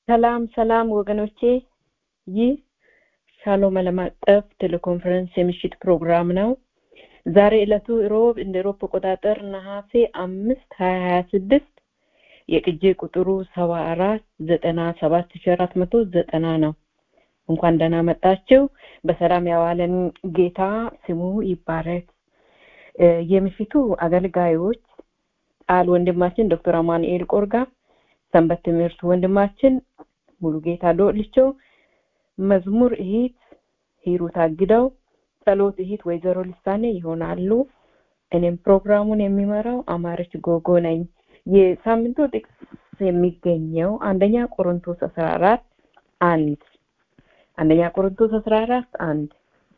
ሰላም ሰላም ወገኖቼ ይህ ሻሎም ዓለም አቀፍ ቴሌኮንፈረንስ የምሽት ፕሮግራም ነው ዛሬ ዕለቱ ሮብ እንደ ኤሮፕ አቆጣጠር ነሐሴ አምስት ሀያ ሀያ ስድስት የቅጂ ቁጥሩ ሰባ አራት ዘጠና ሰባት ሺ አራት መቶ ዘጠና ነው እንኳን ደህና መጣችሁ በሰላም ያዋለን ጌታ ስሙ ይባረክ የምሽቱ አገልጋዮች ቃል ወንድማችን ዶክተር አማኑኤል ቆርጋ ሰንበት ትምህርት ወንድማችን ሙሉ ጌታ ዶልቾ መዝሙር እሂት ሂሩት አግደው ጸሎት እሂት ወይዘሮ ልሳኔ ይሆናሉ እኔም ፕሮግራሙን የሚመራው አማረች ጎጎ ነኝ የሳምንቱ ጥቅስ የሚገኘው አንደኛ ቆሮንቶስ አስራ አራት አንድ አንደኛ ቆሮንቶስ አስራ አራት አንድ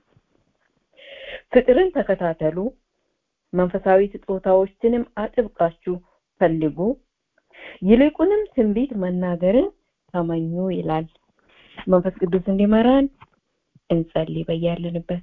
ፍቅርን ተከታተሉ መንፈሳዊ ስጦታዎችንም አጥብቃችሁ ፈልጉ ይልቁንም ትንቢት መናገርን ተመኙ ይላል መንፈስ ቅዱስ እንዲመራን እንጸልይ በያለንበት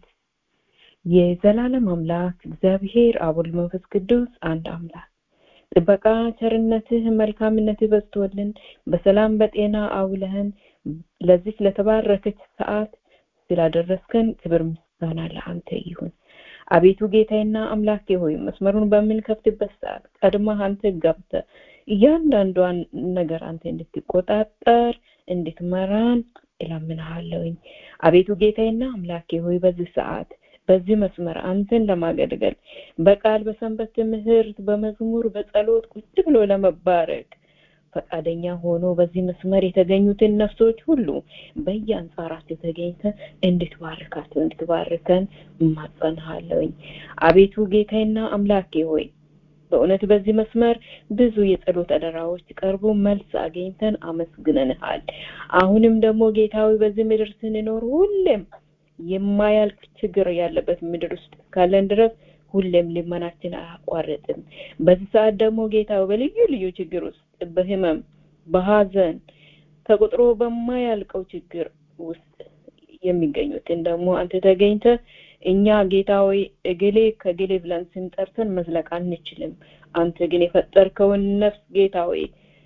የዘላለም አምላክ እግዚአብሔር አቡል መንፈስ ቅዱስ አንድ አምላክ ጥበቃ ቸርነትህ መልካምነትህ በዝቶልን በሰላም በጤና አውለህን ለዚች ለተባረከች ሰዓት ስላደረስከን ክብር ምስጋና ለአንተ ይሁን አቤቱ ጌታዬና አምላኬ ሆይ መስመሩን በምንከፍትበት ሰዓት ቀድመህ አንተ ገብተ እያንዳንዷን ነገር አንተ እንድትቆጣጠር እንድትመራን እለምንሃለሁኝ አቤቱ ጌታዬና አምላኬ ሆይ በዚህ ሰዓት በዚህ መስመር አንተን ለማገልገል በቃል በሰንበት ትምህርት በመዝሙር በጸሎት ቁጭ ብሎ ለመባረክ ፈቃደኛ ሆኖ በዚህ መስመር የተገኙትን ነፍሶች ሁሉ በየአንጻራቸው ተገኝተ እንድትባርካቸው እንድትባርከን እማጸንሃለሁኝ አቤቱ ጌታዬና አምላኬ ሆይ በእውነት በዚህ መስመር ብዙ የጸሎት አደራዎች ቀርቦ መልስ አግኝተን አመስግነንሃል አሁንም ደግሞ ጌታዊ በዚህ ምድር ስንኖር ሁሌም የማያልቅ ችግር ያለበት ምድር ውስጥ ካለን ድረስ ሁሌም ልመናችን አያቋርጥም በዚህ ሰዓት ደግሞ ጌታ በልዩ ልዩ ችግር ውስጥ በህመም በሀዘን ተቆጥሮ በማያልቀው ችግር ውስጥ የሚገኙትን ደግሞ አንተ ተገኝተ እኛ ጌታ ሆይ እግሌ ከግሌ ብለን ስንጠርተን መዝለቅ አንችልም አንተ ግን የፈጠርከውን ነፍስ ጌታ ሆይ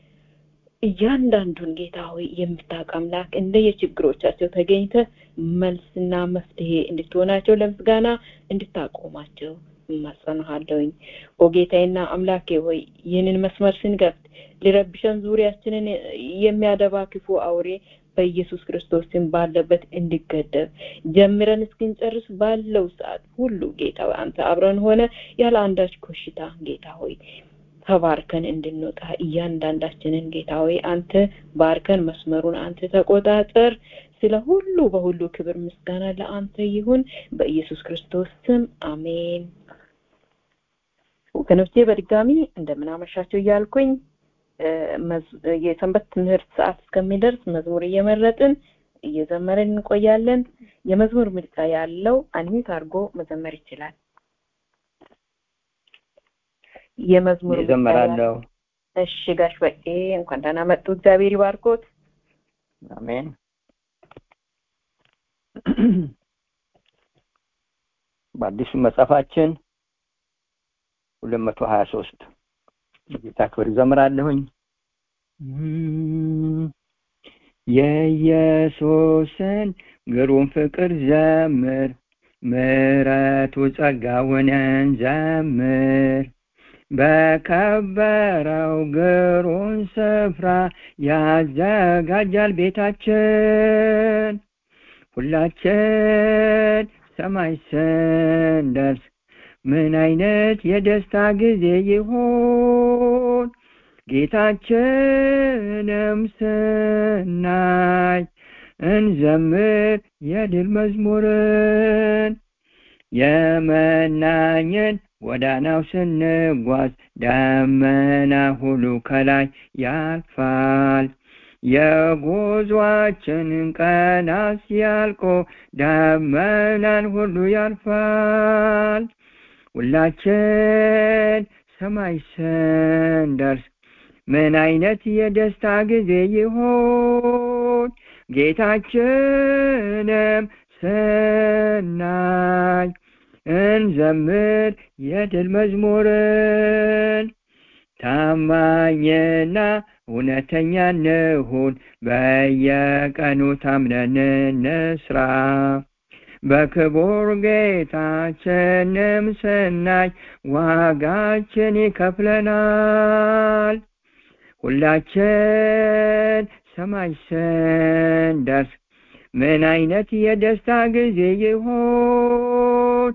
እያንዳንዱን ጌታ ሆይ የምታውቅ አምላክ እንደ የችግሮቻቸው ተገኝተ መልስና መፍትሄ እንድትሆናቸው ለምስጋና እንድታቆማቸው እማጸንሃለሁኝ ኦ ጌታዬና አምላኬ ሆይ ይህንን መስመር ስንገፍት ሊረብሸን ዙሪያችንን የሚያደባ ክፉ አውሬ በኢየሱስ ክርስቶስ ስም ባለበት እንዲገደብ ጀምረን እስክንጨርስ ባለው ሰዓት ሁሉ ጌታ አንተ አብረን ሆነ ያለ አንዳች ኮሽታ ጌታ ሆይ ተባርከን እንድንወጣ እያንዳንዳችንን ጌታ ሆይ አንተ ባርከን መስመሩን አንተ ተቆጣጠር ስለ ሁሉ በሁሉ ክብር ምስጋና ለአንተ ይሁን በኢየሱስ ክርስቶስ ስም አሜን ወገኖቼ በድጋሚ እንደምናመሻቸው እያልኩኝ የሰንበት ትምህርት ሰዓት እስከሚደርስ መዝሙር እየመረጥን እየዘመርን እንቆያለን የመዝሙር ምርጫ ያለው አንሚት አድርጎ መዘመር ይችላል የመዝሙር ይዘምራለሁ እሺ ጋሽ በቄ እንኳን ደህና መጡ እግዚአብሔር ይባርኮት አሜን በአዲሱ መጽሐፋችን ሁለት መቶ ሀያ ሶስት ጌታ ክብር ይዘምራለሁኝ የኢየሱስን ግሩም ፍቅር ዘምር ምረቱ ጸጋውን እንዘምር በከበረው ግሩም ስፍራ ያዘጋጃል ቤታችን ሁላችን ሰማይ ስንደርስ ምን አይነት የደስታ ጊዜ ይሆን ጌታችንም ስናይ እንዘምር የድል መዝሙርን የመናኝን ወዳናው ስንጓዝ ደመና ሁሉ ከላይ ያልፋል የጉዟችንን ቀናት ሲያልቆ ደመናን ሁሉ ያልፋል ሁላችን ሰማይ ስንደርስ ምን አይነት የደስታ ጊዜ ይሆን ጌታችንም ስናይ እንዘምር የድል መዝሙርን ታማኝና እውነተኛ እንሁን በየቀኑ ታምነን እንስራ በክቡር ጌታችንም ስናይ ዋጋችን ይከፍለናል ሁላችን ሰማይ ስንደርስ ምን አይነት የደስታ ጊዜ ይሆን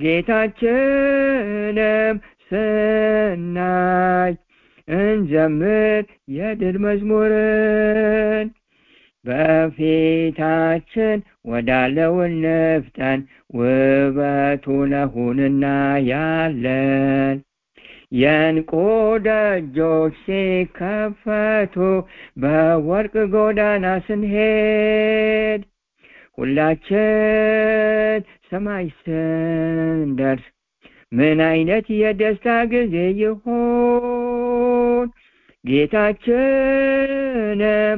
ጌታችንም ስናይ እንዘምር የድል መዝሙርን በፊታችን ወዳለው እንፍጠን ውበቱ ነሁንና ያለን የእንቁ ደጆች ሲከፈቱ በወርቅ ጎዳና ስንሄድ ሁላችን ሰማይ ስንደርስ ምን አይነት የደስታ ጊዜ ይሆን ጌታችንም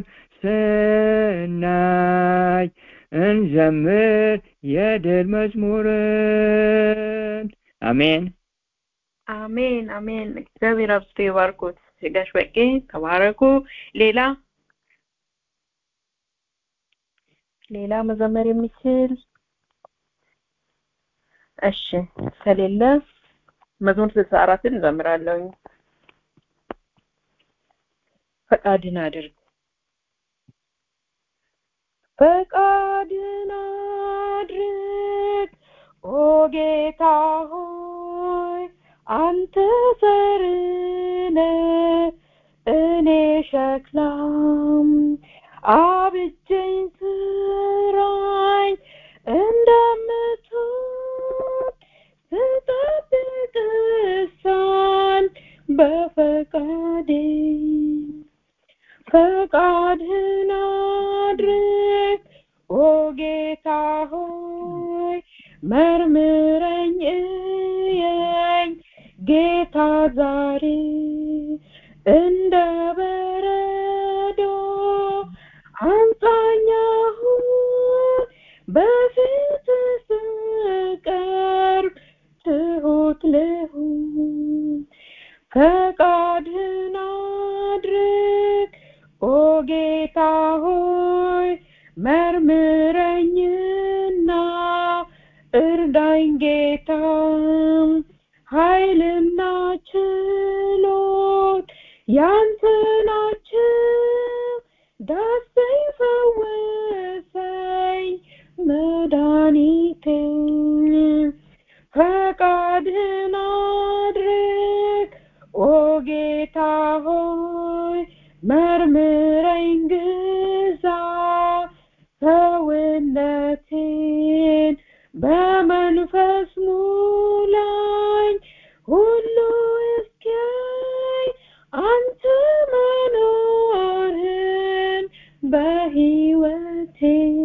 ስናይ እንዘምር የድል መዝሙርን አሜን አሜን አሜን እግዚአብሔር አብዝቶ ይባርኮት ጋሽ በቄ ተባረኩ ሌላ ሌላ መዘመር የሚችል እሺ ከሌለ መዝሙር ስልሳ አራትን እንዘምራለሁ ፈቃድን አድርግ ፈቃድን አድርግ ኦ ጌታ ሆይ አንተ ሰርነ እኔ ሸክላም አብጀኝ ስራኝ እንደምትወድ ስጠብቅ እሳን በፈቃዴ ፈቃድህን አድርግ ኦ ጌታ ሆይ መርምረኝ እየኝ ጌታ ዛሬ እንደ በረዶ አንጻኛሁን በፊት ስቀርብ ትሁት ልሁን ፈቃድህን አድርግ ኦ ጌታ ሆይ መርምረኝና እርዳኝ ጌታ ኃይልና ችሎት ያንተ ናቸው ዳሰኝ ፈወሰኝ መድኃኒቴ ፈቃድህን አድርግ ኦ ጌታ ሆይ መርምረኝ ግዛ ሰውነቴን በመንፈስ ሙላኝ ሁሉ እስኪያይ አንተ መኖርህን በህይወቴ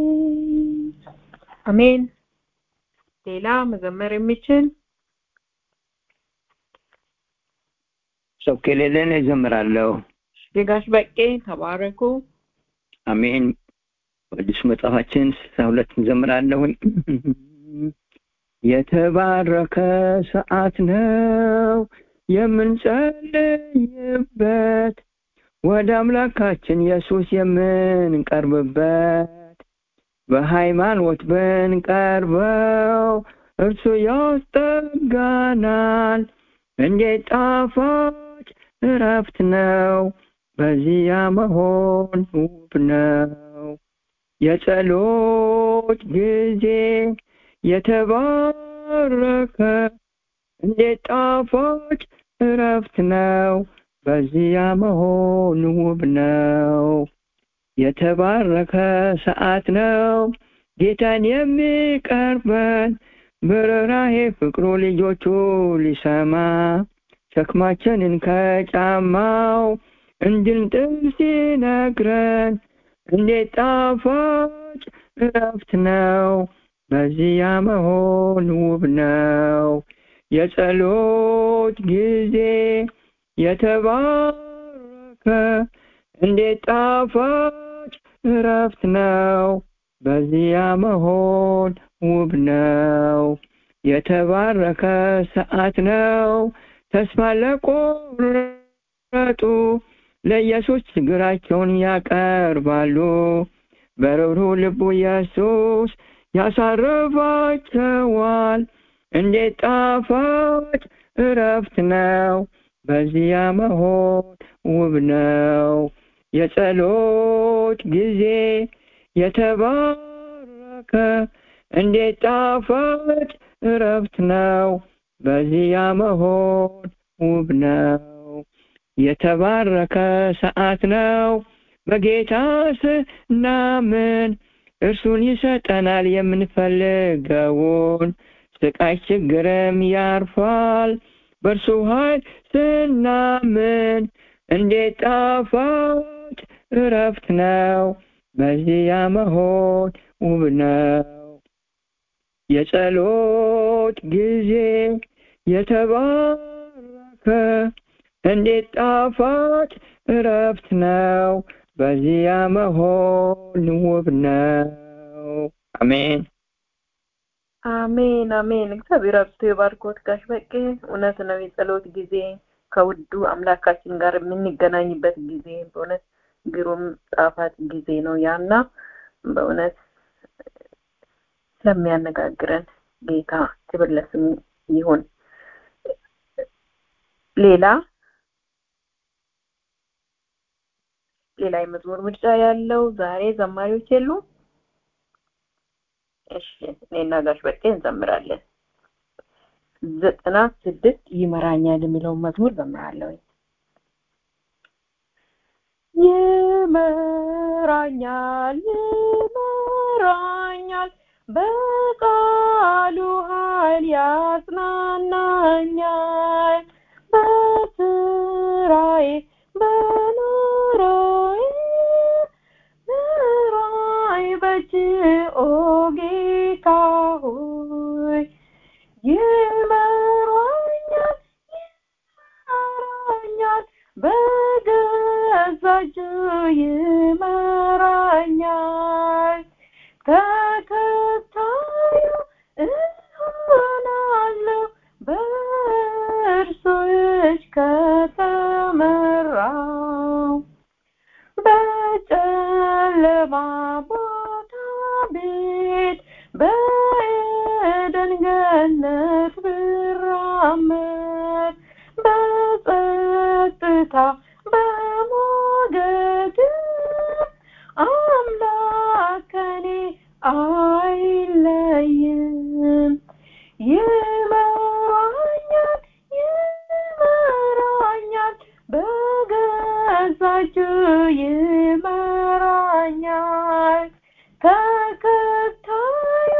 አሜን ሌላ መዘመር የሚችል ሰው ከሌለን እዘምራለሁ የጋሽ በቄ ተባረኩ አሜን ቅዱስ መጽሐፋችን ስልሳ ሁለት እንዘምራለሁኝ የተባረከ ሰዓት ነው የምንጸልይበት ወደ አምላካችን ኢየሱስ የምንቀርብበት በሃይማኖት ብንቀርበው እርሱ ያስጠጋናል እንዴት ጣፋጭ እረፍት ነው በዚያ መሆን ውብ ነው የጸሎት ጊዜ የተባረከ እንዴት ጣፋጭ እረፍት ነው በዚያ መሆን ውብ ነው የተባረከ ሰዓት ነው ጌታን የሚቀርበን በርኅራኄ ፍቅሩ ልጆቹ ሊሰማ ሸክማችንን ከጫማው እንድንጥል ሲነግረን እንዴት ጣፋጭ እረፍት ነው በዚያ መሆን ውብ ነው የጸሎት ጊዜ የተባረከ እንዴት ጣፋጭ እረፍት ነው በዚያ መሆን ውብ ነው የተባረከ ሰዓት ነው ተስፋ ለቆረጡ ለኢየሱስ ችግራቸውን ያቀርባሉ በርኅሩህ ልቡ ኢየሱስ ያሳርፋቸዋል እንዴት ጣፋጭ እረፍት ነው በዚያ መሆን ውብ ነው የጸሎት ጊዜ የተባረከ እንዴት ጣፋጭ እረፍት ነው በዚያ መሆን ውብ ነው የተባረከ ሰዓት ነው በጌታ ስናምን እርሱን ይሰጠናል የምንፈልገውን ስቃይ ችግርም ያርፋል በእርሱ ኃይል ስናምን እንዴት ጣፋጭ እረፍት ነው በዚያ መሆን ውብ ነው የጸሎት ጊዜ የተባረከ እንዴት ጣፋጭ እረፍት ነው በዚያ መሆን ውብ ነው አሜን አሜን አሜን እግዚአብሔር አብዝቶ የባርኮት ጋሽ በቄ እውነት ነው የጸሎት ጊዜ ከውዱ አምላካችን ጋር የምንገናኝበት ጊዜ በእውነት ግሩም ጣፋጭ ጊዜ ነው ያና በእውነት ስለሚያነጋግረን ጌታ ክብር ለስሙ ይሁን ሌላ ሌላ የመዝሙር ምርጫ ያለው ዛሬ ዘማሪዎች የሉ እሺ እኔና ጋሽ በቄ እንዘምራለን ዘጠና ስድስት ይመራኛል የሚለውን መዝሙር ዘምራለሁ ይመራኛል ይመራኛል በቃሉ ኃይል ያጽናናኛል በስራዬ በኑሮዬ ምራይ በእጅ ኦ ጌታ ሆይ ይመራኛል ይመራኛል በገዛ እጁ ይመራኛል ተከታዩ እሆናለሁ በእርሱ እጅ ከተመራው በጨለማ ቦታ ቤት በኤደን ገነት ብራመድ በጸጥታ በሞገድ አምላክ ከኔ አይለይም ይመራኛል ይመራኛል በገዛ እጁ ይመራኛል ተከታዩ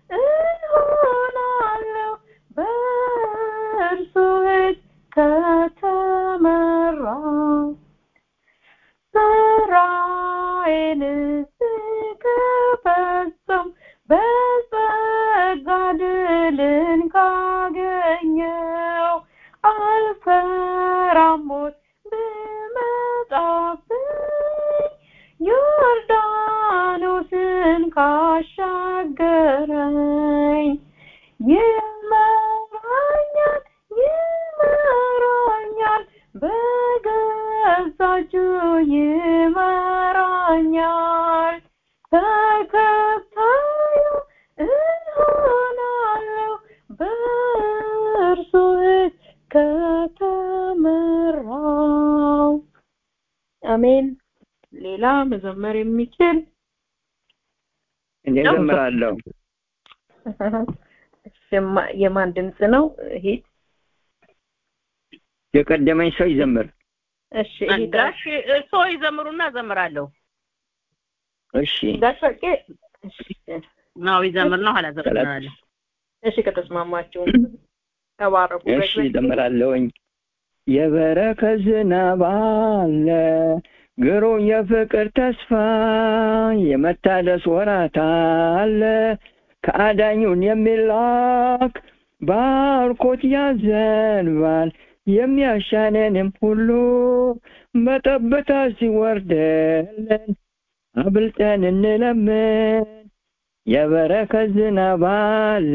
እሆናለሁ በእርሱ እጅ ከተመራው ስራዬን ስከፈጽም በጸጋ ድልን ካገኘው አልፈራም ሞት ብመጣብኝ ዮርዳኖስን ካሻገረኝ ይመራኛል ይመራኛል በገዛ እጁ ይመራኛል ተከታዩ እሆናለሁ በእርሱ እጅ ከተመራው አሜን ሌላ መዘመር የሚችል እኔ ዘምራለሁ የማን ድምፅ ነው ሂድ የቀደመኝ ሰው ይዘምር እሺ ጋሽ እርሶ ይዘምሩና ዘምራለሁ እሺ ጋሽ በቄ ነው ይዘምር ነው ኋላ ዘምራለሁ እሺ ከተስማማችሁ ተባረኩ እሺ ዘምራለሁኝ የበረከት ዝናብ አለ ግሩም የፍቅር ተስፋ የመታደስ ወራት አለ ከአዳኙን የሚላክ ባርኮት ያዘንባል የሚያሻነንም ሁሉ በጠብታ ሲወርድልን አብልጠን እንለምን የበረከት ዝናብ አለ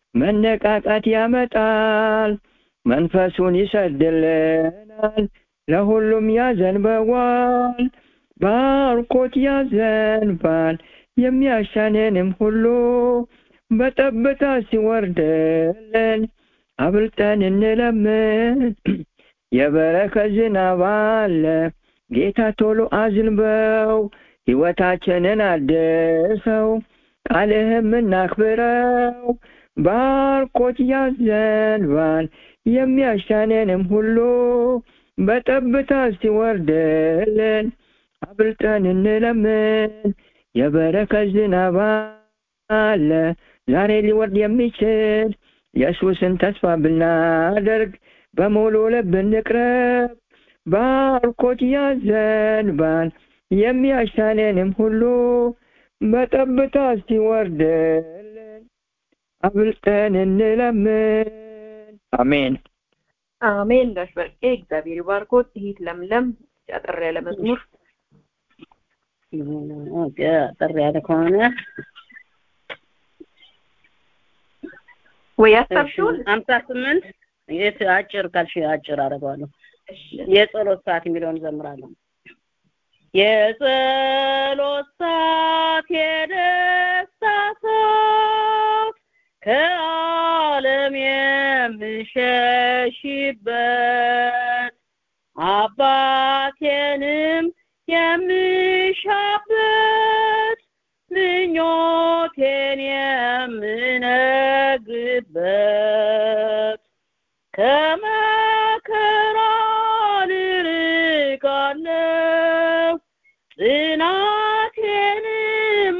መነቃቃት ያመጣል መንፈሱን ይሰድልናል ለሁሉም ያዘንበዋል ባርኮት ያዘንባል የሚያሻንንም ሁሉ በጠብታ ሲወርድልን አብልጠን እንለምን የበረከት ዝናብ አለ ጌታ ቶሎ አዝንበው ሕይወታችንን አድሰው ቃልህም እናክብረው ባርኮት ያዘንባል የሚያሻንንም ሁሉ በጠብታ ሲወርድልን አብልጠን እንለምን የበረከት ዝናብ አለ ዛሬ ሊወርድ የሚችል ኢየሱስን ተስፋ ብናደርግ በሙሉ ልብ እንቅረብ ባርኮት ያዘንባል የሚያሻንንም ሁሉ በጠብታ ሲወርድልን አብልጠን እንለምን አሜን አሜን ጋሽ በርቄ እግዚአብሔር ይባርኮት ይሄት ለምለም አጠር ያለ መዝሙር አጠር ያለ ከሆነ ወይ ያሰብሽውን ሀምሳ ስምንት የት አጭር ካልሽ አጭር አደርገዋለሁ የጸሎት ሰዓት የሚለውን ዘምራለሁ የጸሎት ሰዓት የደስታ ሰዓት ከዓለም የምሸሽበት አባቴንም የምሻበት ምኞቴን የምነግበት ከመከራ ልርቃለሁ ጽናቴንም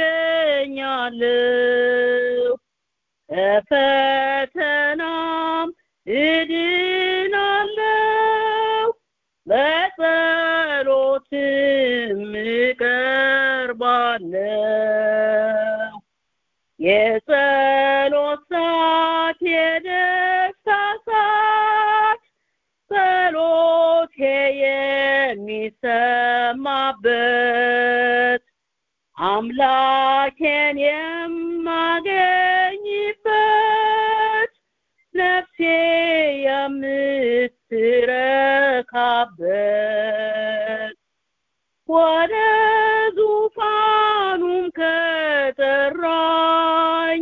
አገኛለሁ ከፈተናም እድናለሁ በጸሎትም እቀርባለሁ የጸሎት ሰዓት የደስታ ሰዓት ጸሎቴ የሚሰማበት አምላኬን የማገኝበት ነፍሴ የምትረካበት ወደ ዙፋኑም ከጠራኝ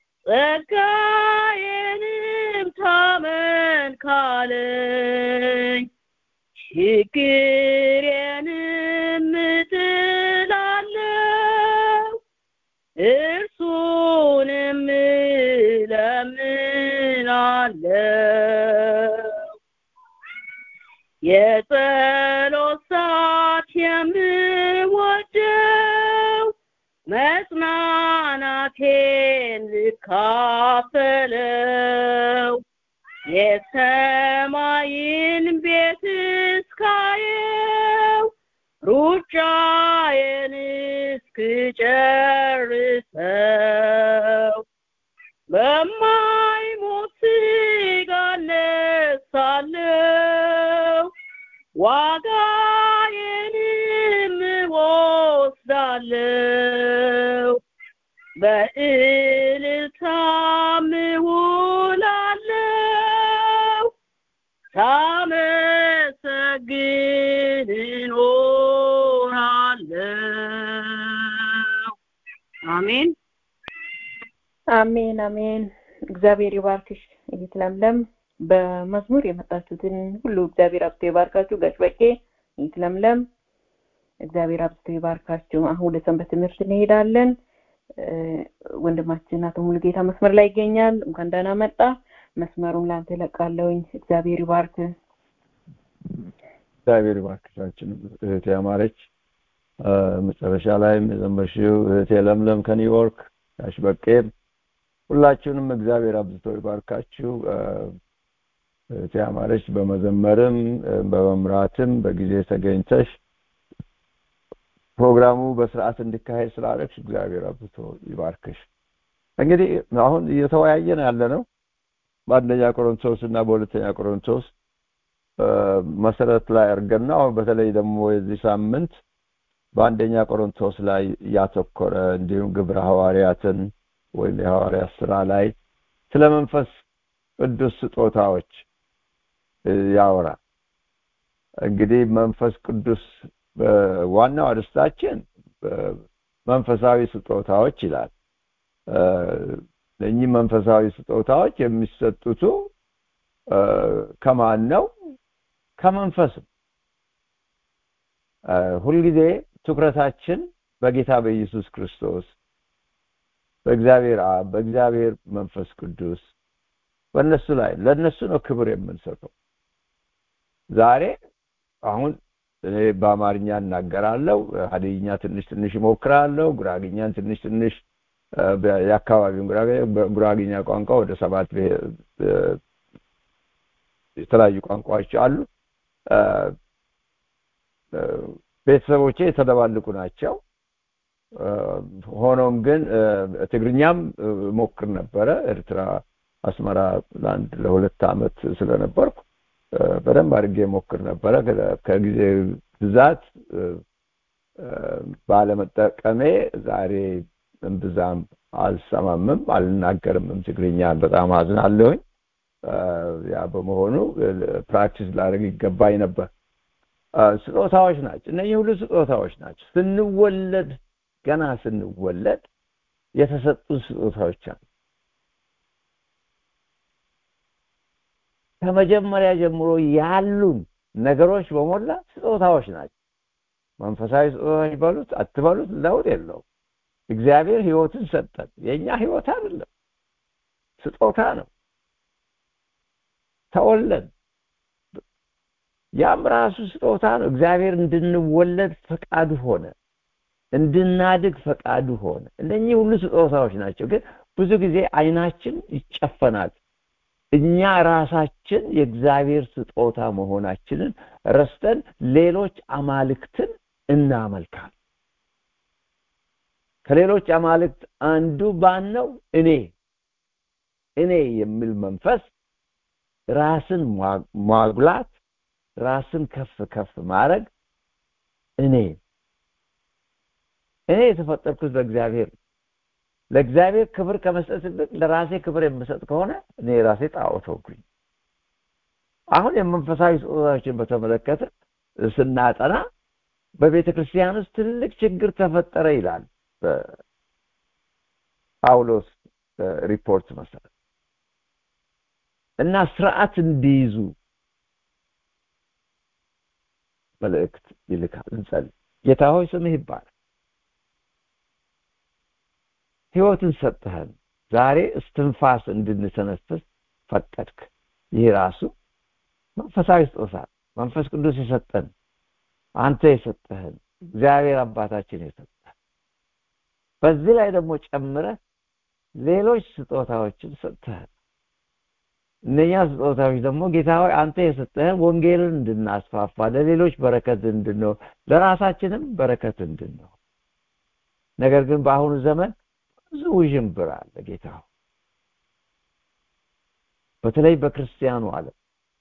ጸጋዬንም ታመን ካለኝ ችግሬንም እጥላለሁ እርሱንም እለምናለሁ የጸሎት ሰዓት የምወደው መጽናናቴን ልካፈለው የሰማይን ቤት እስካየው ሩጫዬን እስክጨርሰው በማይሞት ሥጋ እነሳለሁ ዋጋዬንም እወስዳለሁ በእልልታም እውላለሁ ሳመሰግን እኖራለሁ አሜን አሜን አሜን እግዚአብሔር ይባርክሽ እህት ለምለም በመዝሙር የመጣችሁትን ሁሉ እግዚአብሔር አብዝቶ ይባርካችሁ ጋሽ በቄ እህት ለምለም እግዚአብሔር አብዝቶ ይባርካችሁ አሁን ወደ ሰንበት ትምህርት እንሄዳለን ወንድማችን አቶ ሙሉጌታ መስመር ላይ ይገኛል እንኳን ደህና መጣ መስመሩን ላንተ ለቃለውኝ እግዚአብሔር ይባርክ እግዚአብሔር ይባርክሻችን እህቴ አማረች መጨረሻ ላይም የዘመርሽው እህቴ ለምለም ከኒውዮርክ ጋሽ በቄም ሁላችሁንም እግዚአብሔር አብዝቶ ይባርካችሁ እህቴ አማረች በመዘመርም በመምራትም በጊዜ ተገኝተሽ ፕሮግራሙ በስርዓት እንዲካሄድ ስላደረግሽ እግዚአብሔር አብዝቶ ይባርክሽ እንግዲህ አሁን እየተወያየን ያለ ነው በአንደኛ ቆሮንቶስ እና በሁለተኛ ቆሮንቶስ መሰረት ላይ አድርገን ነው አሁን በተለይ ደግሞ የዚህ ሳምንት በአንደኛ ቆሮንቶስ ላይ ያተኮረ እንዲሁም ግብረ ሐዋርያትን ወይም የሐዋርያት ስራ ላይ ስለ መንፈስ ቅዱስ ስጦታዎች ያወራል እንግዲህ መንፈስ ቅዱስ ዋናው አርስታችን መንፈሳዊ ስጦታዎች ይላል። እኚህ መንፈሳዊ ስጦታዎች የሚሰጡቱ ከማን ነው? ከመንፈስም። ሁልጊዜ ትኩረታችን በጌታ በኢየሱስ ክርስቶስ በእግዚአብሔር አብ በእግዚአብሔር መንፈስ ቅዱስ በእነሱ ላይ ለእነሱ ነው ክብር የምንሰጠው። ዛሬ አሁን እኔ በአማርኛ እናገራለሁ፣ ሀዲይኛ ትንሽ ትንሽ እሞክራለሁ፣ ጉራግኛን ትንሽ ትንሽ የአካባቢውን ጉራግኛ ቋንቋ ወደ ሰባት የተለያዩ ቋንቋዎች አሉ። ቤተሰቦቼ የተደባልቁ ናቸው። ሆኖም ግን ትግርኛም ሞክር ነበረ። ኤርትራ አስመራ ለአንድ ለሁለት ዓመት ስለነበርኩ በደንብ አድርጌ ሞክር ነበረ። ከጊዜ ብዛት ባለመጠቀሜ ዛሬ እምብዛም አልሰማምም አልናገርምም። ትግርኛ በጣም አዝናለሁኝ። ያ በመሆኑ ፕራክቲስ ላደርግ ይገባኝ ነበር። ስጦታዎች ናቸው። እነዚህ ሁሉ ስጦታዎች ናቸው። ስንወለድ ገና ስንወለድ የተሰጡን ስጦታዎች አሉ። ከመጀመሪያ ጀምሮ ያሉን ነገሮች በሞላ ስጦታዎች ናቸው። መንፈሳዊ ስጦታዎች በሉት አትበሉት ለውጥ የለውም። እግዚአብሔር ህይወትን ሰጠን። የእኛ ህይወት አይደለም፣ ስጦታ ነው። ተወለድ ያም ራሱ ስጦታ ነው። እግዚአብሔር እንድንወለድ ፈቃዱ ሆነ፣ እንድናድግ ፈቃዱ ሆነ። እነኚህ ሁሉ ስጦታዎች ናቸው። ግን ብዙ ጊዜ አይናችን ይጨፈናል። እኛ ራሳችን የእግዚአብሔር ስጦታ መሆናችንን ረስተን ሌሎች አማልክትን እናመልካል። ከሌሎች አማልክት አንዱ ባን ነው እኔ እኔ የሚል መንፈስ ራስን ማጉላት ራስን ከፍ ከፍ ማድረግ እኔ እኔ የተፈጠርኩት በእግዚአብሔር ለእግዚአብሔር ክብር ከመስጠት ይልቅ ለራሴ ክብር የምሰጥ ከሆነ እኔ ራሴ ጣዖት ሆንኩኝ። አሁን የመንፈሳዊ ስጦታዎችን በተመለከተ ስናጠና በቤተ ክርስቲያን ውስጥ ትልቅ ችግር ተፈጠረ ይላል በጳውሎስ ሪፖርት መሰረት እና ስርዓት እንዲይዙ መልእክት ይልካል። እንጸልይ። ጌታ ሆይ ስምህ ይባላል። ህይወትን ሰጥተህን ዛሬ እስትንፋስ እንድንተነፍስ ፈቀድክ። ይህ ራሱ መንፈሳዊ ስጦታ መንፈስ ቅዱስ የሰጠን አንተ የሰጠህን እግዚአብሔር አባታችን የሰጠህን በዚህ ላይ ደግሞ ጨምረህ ሌሎች ስጦታዎችን ሰጥተህን እነኛ ስጦታዎች ደግሞ ጌታ ሆይ አንተ የሰጠህን ወንጌልን እንድናስፋፋ ለሌሎች በረከት እንድንሆን ለራሳችንም በረከት እንድንሆን ነገር ግን በአሁኑ ዘመን ብዙ ውዥንብር አለ ጌታ በተለይ በክርስቲያኑ ዓለም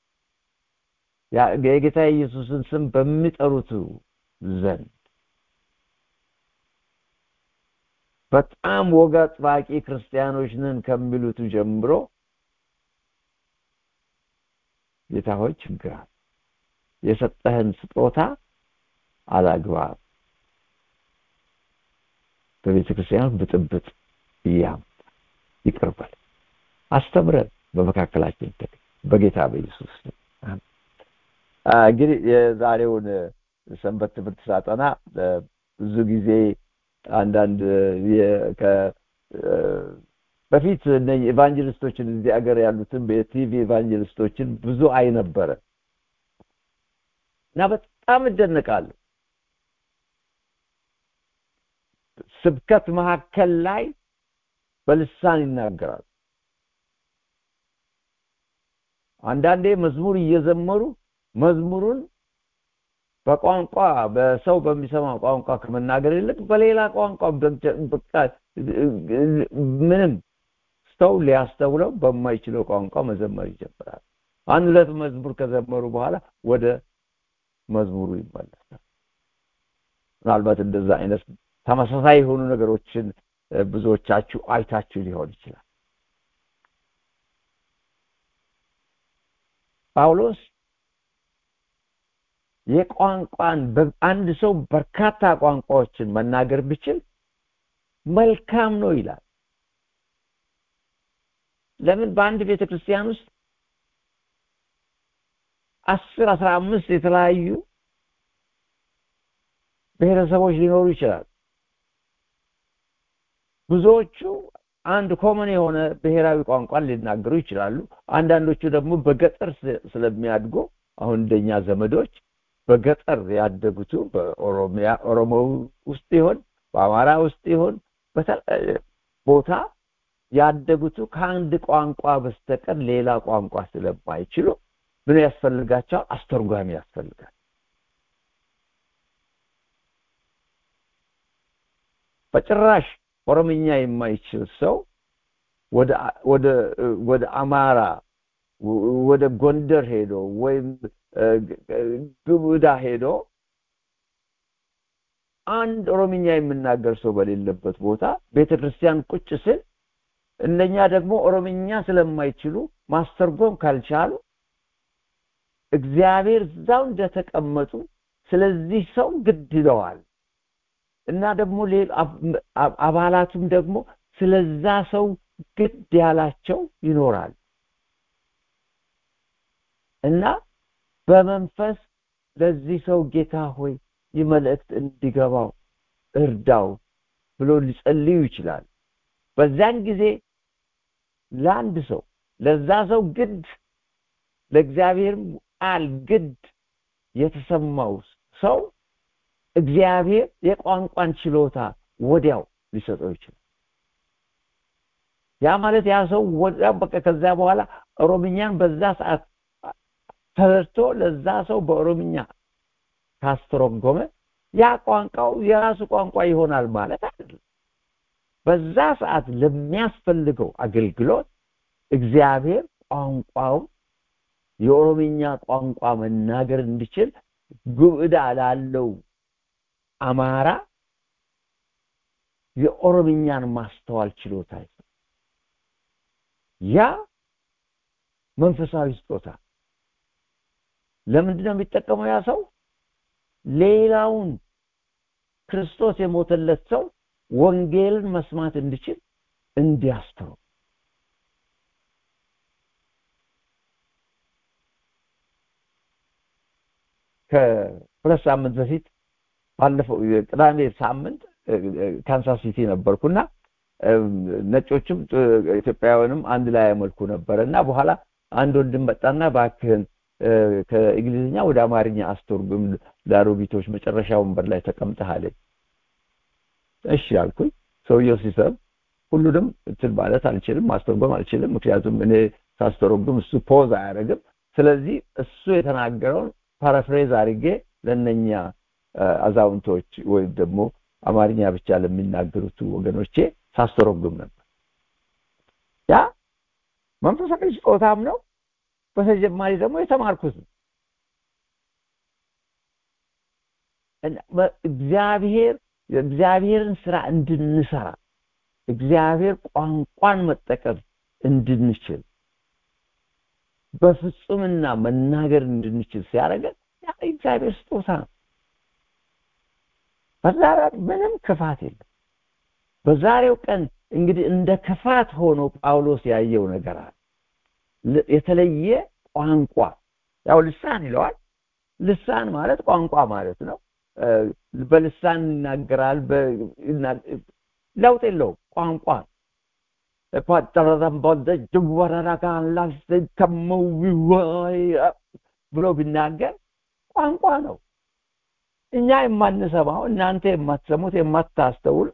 የጌታ ኢየሱስን ስም በሚጠሩት ዘንድ በጣም ወግ አጥባቂ ክርስቲያኖች ነን ከሚሉት ጀምሮ ጌታ ሆይ ችግር አለ። የሰጠህን ስጦታ አላግባብ በቤተ ክርስቲያን ብጥብጥ እያመጣ ይቅርበል፣ አስተምረን በመካከላችን ተገ በጌታ በኢየሱስ እንግዲህ የዛሬውን ሰንበት ትምህርት ሳጠና ብዙ ጊዜ አንዳንድ በፊት እነኝህ ኤቫንጀሊስቶችን እዚህ ሀገር ያሉትን በቲቪ ኤቫንጀሊስቶችን ብዙ አይ ነበረ እና በጣም እደነቃለሁ። ስብከት መካከል ላይ በልሳን ይናገራሉ። አንዳንዴ መዝሙር እየዘመሩ መዝሙሩን በቋንቋ በሰው በሚሰማ ቋንቋ ከመናገር ይልቅ በሌላ ቋንቋ በቃ ምንም ሰው ሊያስተውለው በማይችለው ቋንቋ መዘመር ይጀምራል። አንድ ሁለት መዝሙር ከዘመሩ በኋላ ወደ መዝሙሩ ይመለሳል። ምናልባት እንደዛ አይነት ተመሳሳይ የሆኑ ነገሮችን ብዙዎቻችሁ አይታችሁ ሊሆን ይችላል። ጳውሎስ የቋንቋን አንድ ሰው በርካታ ቋንቋዎችን መናገር ቢችል መልካም ነው ይላል ለምን በአንድ ቤተ ክርስቲያን ውስጥ አስር አስራ አምስት የተለያዩ ብሔረሰቦች ሊኖሩ ይችላል ብዙዎቹ አንድ ኮመን የሆነ ብሔራዊ ቋንቋን ሊናገሩ ይችላሉ አንዳንዶቹ ደግሞ በገጠር ስለሚያድጉ አሁን እንደኛ ዘመዶች በገጠር ያደጉቱ በኦሮሚያ ኦሮሞ ውስጥ ይሆን በአማራ ውስጥ ይሆን በተለያየ ቦታ ያደጉቱ ከአንድ ቋንቋ በስተቀር ሌላ ቋንቋ ስለማይችሉ ምን ያስፈልጋቸዋል አስተርጓሚ ያስፈልጋል በጭራሽ ኦሮምኛ የማይችል ሰው ወደ ወደ ወደ አማራ ወደ ጎንደር ሄዶ ወይም ግቡዳ ሄዶ አንድ ኦሮምኛ የሚናገር ሰው በሌለበት ቦታ ቤተክርስቲያን ቁጭ ስል እነኛ ደግሞ ኦሮምኛ ስለማይችሉ ማስተርጎም ካልቻሉ እግዚአብሔር እዛው እንደተቀመጡ ስለዚህ ሰው ግድ ይለዋል እና ደግሞ አባላቱም ደግሞ ስለዛ ሰው ግድ ያላቸው ይኖራል እና በመንፈስ ለዚህ ሰው ጌታ ሆይ ይህ መልእክት እንዲገባው እርዳው ብሎ ሊጸልዩ ይችላል በዛን ጊዜ ለአንድ ሰው ለዛ ሰው ግድ ለእግዚአብሔርም ቃል ግድ የተሰማው ሰው እግዚአብሔር የቋንቋን ችሎታ ወዲያው ሊሰጠው ይችላል ያ ማለት ያ ሰው ወዲያው በቃ ከዛ በኋላ ኦሮምኛን በዛ ሰዓት ተረድቶ ለዛ ሰው በኦሮምኛ ካስተረጎመ ያ ቋንቋው የራሱ ቋንቋ ይሆናል ማለት አይደለም በዛ ሰዓት ለሚያስፈልገው አገልግሎት እግዚአብሔር ቋንቋው የኦሮምኛ ቋንቋ መናገር እንዲችል ጉብዳ ላለው አማራ የኦሮምኛን ማስተዋል ችሎታ ያ መንፈሳዊ ስጦታ ለምንድን ነው የሚጠቀመው ያ ሰው ሌላውን ክርስቶስ የሞተለት ሰው ወንጌልን መስማት እንዲችል እንዲያስተው ከሁለት ሳምንት በፊት ባለፈው ቅዳሜ ሳምንት ካንሳስ ሲቲ ነበርኩና ነጮችም ኢትዮጵያውያንም አንድ ላይ ያመልኩ ነበረ እና በኋላ አንድ ወንድም መጣና ባክህን ከእንግሊዝኛ ወደ አማርኛ አስተርጉም ለአሮጊቶች መጨረሻ ወንበር ላይ ተቀምጠህ አለኝ እሺ አልኩኝ ሰውየው ሲሰብ ሁሉንም እንትን ማለት አልችልም ማስተርጎም አልችልም ምክንያቱም እኔ ሳስተረጉም እሱ ፖዝ አያደርግም ስለዚህ እሱ የተናገረውን ፓራፍሬዝ አድርጌ ለነኛ አዛውንቶች ወይም ደግሞ አማርኛ ብቻ ለሚናገሩት ወገኖቼ ሳስተረጉም ነበር ያ መንፈሳዊ ስጦታም ነው በተጨማሪ ደግሞ የተማርኩት ነው እግዚአብሔር የእግዚአብሔርን ስራ እንድንሰራ እግዚአብሔር ቋንቋን መጠቀም እንድንችል በፍጹምና መናገር እንድንችል ሲያደርገን ያ እግዚአብሔር ስጦታ ነው በዛ ምንም ክፋት የለም በዛሬው ቀን እንግዲህ እንደ ክፋት ሆኖ ጳውሎስ ያየው ነገር አለ የተለየ ቋንቋ ያው ልሳን ይለዋል ልሳን ማለት ቋንቋ ማለት ነው በልሳን ይናገራል ለውጥ የለውም ቋንቋ ብሎ ቢናገር ቋንቋ ነው እኛ የማንሰማው እናንተ የማትሰሙት የማታስተውል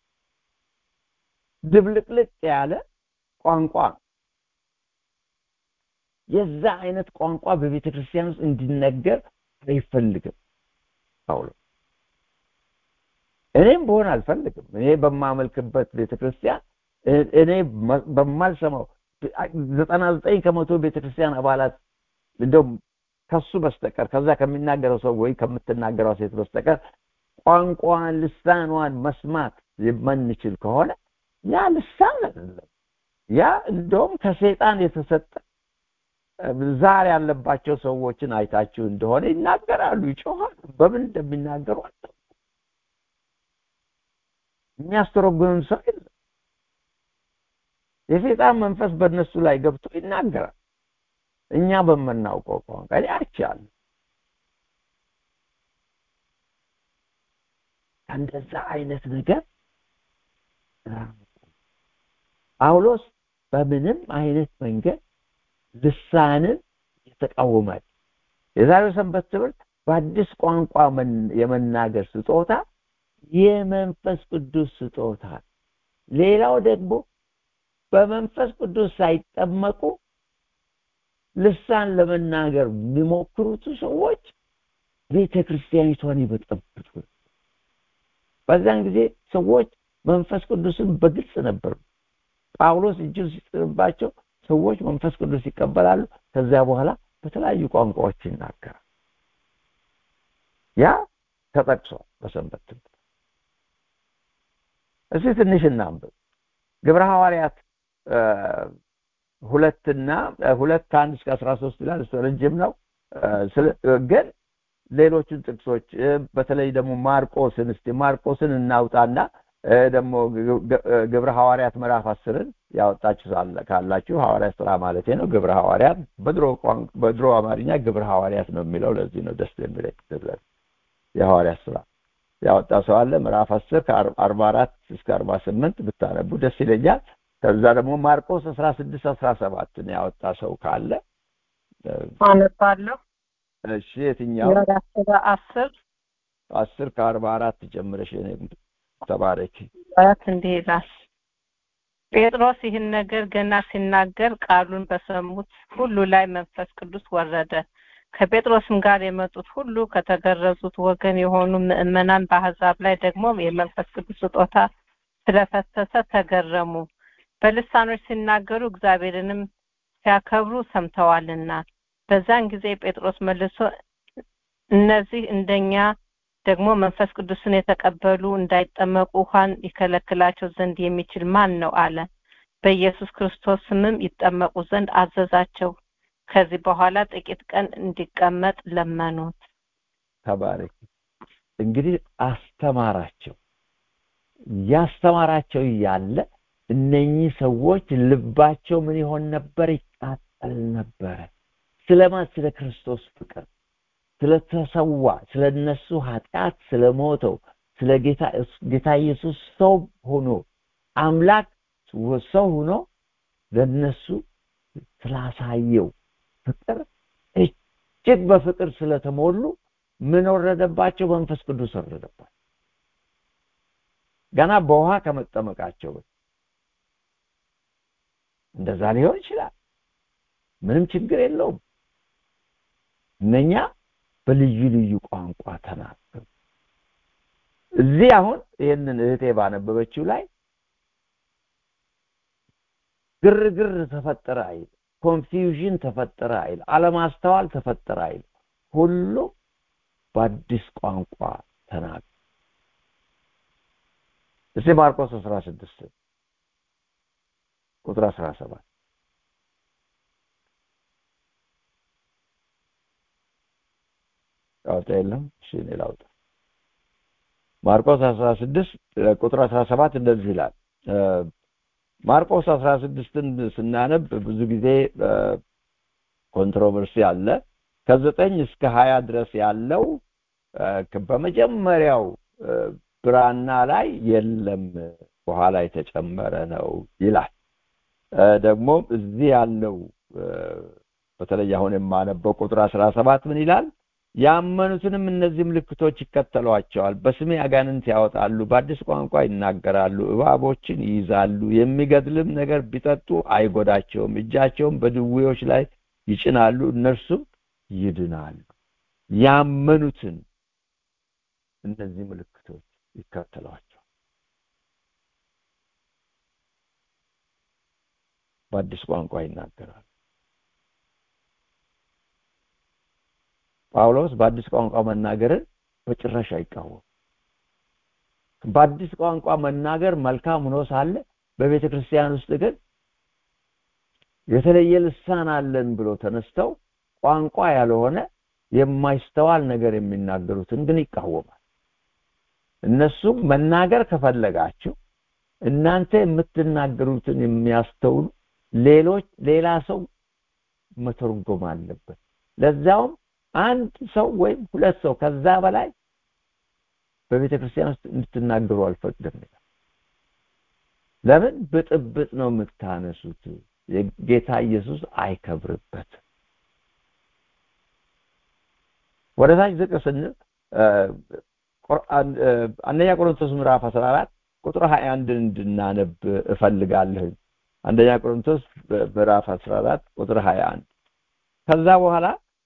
ድብልቅልቅ ያለ ቋንቋ ነው የዛ አይነት ቋንቋ በቤተ ክርስቲያን ውስጥ እንዲነገር አይፈልግም ጳውሎስ እኔም በሆን አልፈልግም እኔ በማመልክበት ቤተክርስቲያን እኔ በማልሰማው ዘጠና ዘጠኝ ከመቶ ቤተክርስቲያን አባላት እንደውም ከሱ በስተቀር ከዛ ከሚናገረው ሰው ወይ ከምትናገረው ሴት በስተቀር ቋንቋን ልሳኗን መስማት የማንችል ከሆነ ያ ልሳን አይደለም ያ እንደውም ከሰይጣን የተሰጠ ዛር ያለባቸው ሰዎችን አይታችሁ እንደሆነ ይናገራሉ፣ ይጮኻሉ። በምን እንደሚናገሩ አታውቁም። የሚያስተረጉምም ሰው የለም። የሰይጣን መንፈስ በእነሱ ላይ ገብቶ ይናገራል። እኛ በምናውቀው ቋንቋ እኔ አይቻለሁ። ከእንደዛ አይነት ነገር ጳውሎስ በምንም አይነት መንገድ ልሳንን ይተቃወማል። የዛሬው ሰንበት ትምህርት በአዲስ ቋንቋ የመናገር ስጦታ የመንፈስ ቅዱስ ስጦታ፣ ሌላው ደግሞ በመንፈስ ቅዱስ ሳይጠመቁ ልሳን ለመናገር የሚሞክሩት ሰዎች ቤተ ክርስቲያኒቷን ይበጠብጡ። በዛን ጊዜ ሰዎች መንፈስ ቅዱስን በግልጽ ነበሩ። ጳውሎስ እጁን ሲጥልባቸው ሰዎች መንፈስ ቅዱስ ይቀበላሉ። ከዚያ በኋላ በተለያዩ ቋንቋዎች ይናገራል። ያ ተጠቅሷል በሰንበት ትምህርት። እስቲ ትንሽ እናንብብ። ግብረ ሐዋርያት ሁለትና ሁለት አንድ እስከ አስራ ሶስት ይላል። እሱ ረጅም ነው። ግን ሌሎቹን ጥቅሶች በተለይ ደግሞ ማርቆስን እስቲ ማርቆስን እናውጣና ደግሞ ግብረ ሐዋርያት ምዕራፍ አስርን ያወጣችሁ ካላችሁ ሐዋርያት ስራ ማለት ነው። ግብረ ሐዋርያት በድሮ በድሮ አማርኛ ግብረ ሐዋርያት ነው የሚለው። ለዚህ ነው ደስ የሚለኝ የሐዋርያት ስራ ያወጣ ሰው አለ። ምዕራፍ አስር ከአርባ አራት እስከ አርባ ስምንት ብታነቡ ደስ ይለኛል። ከዛ ደግሞ ማርቆስ አስራ ስድስት አስራ ሰባትን ያወጣ ሰው ካለ አነባለሁ። እሺ የትኛው አስር አስር ከአርባ አራት ጀምረሽ ተባረኪ። አያት እንዲህ ይላል። ጴጥሮስ ይህን ነገር ገና ሲናገር ቃሉን በሰሙት ሁሉ ላይ መንፈስ ቅዱስ ወረደ። ከጴጥሮስም ጋር የመጡት ሁሉ ከተገረዙት ወገን የሆኑ ምዕመናን በአሕዛብ ላይ ደግሞ የመንፈስ ቅዱስ ስጦታ ስለፈሰሰ ተገረሙ። በልሳኖች ሲናገሩ እግዚአብሔርንም ሲያከብሩ ሰምተዋልና። በዛን ጊዜ ጴጥሮስ መልሶ እነዚህ እንደኛ ደግሞ መንፈስ ቅዱስን የተቀበሉ እንዳይጠመቁ ውሃን ይከለክላቸው ዘንድ የሚችል ማን ነው አለ። በኢየሱስ ክርስቶስ ስምም ይጠመቁ ዘንድ አዘዛቸው። ከዚህ በኋላ ጥቂት ቀን እንዲቀመጥ ለመኑት። ተባረክ። እንግዲህ አስተማራቸው። ያስተማራቸው እያለ እነኚህ ሰዎች ልባቸው ምን ይሆን ነበር? ይቃጠል ነበረ። ስለማን? ስለ ክርስቶስ ፍቅር ስለተሰዋ ስለ እነሱ ኃጢአት ስለሞተው ስለ ጌታ ጌታ ኢየሱስ ሰው ሆኖ አምላክ ሰው ሆኖ ለነሱ ስላሳየው ፍቅር እጅግ በፍቅር ስለተሞሉ ምን ወረደባቸው? መንፈስ ቅዱስ ወረደባቸው። ገና በውሃ ከመጠመቃቸው እንደዛ ሊሆን ይችላል። ምንም ችግር የለውም። እነኛ በልዩ ልዩ ቋንቋ ተናገሩ። እዚህ አሁን ይህንን እህቴ ባነበበችው ላይ ግርግር ተፈጠረ አይል፣ ኮንፊውዥን ተፈጠረ አይል፣ አለማስተዋል ተፈጠረ አይል። ሁሉም በአዲስ ቋንቋ ተናገሩ። እስቲ ማርቆስ 16 ቁጥር 17 ላውጣ የለም እሺ እኔ ላውጣ ማርቆስ 16 ቁጥር 17 እንደዚህ ይላል ማርቆስ 16ን ስናነብ ብዙ ጊዜ ኮንትሮቨርሲ አለ ከዘጠኝ እስከ ሀያ ድረስ ያለው በመጀመሪያው ብራና ላይ የለም በኋላ የተጨመረ ነው ይላል ደግሞ እዚህ ያለው በተለይ አሁን የማነበው ቁጥር 17 ምን ይላል ያመኑትንም እነዚህ ምልክቶች ይከተሏቸዋል በስሜ አጋንንት ያወጣሉ በአዲስ ቋንቋ ይናገራሉ እባቦችን ይይዛሉ የሚገድልም ነገር ቢጠጡ አይጎዳቸውም እጃቸውም በድዌዎች ላይ ይጭናሉ እነርሱም ይድናሉ ያመኑትን እነዚህ ምልክቶች ይከተሏቸዋል በአዲስ ቋንቋ ይናገራሉ ጳውሎስ በአዲስ ቋንቋ መናገርን በጭራሽ አይቃወም በአዲስ ቋንቋ መናገር መልካም ሆኖ ሳለ በቤተ ክርስቲያን ውስጥ ግን የተለየ ልሳን አለን ብሎ ተነስተው ቋንቋ ያልሆነ የማይስተዋል ነገር የሚናገሩትን ግን ይቃወማል። እነሱም መናገር ከፈለጋችሁ እናንተ የምትናገሩትን የሚያስተውሉ ሌሎች ሌላ ሰው መተርጎም አለበት። ለዛውም አንድ ሰው ወይም ሁለት ሰው ከዛ በላይ በቤተ ክርስቲያን ውስጥ እንድትናገሩ አልፈቅድም ይላል። ለምን ብጥብጥ ነው የምታነሱት? የጌታ ኢየሱስ አይከብርበትም። ወደ ታች ዝቅ ስንል አንደኛ ቆሮንቶስ ምዕራፍ 14 ቁጥር 21 እንድናነብ እፈልጋለሁ። አንደኛ ቆሮንቶስ ምዕራፍ 14 ቁጥር 21 ከዛ በኋላ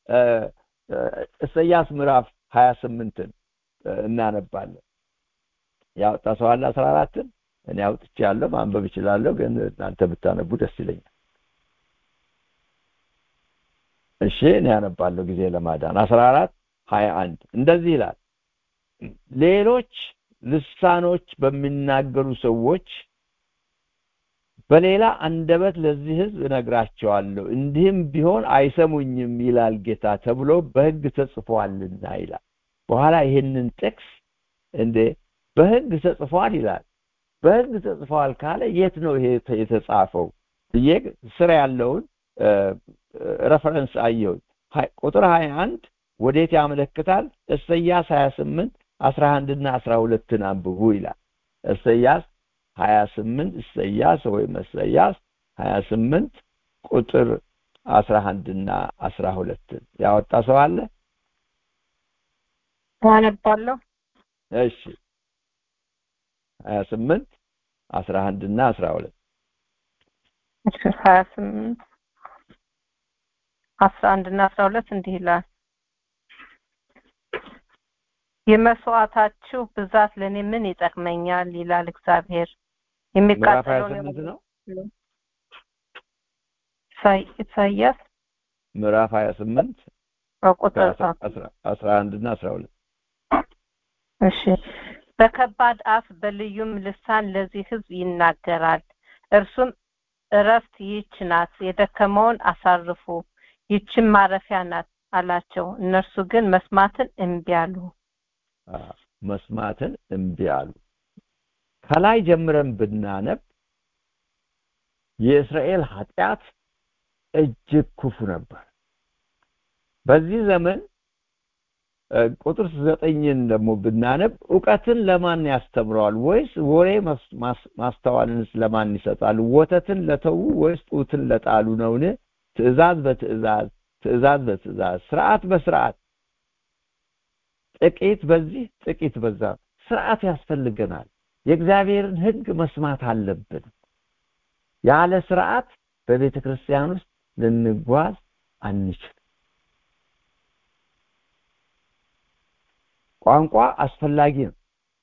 ኢሳይያስ ምዕራፍ 28ን እናነባለን። ያወጣ ሰው አለ 14ን እኔ አውጥቻለሁ፣ ማንበብ እችላለሁ፣ ግን እናንተ ብታነቡ ደስ ይለኛል። እሺ እኔ ያነባለሁ ጊዜ ለማዳን 14 21 እንደዚህ ይላል ሌሎች ልሳኖች በሚናገሩ ሰዎች በሌላ አንደበት ለዚህ ህዝብ እነግራቸዋለሁ እንዲህም ቢሆን አይሰሙኝም ይላል ጌታ ተብሎ በህግ ተጽፏልና ይላል በኋላ ይህንን ጥቅስ እንዴ በህግ ተጽፏል ይላል በህግ ተጽፏል ካለ የት ነው ይሄ የተጻፈው ብዬ ስር ያለውን ረፈረንስ አየሁኝ ቁጥር 21 ወዴት ያመለክታል ኢሳይያስ 28 11 እና 12ን አንብቡ ይላል ኢሳይያስ 28 ኢሳይያስ ወይም ኢሳይያስ 28 ቁጥር 11 እና 12 ያወጣ ሰው አለ አነባለሁ እሺ 28 11 እና 12 እሺ 28 11 እና 12 እንዲህ ይላል የመስዋዕታችሁ ብዛት ለእኔ ምን ይጠቅመኛል ይላል እግዚአብሔር የሚቃጠለውን ነው ኢሳይያስ ምዕራፍ 28 ቁጥር 11 እና 12 እሺ በከባድ አፍ በልዩም ልሳን ለዚህ ህዝብ ይናገራል እርሱም እረፍት ይህች ናት የደከመውን አሳርፉ ይህችም ማረፊያ ናት አላቸው እነርሱ ግን መስማትን እምቢ አሉ መስማትን እምቢ አሉ ከላይ ጀምረን ብናነብ የእስራኤል ኃጢአት እጅግ ክፉ ነበር በዚህ ዘመን ቁጥር ዘጠኝን ደግሞ ብናነብ እውቀትን ለማን ያስተምረዋል ወይስ ወሬ ማስተዋልንስ ለማን ይሰጣል ወተትን ለተዉ ወይስ ጡትን ለጣሉ ነውን ትእዛዝ በትእዛዝ ትእዛዝ በትእዛዝ ስርዓት በስርዓት ጥቂት በዚህ ጥቂት በዛ ስርዓት ያስፈልገናል የእግዚአብሔርን ህግ መስማት አለብን ያለ ስርዓት በቤተ ክርስቲያን ውስጥ ልንጓዝ አንችል ቋንቋ አስፈላጊ ነው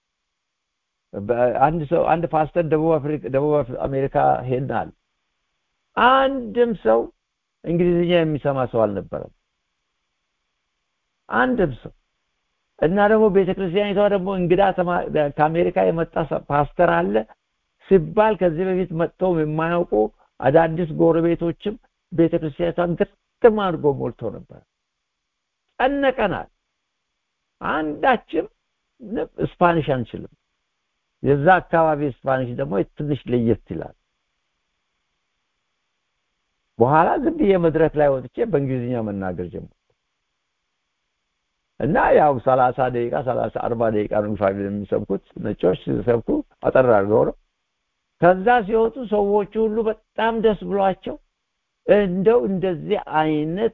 አንድ ሰው አንድ ፓስተር ደቡብ አፍሪካ ደቡብ አሜሪካ ሄድናል አንድም ሰው እንግሊዝኛ የሚሰማ ሰው አልነበረም አንድም ሰው እና ደግሞ ቤተክርስቲያኒቷ ደግሞ እንግዳ ከአሜሪካ የመጣ ፓስተር አለ ሲባል ከዚህ በፊት መጥተው የማያውቁ አዳዲስ ጎረቤቶችም ቤተክርስቲያኒቷን ግጥም አድርጎ ሞልቶ ነበር ጨነቀናል አንዳችም ስፓኒሽ አንችልም የዛ አካባቢ ስፓኒሽ ደግሞ ትንሽ ለየት ይላል በኋላ ዝም ብዬ መድረክ ላይ ወጥቼ በእንግሊዝኛ መናገር ጀመርኩ እና ያው 30 ደቂቃ 30 40 ደቂቃ ነው ፋሚሊ የሚሰብኩት ነጮች ሲሰብኩ አጠር አድርገው ነው ከዛ ሲወጡ ሰዎቹ ሁሉ በጣም ደስ ብሏቸው እንደው እንደዚህ አይነት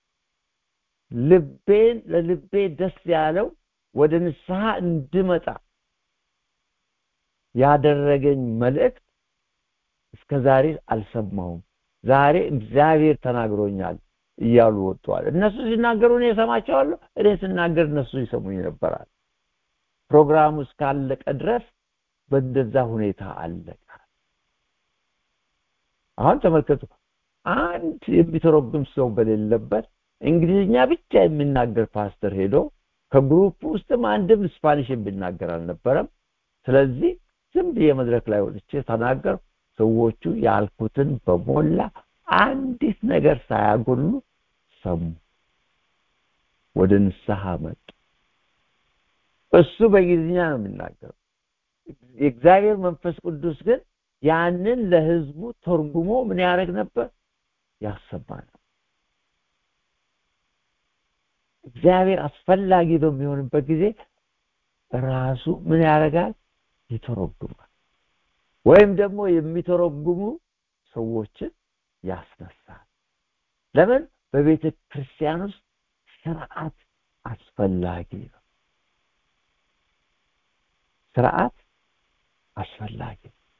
ልቤን ለልቤ ደስ ያለው ወደ ንስሐ እንድመጣ ያደረገኝ መልእክት እስከ ዛሬ አልሰማሁም ዛሬ እግዚአብሔር ተናግሮኛል እያሉ ወጥተዋል እነሱ ሲናገሩ እኔ እሰማቸዋለሁ እኔ ስናገር እነሱ ይሰሙኝ ነበራል ፕሮግራሙ እስካለቀ ድረስ በእንደዛ ሁኔታ አለቀ አሁን ተመልከቱ አንድ የሚተረጉም ሰው በሌለበት እንግሊዝኛ ብቻ የሚናገር ፓስተር ሄዶ ከግሩፕ ውስጥም አንድም ስፓኒሽ የሚናገር አልነበረም ስለዚህ ዝም ብዬ መድረክ ላይ ወጥቼ ተናገር ሰዎቹ ያልኩትን በሞላ አንዲት ነገር ሳያጎሉ ሰሙ ወደ ንስሐ መጡ እሱ በእንግሊዝኛ ነው የሚናገረው የእግዚአብሔር መንፈስ ቅዱስ ግን ያንን ለህዝቡ ተርጉሞ ምን ያደርግ ነበር ያሰማ ነው እግዚአብሔር አስፈላጊ በሚሆንበት ጊዜ ራሱ ምን ያደርጋል ይተረጉማል ወይም ደግሞ የሚተረጉሙ ሰዎችን ያስነሳል ለምን በቤተ ክርስቲያን ውስጥ ስርዓት አስፈላጊ ነው ስርዓት አስፈላጊ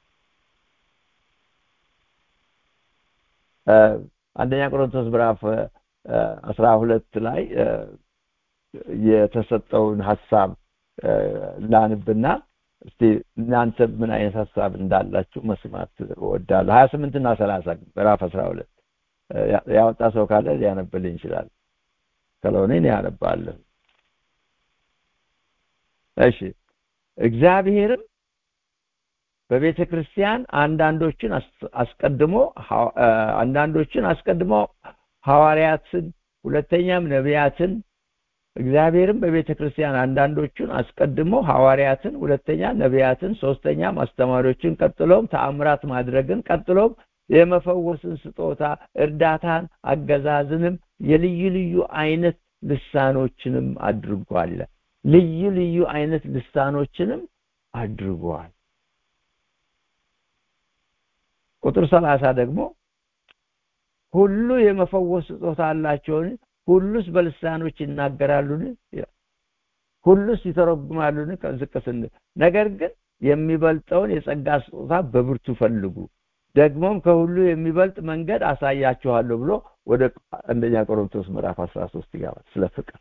አንደኛ ቆሮንቶስ ምዕራፍ አስራ ሁለት ላይ የተሰጠውን ሀሳብ ላንብና እስቲ እናንተ ምን አይነት ሀሳብ እንዳላችሁ መስማት እወዳለሁ ሀያ ስምንት እና ሰላሳ ምዕራፍ አስራ ሁለት ያወጣ ሰው ካለ ሊያነብልኝ ይችላል ከለሆነ እኔ ያነባለሁ እሺ እግዚአብሔርም በቤተ ክርስቲያን አንዳንዶችን አስቀድሞ አንዳንዶችን አስቀድሞ ሐዋርያትን ሁለተኛም ነቢያትን እግዚአብሔርም በቤተ ክርስቲያን አንዳንዶቹን አስቀድሞ ሐዋርያትን ሁለተኛ ነቢያትን ሶስተኛም አስተማሪዎችን ቀጥሎም ተአምራት ማድረግን ቀጥሎም የመፈወስን ስጦታ እርዳታን አገዛዝንም የልዩ ልዩ አይነት ልሳኖችንም አድርጓል ልዩ ልዩ አይነት ልሳኖችንም አድርጓል ቁጥር ሰላሳ ደግሞ ሁሉ የመፈወስ ስጦታ አላቸውን ሁሉስ በልሳኖች ይናገራሉን ሁሉስ ይተረጉማሉን ዝቅ ስንል ነገር ግን የሚበልጠውን የጸጋ ስጦታ በብርቱ ፈልጉ ደግሞም ከሁሉ የሚበልጥ መንገድ አሳያችኋለሁ ብሎ ወደ አንደኛ ቆሮንቶስ ምዕራፍ 13 ይገባል ስለ ፍቅር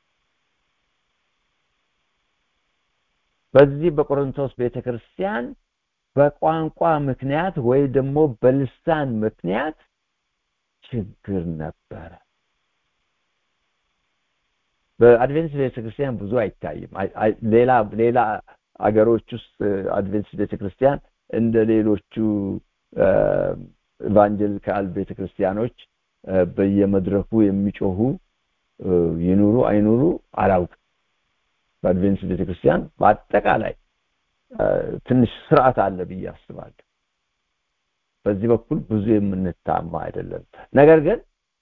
በዚህ በቆሮንቶስ ቤተክርስቲያን በቋንቋ ምክንያት ወይ ደግሞ በልሳን ምክንያት ችግር ነበረ በአድቬንቲስት ቤተክርስቲያን ብዙ አይታይም ሌላ ሌላ አገሮች ውስጥ አድቬንቲስት ቤተክርስቲያን እንደ ሌሎቹ ኢቫንጀሊካል ቤተክርስቲያኖች በየመድረኩ የሚጮሁ ይኑሩ አይኑሩ አላውቅም በአድቬንቲስት ቤተክርስቲያን በአጠቃላይ ትንሽ ስርዓት አለ ብዬ አስባለሁ በዚህ በኩል ብዙ የምንታማ አይደለም ነገር ግን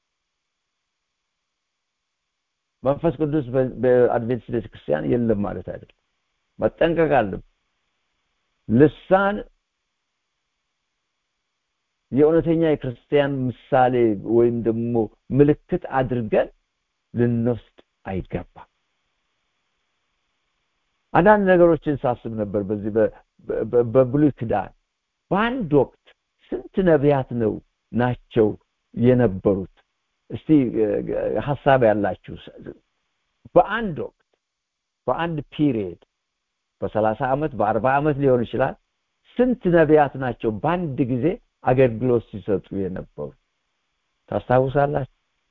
መንፈስ ቅዱስ በአድቬንቲስት ቤተክርስቲያን የለም ማለት አይደለም መጠንቀቅ አለብን ልሳን የእውነተኛ የክርስቲያን ምሳሌ ወይም ደግሞ ምልክት አድርገን ልንወስድ አይገባም አንዳንድ ነገሮችን ሳስብ ነበር በዚህ በብሉይ ክዳን በአንድ ወቅት ስንት ነቢያት ነው ናቸው የነበሩት እስቲ ሀሳብ ያላችሁ በአንድ ወቅት በአንድ ፒሪየድ በሰላሳ ዓመት በአርባ ዓመት ሊሆን ይችላል ስንት ነቢያት ናቸው በአንድ ጊዜ አገልግሎት ሲሰጡ የነበሩ ታስታውሳላችሁ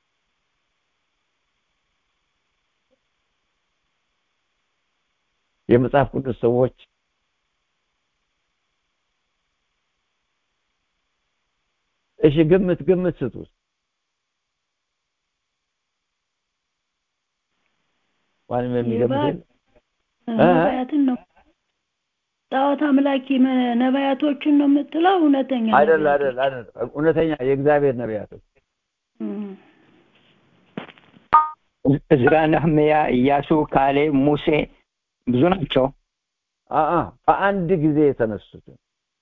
የመጽሐፍ ቅዱስ ሰዎች እሺ ግምት ግምት ስጡ ማንም የሚገምት ነቢያትን ነው ጣዖት አምላኪ ነቢያቶችን ነው የምትለው እውነተኛ አይደል አይደል አይደል እውነተኛ የእግዚአብሔር ነቢያቶች እዝራ ነህምያ ኢያሱ ካሌ ሙሴ ብዙ ናቸው አአ በአንድ ጊዜ የተነሱትን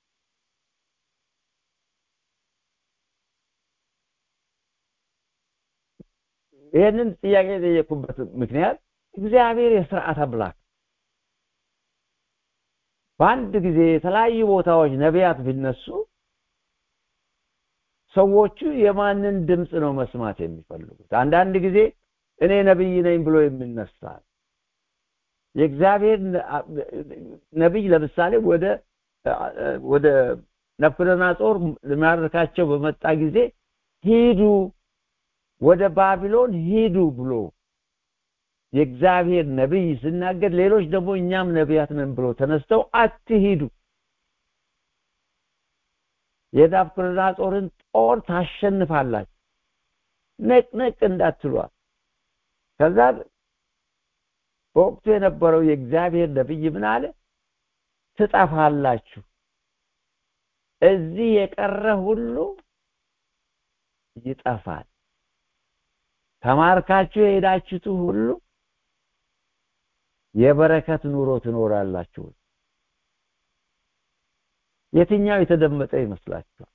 ይህንን ጥያቄ የጠየቁበት ምክንያት እግዚአብሔር የስርዓት አምላክ በአንድ ጊዜ የተለያዩ ቦታዎች ነቢያት ቢነሱ ሰዎቹ የማንን ድምፅ ነው መስማት የሚፈልጉት አንዳንድ ጊዜ እኔ ነብይ ነኝ ብሎ የሚነሳ የእግዚአብሔር ነብይ ለምሳሌ ወደ ወደ ናቡከደነፆር ሊማርካቸው በመጣ ጊዜ ሂዱ ወደ ባቢሎን ሂዱ ብሎ የእግዚአብሔር ነብይ ሲናገር ሌሎች ደግሞ እኛም ነቢያት ነን ብሎ ተነስተው አትሂዱ የናቡከደነፆርን ጦር ታሸንፋላችሁ ነቅነቅ እንዳትሏል ከዛ በወቅቱ የነበረው የእግዚአብሔር ነብይ ምን አለ ትጠፋላችሁ እዚህ የቀረ ሁሉ ይጠፋል ተማርካችሁ የሄዳችሁት ሁሉ የበረከት ኑሮ ትኖራላችሁ የትኛው የተደመጠ ይመስላችኋል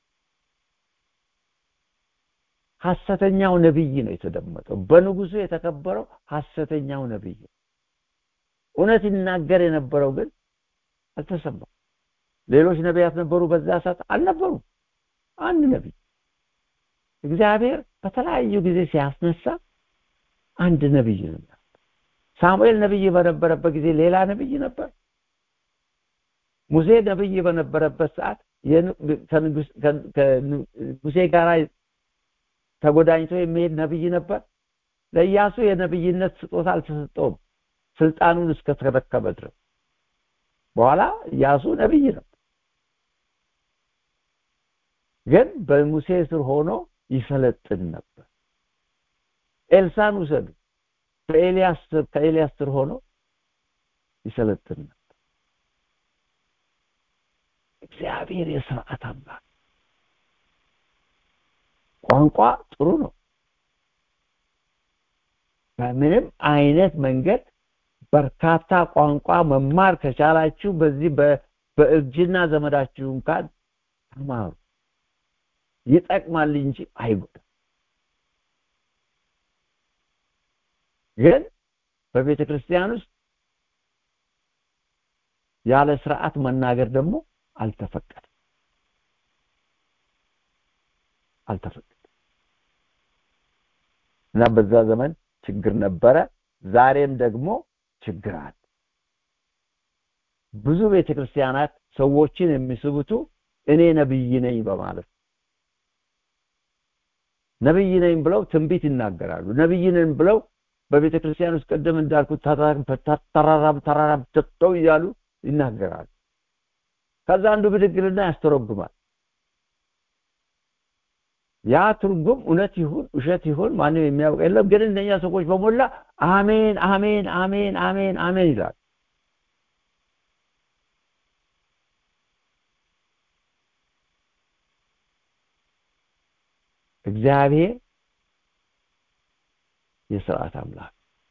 ሐሰተኛው ነብይ ነው የተደመጠው በንጉሱ የተከበረው ሐሰተኛው ነብይ እውነት ይናገር የነበረው ግን አልተሰማም ሌሎች ነቢያት ነበሩ በዛ ሰዓት አልነበሩም አንድ ነቢይ እግዚአብሔር በተለያዩ ጊዜ ሲያስነሳ አንድ ነቢይ ነበር ሳሙኤል ነቢይ በነበረበት ጊዜ ሌላ ነቢይ ነበር ሙሴ ነቢይ በነበረበት ሰዓት ከሙሴ ጋር ተጎዳኝቶ የሚሄድ ነቢይ ነበር ለኢያሱ የነቢይነት ስጦታ አልተሰጠውም ስልጣኑን እስከተረከበ ድረስ በኋላ ኢያሱ ነቢይ ነበር ግን በሙሴ ስር ሆኖ ይሰለጥን ነበር ኤልሳን ውሰዱ በኤልያስ ስር ከኤልያስ ስር ሆኖ ይሰለጥን ነበር እግዚአብሔር የስርዓት አምላክ ቋንቋ ጥሩ ነው በምንም አይነት መንገድ በርካታ ቋንቋ መማር ከቻላችሁ በዚህ በእርጅና ዘመዳችሁ እንኳን ተማሩ ይጠቅማል እንጂ አይጎዳም ግን በቤተ ክርስቲያን ውስጥ ያለ ስርዓት መናገር ደግሞ አልተፈቀደም አልተፈቀደም እና በዛ ዘመን ችግር ነበረ ዛሬም ደግሞ ችግር አለ ብዙ ቤተክርስቲያናት ሰዎችን የሚስቡቱ እኔ ነብይ ነኝ በማለት ነብይ ነኝ ብለው ትንቢት ይናገራሉ ነብይ ነኝ ብለው በቤተ ክርስቲያን ውስጥ ቅድም እንዳልኩት ተራራም ተራራም ተጠው እያሉ ይናገራሉ ከዛ አንዱ ብድግልና ያስተረጉማል ያ ትርጉም እውነት ይሁን ውሸት ይሁን ማንም የሚያውቅ የለም ግን እነኛ ሰዎች በሞላ አሜን አሜን አሜን አሜን አሜን ይላል እግዚአብሔር የስርዓት አምላክ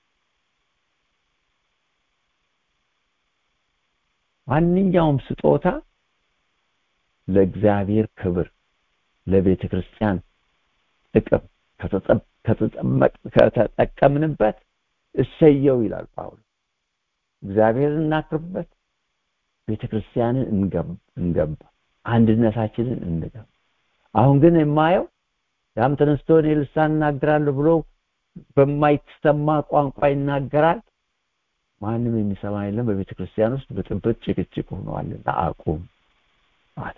ማንኛውም ስጦታ ለእግዚአብሔር ክብር ለቤተ ክርስቲያን ጥቅም ከተጠቀምንበት እሰየው ይላል ጳውሎስ እግዚአብሔርን እናክርበት ቤተ ክርስቲያንን እንገባ አንድነታችንን እንገባ አሁን ግን የማየው ያም ተነስቶ እኔ ልሳን እናገራለሁ ብሎ በማይሰማ ቋንቋ ይናገራል ማንም የሚሰማ የለም በቤተ ክርስቲያን ውስጥ ብጥብጥ ጭቅጭቅ ሆኗልና አቁም ማለት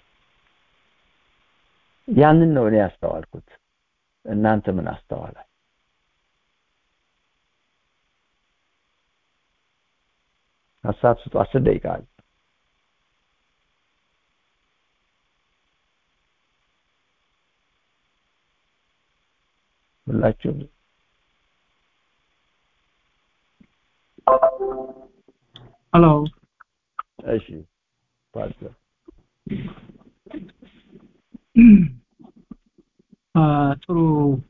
ያንን ነው እኔ ያስተዋልኩት እናንተ ምን አስተዋላል ሀሳብ ስጡ አስር ደቂቃ አለ ሁላችሁም ሄሎ እሺ ፓስተር ጥሩ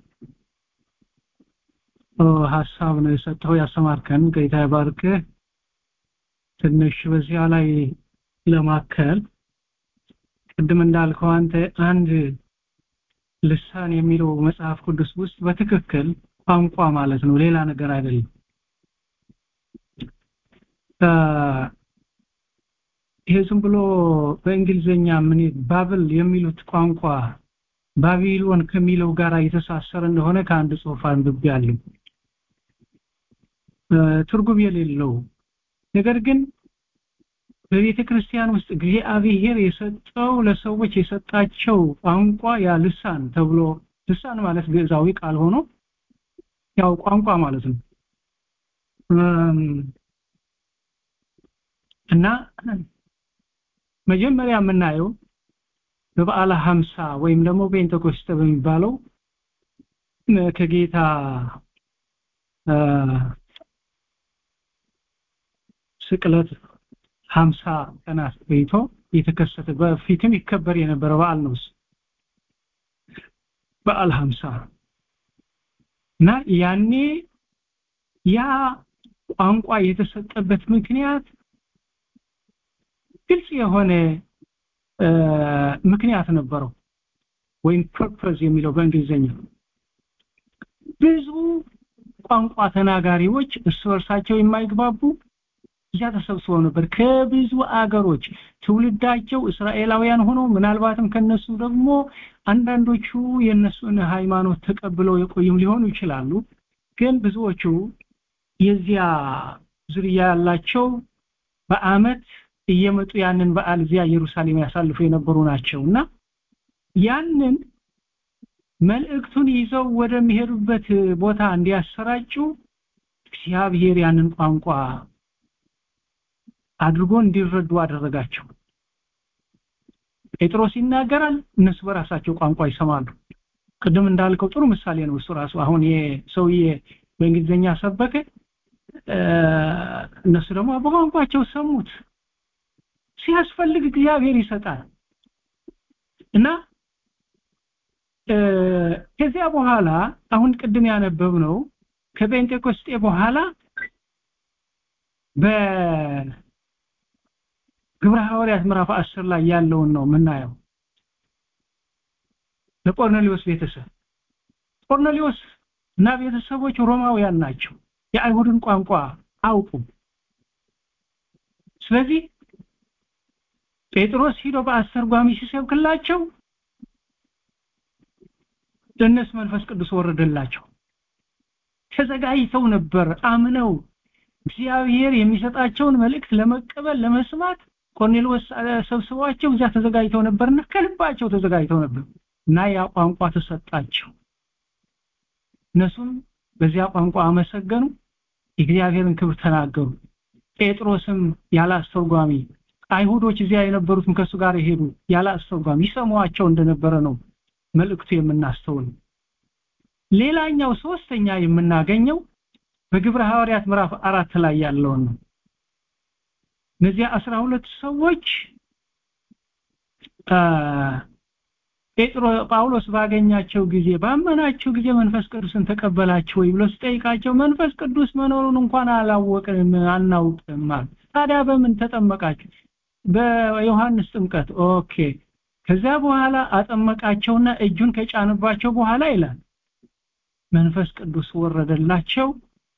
ሀሳብ ነው የሰጠው ያሰማርከን ጌታ ይባርክ ትንሽ በዚያ ላይ ለማከል ቅድም እንዳልከው አንተ አንድ ልሳን የሚለው መጽሐፍ ቅዱስ ውስጥ በትክክል ቋንቋ ማለት ነው ሌላ ነገር አይደለም ይሄ ዝም ብሎ በእንግሊዘኛ ምን ባብል የሚሉት ቋንቋ ባቢሎን ከሚለው ጋር የተሳሰረ እንደሆነ ከአንድ ጽሑፍ አንብቤያለሁ ትርጉም የሌለው ነገር ግን በቤተ ክርስቲያን ውስጥ እግዚአብሔር የሰጠው ለሰዎች የሰጣቸው ቋንቋ ያ ልሳን ተብሎ ልሳን ማለት ግዕዛዊ ቃል ሆኖ ያው ቋንቋ ማለት ነው እና መጀመሪያ የምናየው በበዓለ ሀምሳ ወይም ደግሞ ፔንቴኮስተ በሚባለው ከጌታ ስቅለት ሀምሳ ቀናት ቆይቶ የተከሰተ በፊትም ይከበር የነበረ በዓል ነው በዓል ሀምሳ እና ያኔ ያ ቋንቋ የተሰጠበት ምክንያት ግልጽ የሆነ ምክንያት ነበረው ወይም ፐርፐዝ የሚለው በእንግሊዝኛ ብዙ ቋንቋ ተናጋሪዎች እርስ በርሳቸው የማይግባቡ እዚያ ተሰብስበው ነበር ከብዙ አገሮች ትውልዳቸው እስራኤላውያን ሆኖ ምናልባትም ከነሱ ደግሞ አንዳንዶቹ የነሱን ሃይማኖት ተቀብለው የቆዩም ሊሆኑ ይችላሉ ግን ብዙዎቹ የዚያ ዝርያ ያላቸው በአመት እየመጡ ያንን በዓል እዚያ ኢየሩሳሌም ያሳልፉ የነበሩ ናቸው እና ያንን መልእክቱን ይዘው ወደሚሄዱበት ቦታ እንዲያሰራጩ እግዚአብሔር ያንን ቋንቋ አድርጎ እንዲረዱ አደረጋቸው ጴጥሮስ ይናገራል እነሱ በራሳቸው ቋንቋ ይሰማሉ ቅድም እንዳልከው ጥሩ ምሳሌ ነው እሱ ራሱ አሁን የሰውዬ በእንግሊዝኛ ሰበከ እነሱ ደግሞ በቋንቋቸው ሰሙት ሲያስፈልግ እግዚአብሔር ይሰጣል እና ከዚያ በኋላ አሁን ቅድም ያነበብነው ከጴንጤቆስጤ በኋላ በግብረ ሐዋርያት ምዕራፍ 10 ላይ ያለውን ነው የምናየው ለቆርኔሊዮስ ቤተሰብ ቆርኔሊዮስ እና ቤተሰቦች ሮማውያን ናቸው የአይሁድን ቋንቋ አውቁም ስለዚህ ጴጥሮስ ሂዶ በአስተርጓሚ ሲሰብክላቸው ለነሱ መንፈስ ቅዱስ ወረደላቸው ተዘጋጅተው ነበር አምነው እግዚአብሔር የሚሰጣቸውን መልእክት ለመቀበል ለመስማት ቆርኔሎስ ሰብስቧቸው እዚያ ተዘጋጅተው ነበርና ከልባቸው ተዘጋጅተው ነበር እና ያ ቋንቋ ተሰጣቸው እነሱም በዚያ ቋንቋ አመሰገኑ የእግዚአብሔርን ክብር ተናገሩ ጴጥሮስም ያለ አስተርጓሚ አይሁዶች እዚያ የነበሩትም ከሱ ጋር የሄዱ ያለ አስተርጓሚ ይሰሟቸው እንደነበረ ነው መልእክቱ የምናስተውል ሌላኛው ሶስተኛ የምናገኘው በግብረ ሐዋርያት ምዕራፍ አራት ላይ ያለውን ነው እነዚያ አስራ ሁለት ሰዎች ጴጥሮ ጳውሎስ ባገኛቸው ጊዜ ባመናቸው ጊዜ መንፈስ ቅዱስን ተቀበላቸው ወይ ብሎ ሲጠይቃቸው መንፈስ ቅዱስ መኖሩን እንኳን አላወቅንም አናውቅም ማለት ታዲያ በምን ተጠመቃችሁ በዮሐንስ ጥምቀት ኦኬ ከዛ በኋላ አጠመቃቸውና እጁን ከጫንባቸው በኋላ ይላል መንፈስ ቅዱስ ወረደላቸው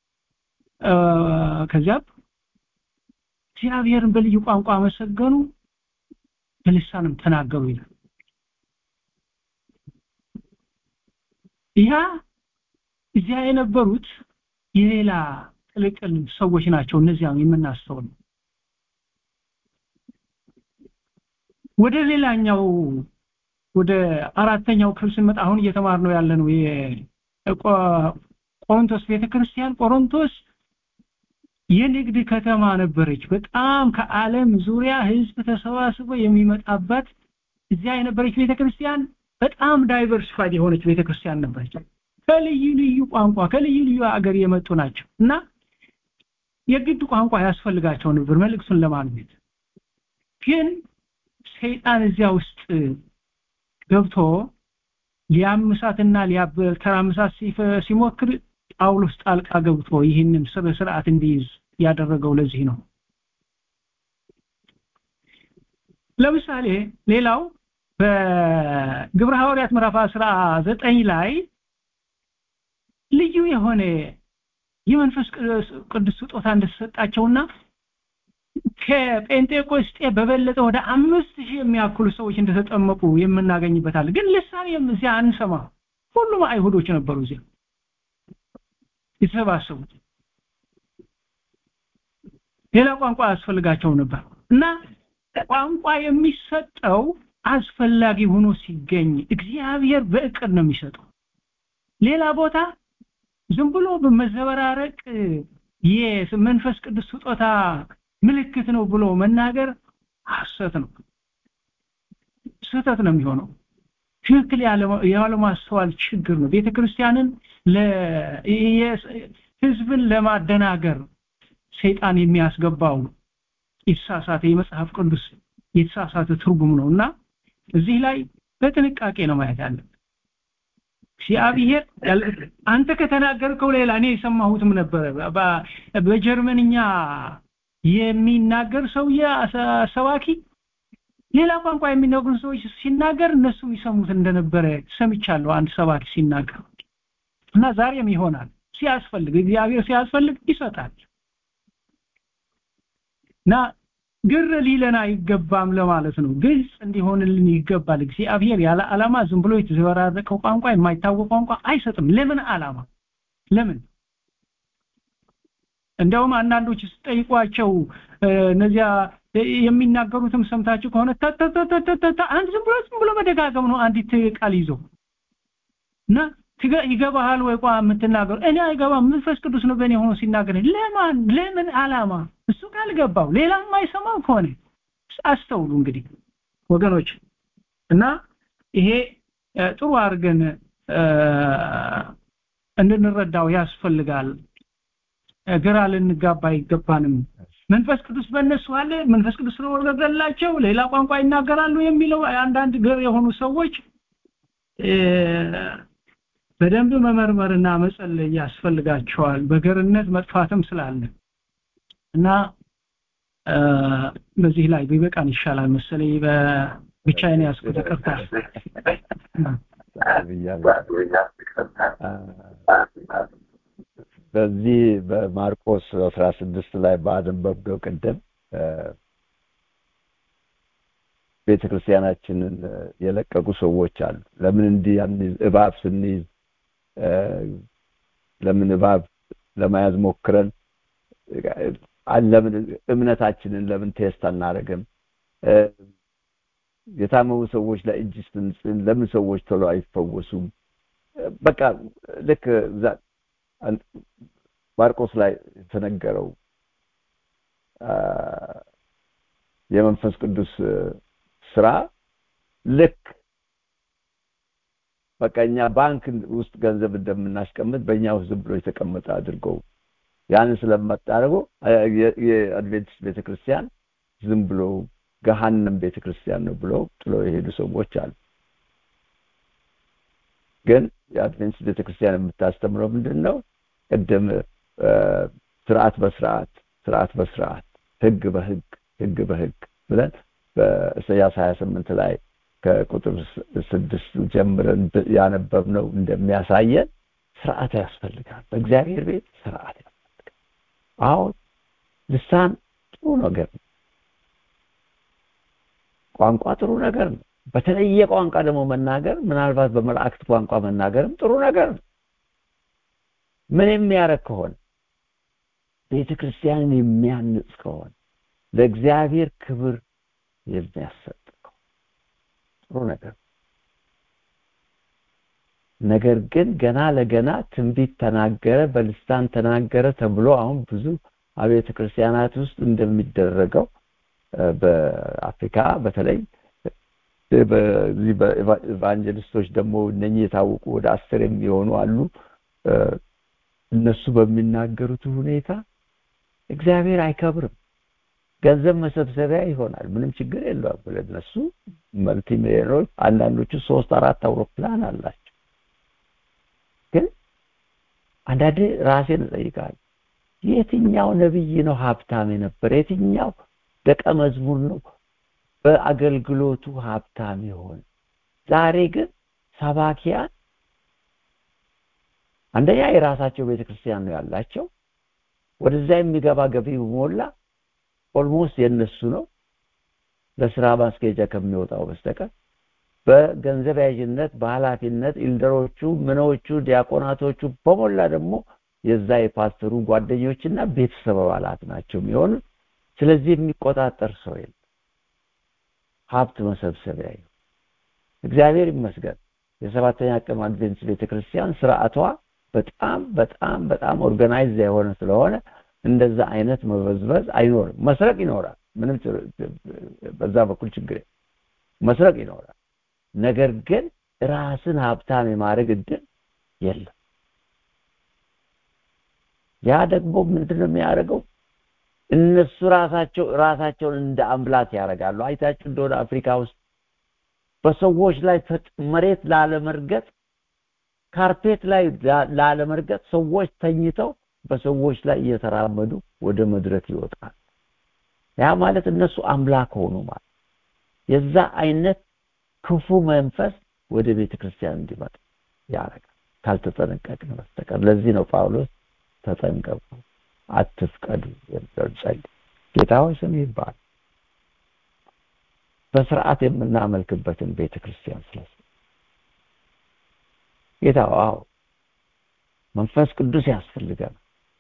ከዚያ እግዚአብሔርን በልዩ ቋንቋ አመሰገኑ በልሳንም ተናገሩ ይላል ያ እዚያ የነበሩት የሌላ ቅልቅል ሰዎች ናቸው እነዚያ የምናስተውል ወደ ሌላኛው ወደ አራተኛው ክፍል ስንመጣ አሁን እየተማር ነው ያለ ነው ቆሮንቶስ ቤተክርስቲያን ቆሮንቶስ የንግድ ከተማ ነበረች በጣም ከዓለም ዙሪያ ህዝብ ተሰባስቦ የሚመጣባት እዚያ የነበረች ቤተክርስቲያን በጣም ዳይቨርሲፋይድ የሆነች ቤተክርስቲያን ነበረች ከልዩ ልዩ ቋንቋ ከልዩ ልዩ አገር የመጡ ናቸው እና የግድ ቋንቋ ያስፈልጋቸው ነበር መልእክቱን ለማግኘት ግን ሰይጣን እዚያ ውስጥ ገብቶ ሊያምሳትና ሊያተራምሳት ሲሞክር ጳውሎስ ጣልቃ ገብቶ ይህንን ስነ ስርዓት እንዲይዝ ያደረገው ለዚህ ነው ለምሳሌ ሌላው በግብረ ሐዋርያት ምዕራፍ 19 ላይ ልዩ የሆነ የመንፈስ ቅዱስ ስጦታ እንደተሰጣቸውና ከጴንጤቆስጤ በበለጠ ወደ አምስት ሺህ የሚያክሉ ሰዎች እንደተጠመቁ የምናገኝበታል ግን ልሳን እዚያ አንሰማ ሁሉም አይሁዶች ነበሩ እዚያ የተሰባሰቡት ሌላ ቋንቋ ያስፈልጋቸው ነበር እና ቋንቋ የሚሰጠው አስፈላጊ ሆኖ ሲገኝ እግዚአብሔር በእቅድ ነው የሚሰጠው ሌላ ቦታ ዝም ብሎ በመዘበራረቅ የመንፈስ ቅዱስ ስጦታ ምልክት ነው ብሎ መናገር ሐሰት ነው ስህተት ነው የሚሆነው ትክክል ያለማስተዋል ችግር ነው ቤተ ክርስቲያንን ህዝብን ለማደናገር ሰይጣን የሚያስገባው የተሳሳተ የመጽሐፍ ቅዱስ የተሳሳተ ትርጉም ነው እና እዚህ ላይ በጥንቃቄ ነው ማየት ያለብን እግዚአብሔር አንተ ከተናገርከው ሌላ እኔ የሰማሁትም ነበረ በጀርመንኛ የሚናገር ሰውዬ ሰባኪ ሌላ ቋንቋ የሚናገሩ ሰዎች ሲናገር እነሱ ይሰሙት እንደነበረ ሰምቻለሁ አንድ ሰባኪ ሲናገር እና ዛሬም ይሆናል ሲያስፈልግ እግዚአብሔር ሲያስፈልግ ይሰጣል እና ግር ሊለን አይገባም ለማለት ነው ግልጽ እንዲሆንልን ይገባል እግዚአብሔር ያለ ዓላማ ዝም ብሎ የተዘበራረቀው ቋንቋ የማይታወቅ ቋንቋ አይሰጥም ለምን ዓላማ ለምን እንደውም አንዳንዶች ስጠይቋቸው እነዚያ የሚናገሩትም ሰምታችሁ ከሆነ አንድ ዝም ብሎ ዝም ብሎ መደጋገም ነው አንዲት ቃል ይዞ እና ይገባሃል ወይ ቋ የምትናገሩ እኔ አይገባም መንፈስ ቅዱስ ነው በእኔ ሆኖ ሲናገር ለማን ለምን ዓላማ እሱ ካልገባው ሌላ የማይሰማው ከሆነ አስተውሉ እንግዲህ ወገኖች እና ይሄ ጥሩ አድርገን እንድንረዳው ያስፈልጋል ግራ ልንጋባ አይገባንም መንፈስ ቅዱስ በእነሱ አለ መንፈስ ቅዱስ ስለወረደላቸው ሌላ ቋንቋ ይናገራሉ የሚለው አንዳንድ ገር የሆኑ ሰዎች በደንብ መመርመርና መጸለይ ያስፈልጋቸዋል በገርነት መጥፋትም ስላለ እና በዚህ ላይ ቢበቃን ይሻላል መሰለኝ በብቻዬን ያስኩት ይቅርታ በዚህ በማርቆስ 16 ላይ ባነበብነው ቅድም ቤተክርስቲያናችንን የለቀቁ ሰዎች አሉ ለምን እንዲህ እባብ ስንይዝ ለምን እባብ ለመያዝ ሞክረን ለምን እምነታችንን ለምን ቴስት አናደርግም የታመሙ ሰዎች ላይ እጅ ስንጽን ለምን ሰዎች ቶሎ አይፈወሱም በቃ ልክ ማርቆስ ላይ የተነገረው የመንፈስ ቅዱስ ስራ ልክ በቃ እኛ ባንክ ውስጥ ገንዘብ እንደምናስቀምጥ በእኛ ውስጥ ዝም ብሎ የተቀመጠ አድርገው ያንን ስለማታደርገው የአድቬንቲስት ቤተክርስቲያን ዝም ብሎ ገሃነም ቤተክርስቲያን ነው ብለው ጥሎ የሄዱ ሰዎች አሉ ግን የአድቬንቲስት ቤተክርስቲያን የምታስተምረው ምንድን ነው ቅድም ስርዓት በስርዓት ስርዓት በስርዓት ህግ በህግ ህግ በህግ ብለን በኢሳያስ 28 ላይ ከቁጥር ስድስት ጀምረን ያነበብነው እንደሚያሳየን ስርዓት ያስፈልጋል በእግዚአብሔር ቤት ስርዓት ያስፈልጋል አሁን ልሳን ጥሩ ነገር ነው ቋንቋ ጥሩ ነገር ነው በተለየ ቋንቋ ደግሞ መናገር ምናልባት በመላእክት ቋንቋ መናገርም ጥሩ ነገር ነው ምን የሚያረግ ከሆነ ቤተ ክርስቲያንን የሚያንጽ ከሆነ ለእግዚአብሔር ክብር የሚያሰጥ ጥሩ ነገር ነገር ግን ገና ለገና ትንቢት ተናገረ በልሳን ተናገረ ተብሎ አሁን ብዙ አብያተ ክርስቲያናት ውስጥ እንደሚደረገው በአፍሪካ በተለይ በዚህ በኢቫንጀሊስቶች ደግሞ እነኚህ የታወቁ ወደ አስር የሚሆኑ አሉ እነሱ በሚናገሩት ሁኔታ እግዚአብሔር አይከብርም ገንዘብ መሰብሰቢያ ይሆናል ምንም ችግር የለውም ለነሱ መልቲ ሚሊዮኖች አንዳንዶቹ ሶስት አራት አውሮፕላን አላቸው ግን አንዳንዴ ራሴን እጠይቃለሁ የትኛው ነብይ ነው ሀብታም የነበረ የትኛው ደቀ መዝሙር ነው በአገልግሎቱ ሀብታም ይሆን ዛሬ ግን ሰባኪያን አንደኛ የራሳቸው ቤተክርስቲያን ነው ያላቸው ወደዛ የሚገባ ገቢ ሞላ ኦልሞስት የነሱ ነው ለስራ ማስኬጃ ከሚወጣው በስተቀር በገንዘብ ያዥነት በኃላፊነት ኢልደሮቹ ምኖቹ ዲያቆናቶቹ በሞላ ደግሞ የዛ የፓስተሩ ጓደኞችና ቤተሰብ አባላት ናቸው የሚሆኑት ስለዚህ የሚቆጣጠር ሰው የለም ሀብት መሰብሰቢያ እግዚአብሔር ይመስገን የሰባተኛ ቀን አድቬንስ ቤተክርስቲያን ስርዓቷ በጣም በጣም በጣም ኦርጋናይዝ የሆነ ስለሆነ እንደዛ አይነት መበዝበዝ አይኖርም መስረቅ ይኖራል ምንም በዛ በኩል ችግር መስረቅ ይኖራል ነገር ግን ራስን ሀብታም የማድረግ እድል የለም ያ ደግሞ ምንድነው የሚያደርገው እነሱ ራሳቸው ራሳቸውን እንደ አምላክ ያደርጋሉ አይታችሁ እንደሆነ አፍሪካ ውስጥ በሰዎች ላይ መሬት ላለመርገጥ ካርፔት ላይ ላለመርገጥ ሰዎች ተኝተው በሰዎች ላይ እየተራመዱ ወደ መድረክ ይወጣል ያ ማለት እነሱ አምላክ ሆኑ ማለት የዛ አይነት ክፉ መንፈስ ወደ ቤተ ክርስቲያን እንዲመጣ ያደርጋል ካልተጠነቀቅን በስተቀር ለዚህ ነው ጳውሎስ ተጠንቀቁ አትፍቀዱ የሚለው ጸልይ ጌታ ሆይ ስም ይባል በስርዓት የምናመልክበትን ቤተ ክርስቲያን ስለስ ጌታ አዎ መንፈስ ቅዱስ ያስፈልጋል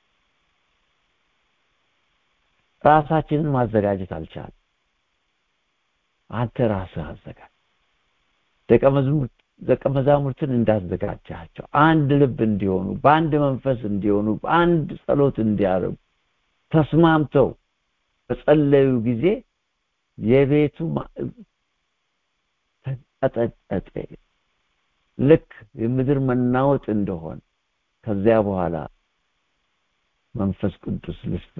ራሳችንን ማዘጋጀት አልቻል አንተ ራስህ አዘጋጅ ደቀ መዝሙር ደቀ መዛሙርትን እንዳዘጋጃቸው አንድ ልብ እንዲሆኑ በአንድ መንፈስ እንዲሆኑ በአንድ ጸሎት እንዲያደርጉ ተስማምተው በጸለዩ ጊዜ የቤቱ ተንቀጠቀጠ ልክ የምድር መናወጥ እንደሆነ ከዚያ በኋላ መንፈስ ቅዱስ ልስጥ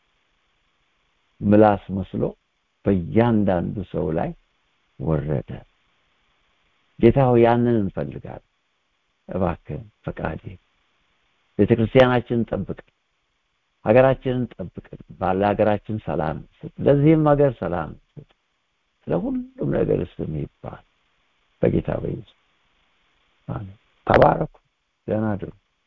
ምላስ መስሎ በእያንዳንዱ ሰው ላይ ወረደ ጌታ ሆይ ያንን እንፈልጋለን እባክህን ፈቃዴ ቤተክርስቲያናችንን ጠብቅ ሀገራችንን ጠብቅን ባለ ሀገራችን ሰላም ስጥ ለዚህም ሀገር ሰላም ስጥ ስለ ሁሉም ነገር ስም ይባል በጌታ በኢየሱስ አሜን ተባረኩ ደህና አድሩ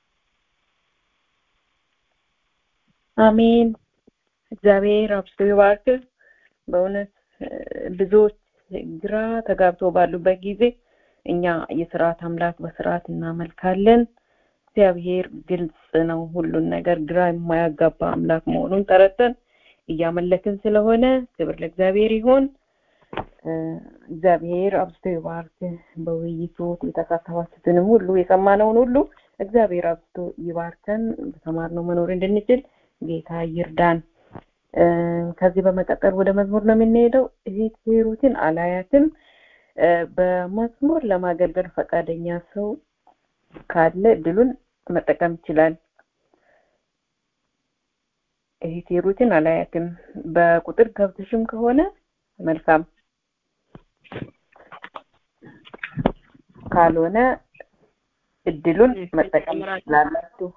አሜን እግዚአብሔር አብስቶ ይባርክ በእውነት ብዙዎች ግራ ተጋብቶ ባሉበት ጊዜ እኛ የስርዓት አምላክ በስርዓት እናመልካለን እግዚአብሔር ግልጽ ነው ሁሉን ነገር ግራ የማያጋባ አምላክ መሆኑን ተረተን እያመለክን ስለሆነ ክብር ለእግዚአብሔር ይሆን እግዚአብሔር አብዝቶ ይባርክ በውይይቱ የተሳተፋችሁትንም ሁሉ የሰማነውን ሁሉ እግዚአብሔር አብዝቶ ይባርከን በተማርነው መኖር እንድንችል ጌታ ይርዳን ከዚህ በመቀጠል ወደ መዝሙር ነው የምንሄደው እህት ሂሩትን አላያትም በመዝሙር ለማገልገል ፈቃደኛ ሰው ካለ እድሉን መጠቀም ይችላል እህት ሂሩትን አላያትም በቁጥር ገብተሽም ከሆነ መልካም ካልሆነ እድሉን መጠቀም ትችላላችሁ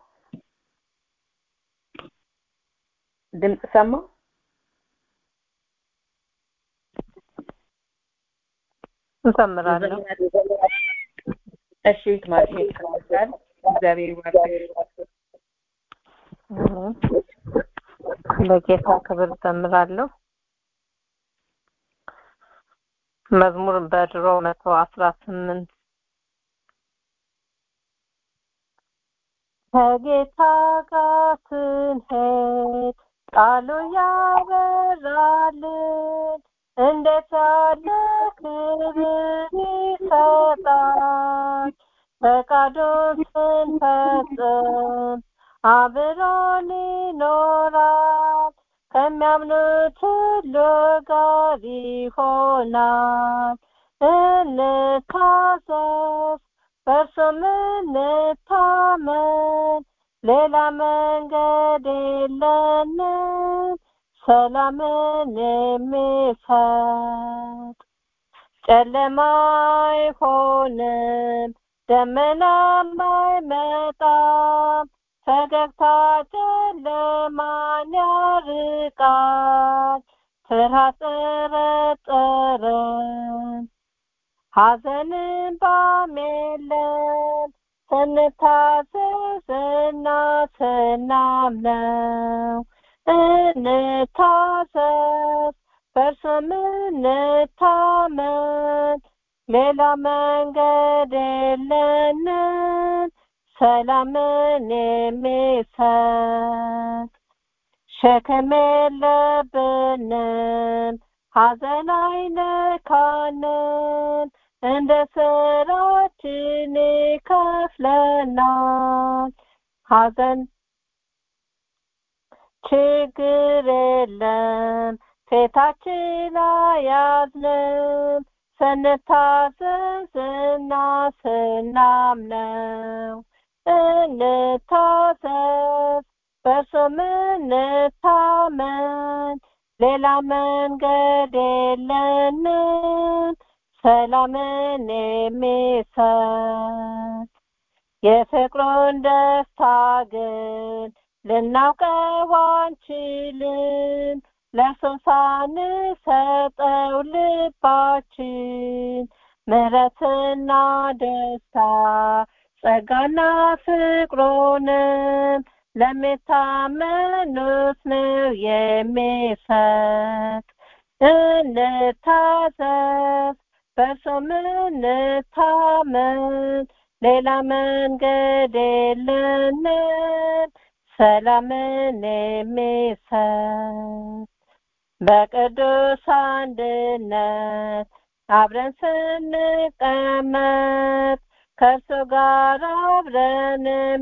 ድምፅ ሰማው እንዘምራለሁ እሺ ማለት ይችላል እግዚአብሔር ይባርክ ለጌታ ክብር ዘምራለሁ መዝሙር በድሮ መቶ አስራ ስምንት ከጌታ ጋር ስንሄድ ቃሉ ያበራልን እንዴት ያለ ክብር ይሰጣል ፈቃዱን ስንፈጽም አብሮን ይኖራል ከሚያምኑት ሁሉ ጋር ይሆናል እንታዘዝ በእርሱም እንታመን ሌላ መንገድ የለንም ሰላምን የሚሰጥ ጨለማ አይሆንም ደመናም አይመጣም ፈገግታ ጨለማን ያርቃል ፍርሃት ጠረጠረን ሐዘንን ባም የለም ስንታዘዝና ስናምነው እንታዘዝ በእርሱም እንታመን ሌላ መንገድ የለንም ሰላምን የሚሰጥ ሸክም የለብንም ሐዘን አይነካንም እንደ ስራችን ይከፍለናል ሐዘን ችግር የለም ፊታችን አያዝንም ስንታዘዝና ስናምነው እንታዘዝ በስም እንታመን ሌላ መንገድ የለንም ሰላምን የሚሰጥ የፍቅሩን ደስታ ግን ልናውቀው አንችልም ለሰው ሳንሰጠው ልባችን ምሕረትና ደስታ ጸጋና ፍቅሩንም ለሚታመኑት ነው የሚሰጥ እንታዘዝ በእርሱም እንታመን ሌላ መንገድ የለንም ሰላምን የሚሰጥ በቅዱስ አንድነት አብረን ስንቀመጥ ከእርሱ ጋር አብረንም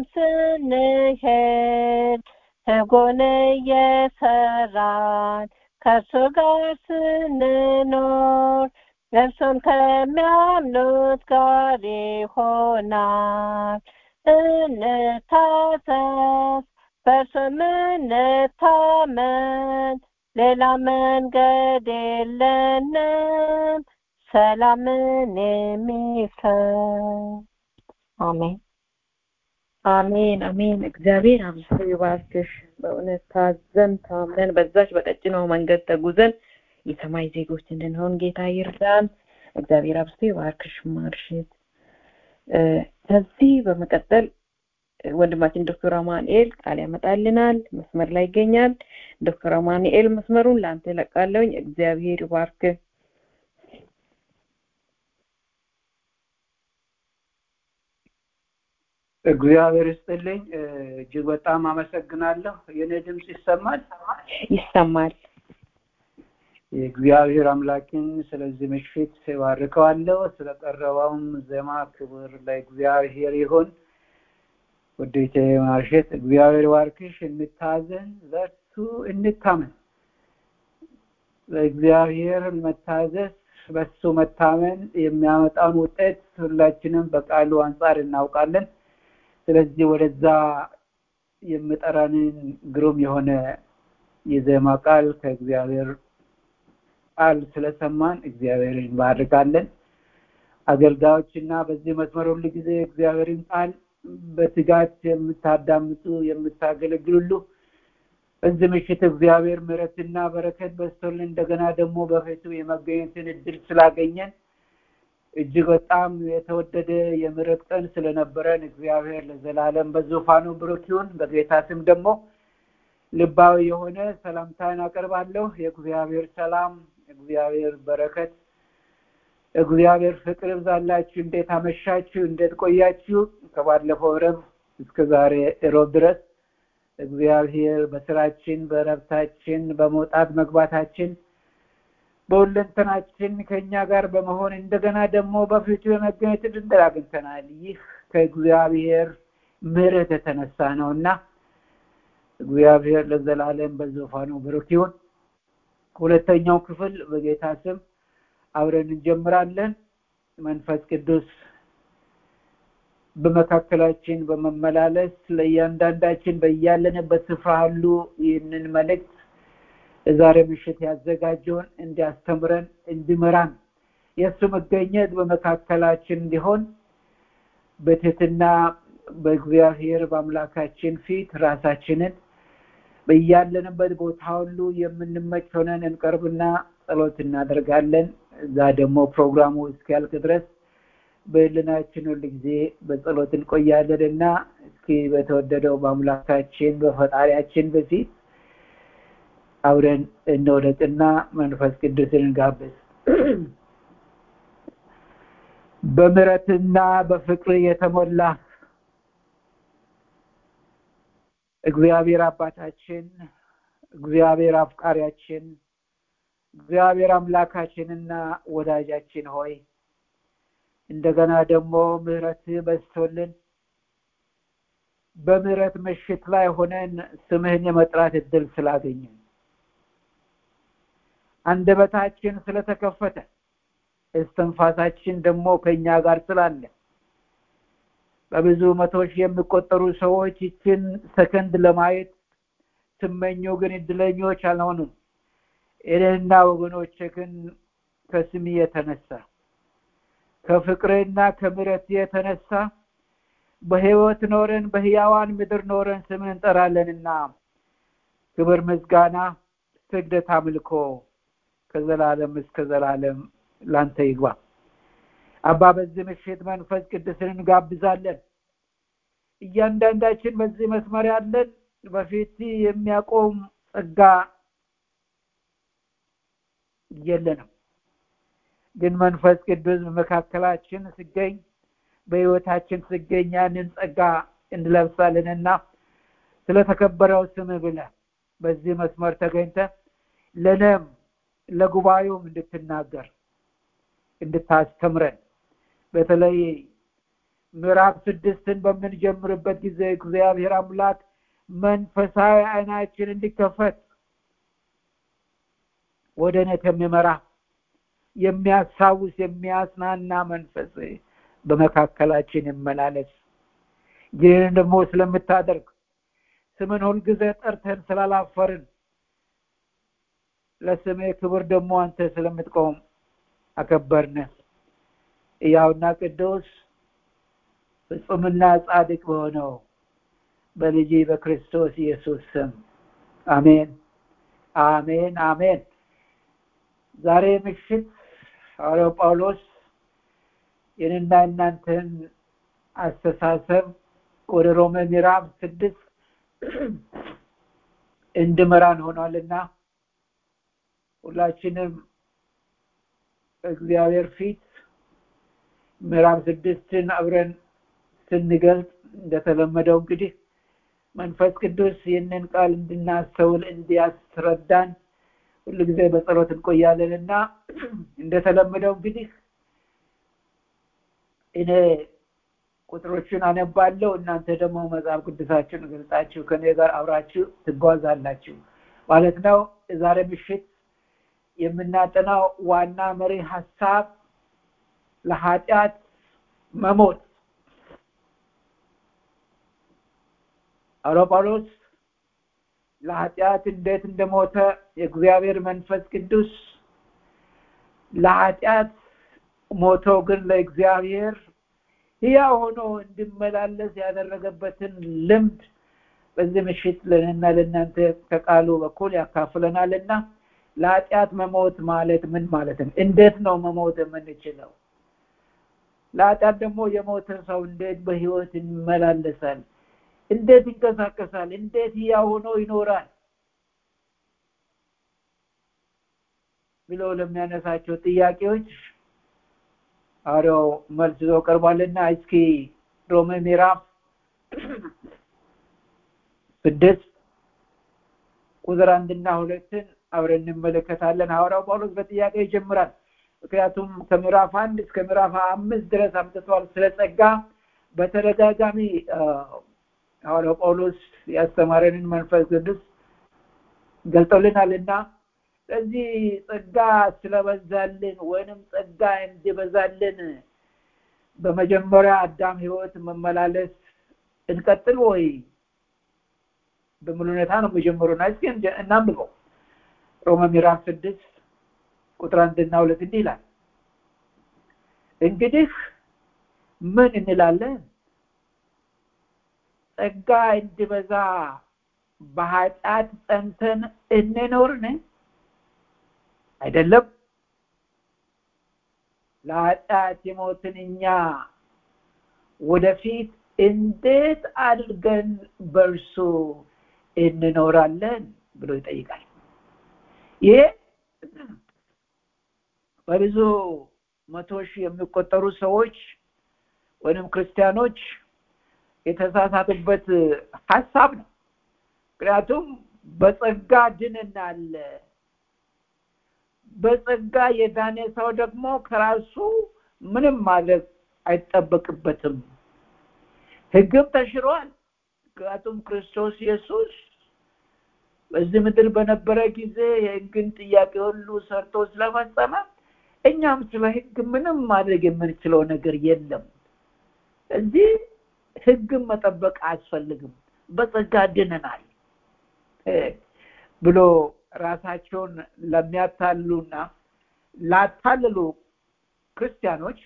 ስንሄድ ሕጉን እየሰራን ከእርሱ ጋር ስንኖር እርሱም ከሚያምኑት ጋር ይሆናል እንታዘዝ በእርሱም እንታመን ሌላ መንገድ የለንም ሰላምን የሚሰጥ አሜን አሜን አሜን እግዚአብሔር አብዝቶ ይባርክሽ በእውነት ታዘን ታምነን በዛች በቀጭኗው መንገድ ተጉዘን የሰማይ ዜጎች እንድንሆን ጌታ ይርዳን እግዚአብሔር አብዝቶ ይባርክሽ ማርሽት ከዚህ በመቀጠል ወንድማችን ዶክተር አማኑኤል ቃል ያመጣልናል መስመር ላይ ይገኛል ዶክተር አማኑኤል መስመሩን ለአንተ ለቃለውኝ እግዚአብሔር ይባርክ እግዚአብሔር ይስጥልኝ እጅግ በጣም አመሰግናለሁ የኔ ድምፅ ይሰማል ይሰማል የእግዚአብሔር አምላክን ስለዚህ ምሽት ባርከዋለሁ ስለቀረበውም ዜማ ክብር ለእግዚአብሔር ይሁን ውዴቴ ማርሸት እግዚአብሔር ባርክሽ እንታዘን ለእርሱ እንታመን ለእግዚአብሔር መታዘዝ በሱ መታመን የሚያመጣውን ውጤት ሁላችንም በቃሉ አንጻር እናውቃለን ስለዚህ ወደዛ የምጠራንን ግሩም የሆነ የዜማ ቃል ከእግዚአብሔር ቃል ስለሰማን እግዚአብሔርን እንባርካለን አገልጋዮች እና በዚህ መስመር ሁሉ ጊዜ እግዚአብሔርን ቃል በትጋት የምታዳምጡ የምታገለግሉሉ በዚህ ምሽት እግዚአብሔር ምሕረትና በረከት በስቶልን እንደገና ደግሞ በፊቱ የመገኘትን እድል ስላገኘን እጅግ በጣም የተወደደ የምሕረት ቀን ስለነበረን እግዚአብሔር ለዘላለም በዙፋኑ ብሩክ ይሁን በጌታ ስም ደግሞ ልባዊ የሆነ ሰላምታን አቀርባለሁ የእግዚአብሔር ሰላም እግዚአብሔር በረከት እግዚአብሔር ፍቅር ብዛላችሁ እንዴት አመሻችሁ እንዴት ቆያችሁ ከባለፈው ረብ እስከ ዛሬ ሮብ ድረስ እግዚአብሔር በስራችን በረብታችን በመውጣት መግባታችን በሁለንተናችን ከኛ ጋር በመሆን እንደገና ደግሞ በፊቱ የመገኘት ድንድር አግኝተናል ይህ ከእግዚአብሔር ምሕረት የተነሳ ነው እና እግዚአብሔር ለዘላለም በዙፋኑ ብሩክ ይሁን ሁለተኛው ክፍል በጌታ ስም አብረን እንጀምራለን መንፈስ ቅዱስ በመካከላችን በመመላለስ ለእያንዳንዳችን በያለንበት ስፍራ ሁሉ ይህንን መልእክት ዛሬ ምሽት ያዘጋጀውን እንዲያስተምረን እንዲመራን የእሱ መገኘት በመካከላችን እንዲሆን በትህትና በእግዚአብሔር በአምላካችን ፊት ራሳችንን በያለንበት ቦታ ሁሉ የምንመች ሆነን እንቀርብና ጸሎት እናደርጋለን እዛ ደግሞ ፕሮግራሙ እስኪያልቅ ድረስ በህልናችን ሁል ጊዜ በጸሎት እንቆያለን እና እስኪ በተወደደው በአምላካችን በፈጣሪያችን በፊት አብረን እንወደቅና መንፈስ ቅዱስን እንጋብዝ በምረትና በፍቅር የተሞላ እግዚአብሔር አባታችን እግዚአብሔር አፍቃሪያችን እግዚአብሔር አምላካችንና ወዳጃችን ሆይ እንደገና ደግሞ ምህረት በዝቶልን በምህረት ምሽት ላይ ሆነን ስምህን የመጥራት እድል ስላገኘን አንደበታችን ስለተከፈተ እስትንፋሳችን ደግሞ ከኛ ጋር ስላለ በብዙ መቶ ሺህ የሚቆጠሩ ሰዎች ይችን ሰከንድ ለማየት ስመኙ ግን እድለኞች አልሆኑም። እኔና ወገኖቼ ግን ከስሚ የተነሳ ከፍቅርና ከምሕረት የተነሳ በሕይወት ኖረን በሕያዋን ምድር ኖረን ስምን እንጠራለንና ክብር፣ ምስጋና፣ ስግደት፣ አምልኮ ከዘላለም እስከ ዘላለም ላንተ ይግባ። አባ በዚህ ምሽት መንፈስ ቅዱስን እንጋብዛለን። እያንዳንዳችን በዚህ መስመር ያለን በፊት የሚያቆም ጸጋ የለንም። ግን መንፈስ ቅዱስ በመካከላችን ሲገኝ በሕይወታችን ሲገኝ ያንን ጸጋ እንለብሳለንና ስለተከበረው ስም ብለህ በዚህ መስመር ተገኝተ ለነም ለጉባኤውም እንድትናገር እንድታስተምረን በተለይ ምዕራፍ ስድስትን በምንጀምርበት ጊዜ እግዚአብሔር አምላክ መንፈሳዊ አይናችን እንዲከፈት ወደ እውነት የሚመራ የሚያስታውስ የሚያጽናና መንፈስ በመካከላችን ይመላለስ። ይህን ደግሞ ስለምታደርግ ስምን ሁልጊዜ ጠርተን ስላላፈርን ለስሜ ክብር ደግሞ አንተ ስለምትቆም አከበርን። ሕያውና ቅዱስ ፍጹምና ጻድቅ በሆነው በልጅ በክርስቶስ ኢየሱስ ስም አሜን፣ አሜን፣ አሜን። ዛሬ ምሽት ሐዋርያው ጳውሎስ የኔና እናንተን አስተሳሰብ ወደ ሮሜ ምዕራፍ ስድስት እንድመራን ሆኗልና ሁላችንም እግዚአብሔር ፊት ምዕራፍ ስድስትን አብረን ስንገልጽ እንደተለመደው እንግዲህ መንፈስ ቅዱስ ይህንን ቃል እንድናስተውል እንዲያስረዳን ሁሉ ጊዜ በጸሎት እንቆያለን እና እንደተለመደው እንግዲህ እኔ ቁጥሮችን አነባለሁ እናንተ ደግሞ መጽሐፍ ቅዱሳችሁን ገልጻችሁ ከኔ ጋር አብራችሁ ትጓዛላችሁ ማለት ነው። ዛሬ ምሽት የምናጠናው ዋና መሪ ሀሳብ ለኃጢአት መሞት ሐዋርያው ጳውሎስ ለኃጢአት እንዴት እንደሞተ የእግዚአብሔር መንፈስ ቅዱስ ለኃጢአት ሞቶ ግን ለእግዚአብሔር ሕያው ሆኖ እንዲመላለስ ያደረገበትን ልምድ በዚህ ምሽት ለእኔና ለእናንተ ከቃሉ በኩል ያካፍለናልና ለኃጢአት መሞት ማለት ምን ማለት ነው? እንዴት ነው መሞት የምንችለው? ለኃጢአት ደግሞ የሞተ ሰው እንዴት በህይወት ይመላለሳል? እንዴት ይንቀሳቀሳል? እንዴት ሕያው ሆኖ ይኖራል? ብለው ለሚያነሳቸው ጥያቄዎች ሐዋርያው መልስ ይዞ ቀርቧልና እስኪ ሮሜ ምዕራፍ ስድስት ቁጥር አንድና ሁለትን አብረን እንመለከታለን። ሐዋርያው ጳውሎስ በጥያቄ ይጀምራል። ምክንያቱም ከምዕራፍ አንድ እስከ ምዕራፍ አምስት ድረስ አምጥቷል። ስለ ጸጋ በተደጋጋሚ ሐዋርያው ጳውሎስ ያስተማረንን መንፈስ ቅዱስ ገልጦልናል እና ስለዚህ ጸጋ ስለበዛልን ወይንም ጸጋ እንዲበዛልን በመጀመሪያ አዳም ህይወት መመላለስ እንቀጥል ወይ በምን ሁኔታ ነው የሚጀምሩና እስኪ እናንብበው ሮሜ ምዕራፍ ስድስት ቁጥር አንድና ሁለት እንዲህ ይላል እንግዲህ ምን እንላለን ጸጋ እንዲበዛ በኃጢአት ጸንተን እንኖርን አይደለም ለኃጢአት የሞትን እኛ ወደፊት እንዴት አድርገን በእርሱ እንኖራለን ብሎ ይጠይቃል ይሄ በብዙ መቶ ሺህ የሚቆጠሩ ሰዎች ወይም ክርስቲያኖች የተሳሳቱበት ሀሳብ ነው ምክንያቱም በጸጋ ድንናል በጸጋ የዳነ ሰው ደግሞ ከራሱ ምንም ማድረግ አይጠበቅበትም ህግም ተሽሯል ምክንያቱም ክርስቶስ ኢየሱስ በዚህ ምድር በነበረ ጊዜ የህግን ጥያቄ ሁሉ ሰርቶ ስለፈጸመ እኛም ስለ ህግ ምንም ማድረግ የምንችለው ነገር የለም እዚህ ህግን መጠበቅ አያስፈልግም በጸጋ ድነናል ብሎ ራሳቸውን ለሚያታልሉና ላታልሉ ክርስቲያኖች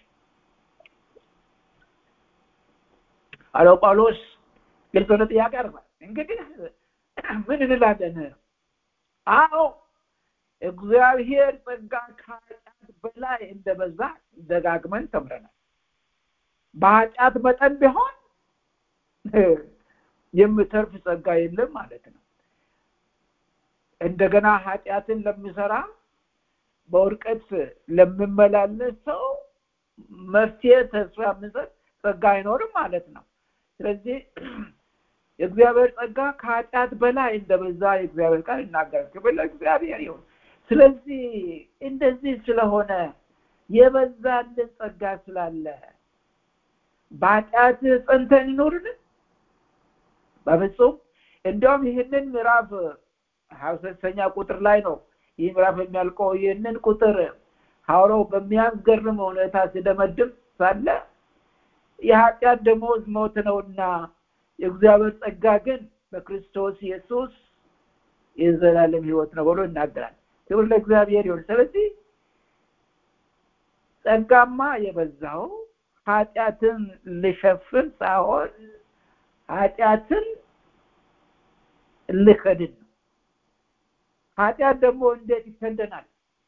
አለው ጳውሎስ ግልጽ የሆነ ጥያቄ አርባል እንግዲህ ምን እንላለን አዎ እግዚአብሔር ጸጋ ከኃጢአት በላይ እንደበዛ ደጋግመን ተምረናል በኃጢአት መጠን ቢሆን የምተርፍ ጸጋ የለም ማለት ነው እንደገና ኃጢአትን ለሚሰራ በውድቀት ለሚመላለስ ሰው መፍትሄ ተስፋ የምንሰጥ ጸጋ አይኖርም ማለት ነው ስለዚህ የእግዚአብሔር ጸጋ ከኃጢአት በላይ እንደበዛ የእግዚአብሔር ቃል ይናገራል ክብር ለእግዚአብሔር ይሁን ስለዚህ እንደዚህ ስለሆነ የበዛልን ጸጋ ስላለ በኃጢአት ጸንተን ይኖርን በፍጹም እንዲያውም ይህንን ምዕራፍ ሀያ ሶስተኛ ቁጥር ላይ ነው ይህ ምዕራፍ የሚያልቀው ይህንን ቁጥር ሐዋርያው በሚያስገርም ሁኔታ ሲደመድም ሳለ የኃጢአት ደሞዝ ሞት ነውና የእግዚአብሔር ጸጋ ግን በክርስቶስ ኢየሱስ የዘላለም ህይወት ነው ብሎ ይናገራል ክብር ለእግዚአብሔር ይሁን ስለዚህ ጸጋማ የበዛው ኃጢአትን ልሸፍን ሳይሆን ኃጢአትን ልከድን ነው ኃጢአት ደግሞ እንዴት ይከደናል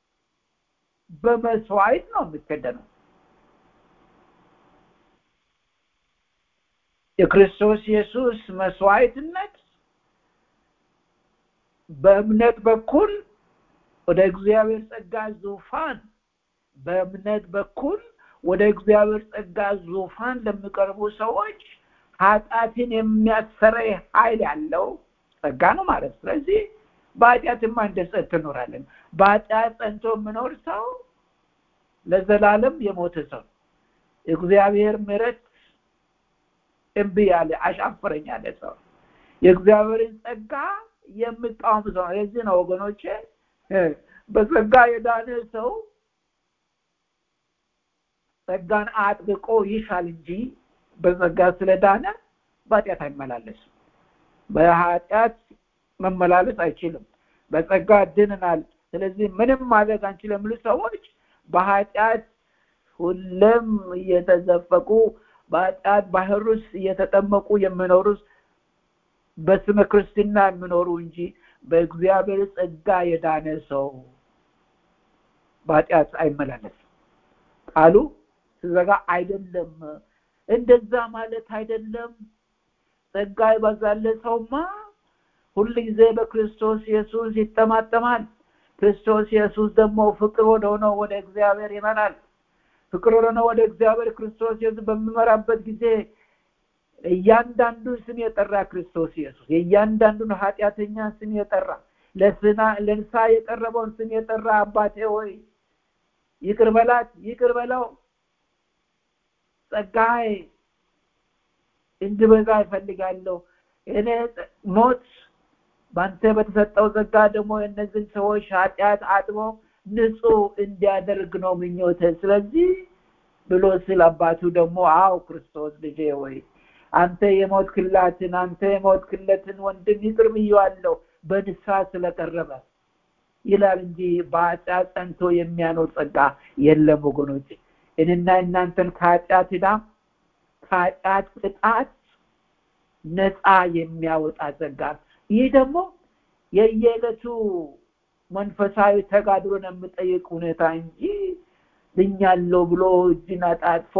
በመስዋዕት ነው የሚከደነው የክርስቶስ ኢየሱስ መስዋዕትነት በእምነት በኩል ወደ እግዚአብሔር ጸጋ ዙፋን በእምነት በኩል ወደ እግዚአብሔር ጸጋ ዙፋን ለሚቀርቡ ሰዎች ኃጢአትን የሚያሰረይ ኃይል ያለው ጸጋ ነው ማለት ስለዚህ በኃጢአትማ እንደ ጸጥ ትኖራለን በኃጢአት ጸንቶ የምኖር ሰው ለዘላለም የሞተ ሰው እግዚአብሔር ምረት እምቢ ያለ አሻፈረኝ ያለ ሰው የእግዚአብሔርን ጸጋ የምቃወም ሰው ለዚህ ነው ወገኖቼ በጸጋ የዳነ ሰው ጸጋን አጥብቆ ይሻል እንጂ በጸጋ ስለዳነ በኃጢአት አይመላለስም በኃጢአት መመላለስ አይችልም በጸጋ ድንናል ስለዚህ ምንም ማድረግ አንችልም የሚሉ ሰዎች በኃጢአት ሁለም እየተዘፈቁ በኃጢአት ባህር ውስጥ እየተጠመቁ የሚኖሩ በስመ ክርስትና የሚኖሩ እንጂ በእግዚአብሔር ጸጋ የዳነ ሰው በኃጢአት አይመላለስም ቃሉ ስዘጋ አይደለም እንደዛ ማለት አይደለም ጸጋ ይበዛለ ሰውማ ሁል ጊዜ በክርስቶስ ኢየሱስ ይጠማጠማል ክርስቶስ ኢየሱስ ደግሞ ፍቅር ወደ ሆነው ወደ እግዚአብሔር ይመራል ፍቅር ወደ ሆነው ወደ እግዚአብሔር ክርስቶስ ኢየሱስ በሚመራበት ጊዜ እያንዳንዱ ስም የጠራ ክርስቶስ ኢየሱስ የእያንዳንዱን ኃጢአተኛ ስም የጠራ ለስና ለንሳ የቀረበውን ስም የጠራ አባቴ ሆይ ይቅር በላት ይቅር በለው ጸጋይ እንድበዛ ይፈልጋለሁ እኔ ሞት በአንተ በተሰጠው ጸጋ ደግሞ የእነዚህን ሰዎች ኃጢአት አጥቦ ንጹህ እንዲያደርግ ነው ምኞተ ስለዚህ ብሎ ስል አባቱ ደግሞ አው ክርስቶስ ልጄ ወይ አንተ የሞት ክላትን አንተ የሞት ክለትን ወንድም ይቅር ብየዋለሁ በንሳ ስለቀረበ ይላል እንጂ በኃጢአት ጸንቶ የሚያኖር ጸጋ የለም ወገኖች እኔና እናንተን ከኃጢአት ዳ ከኃጢአት ቅጣት ነፃ የሚያወጣ ጸጋ ይህ ደግሞ የየዕለቱ መንፈሳዊ ተጋድሎን የምጠይቅ ሁኔታ እንጂ ድኛለሁ ብሎ እጅን አጣጥፎ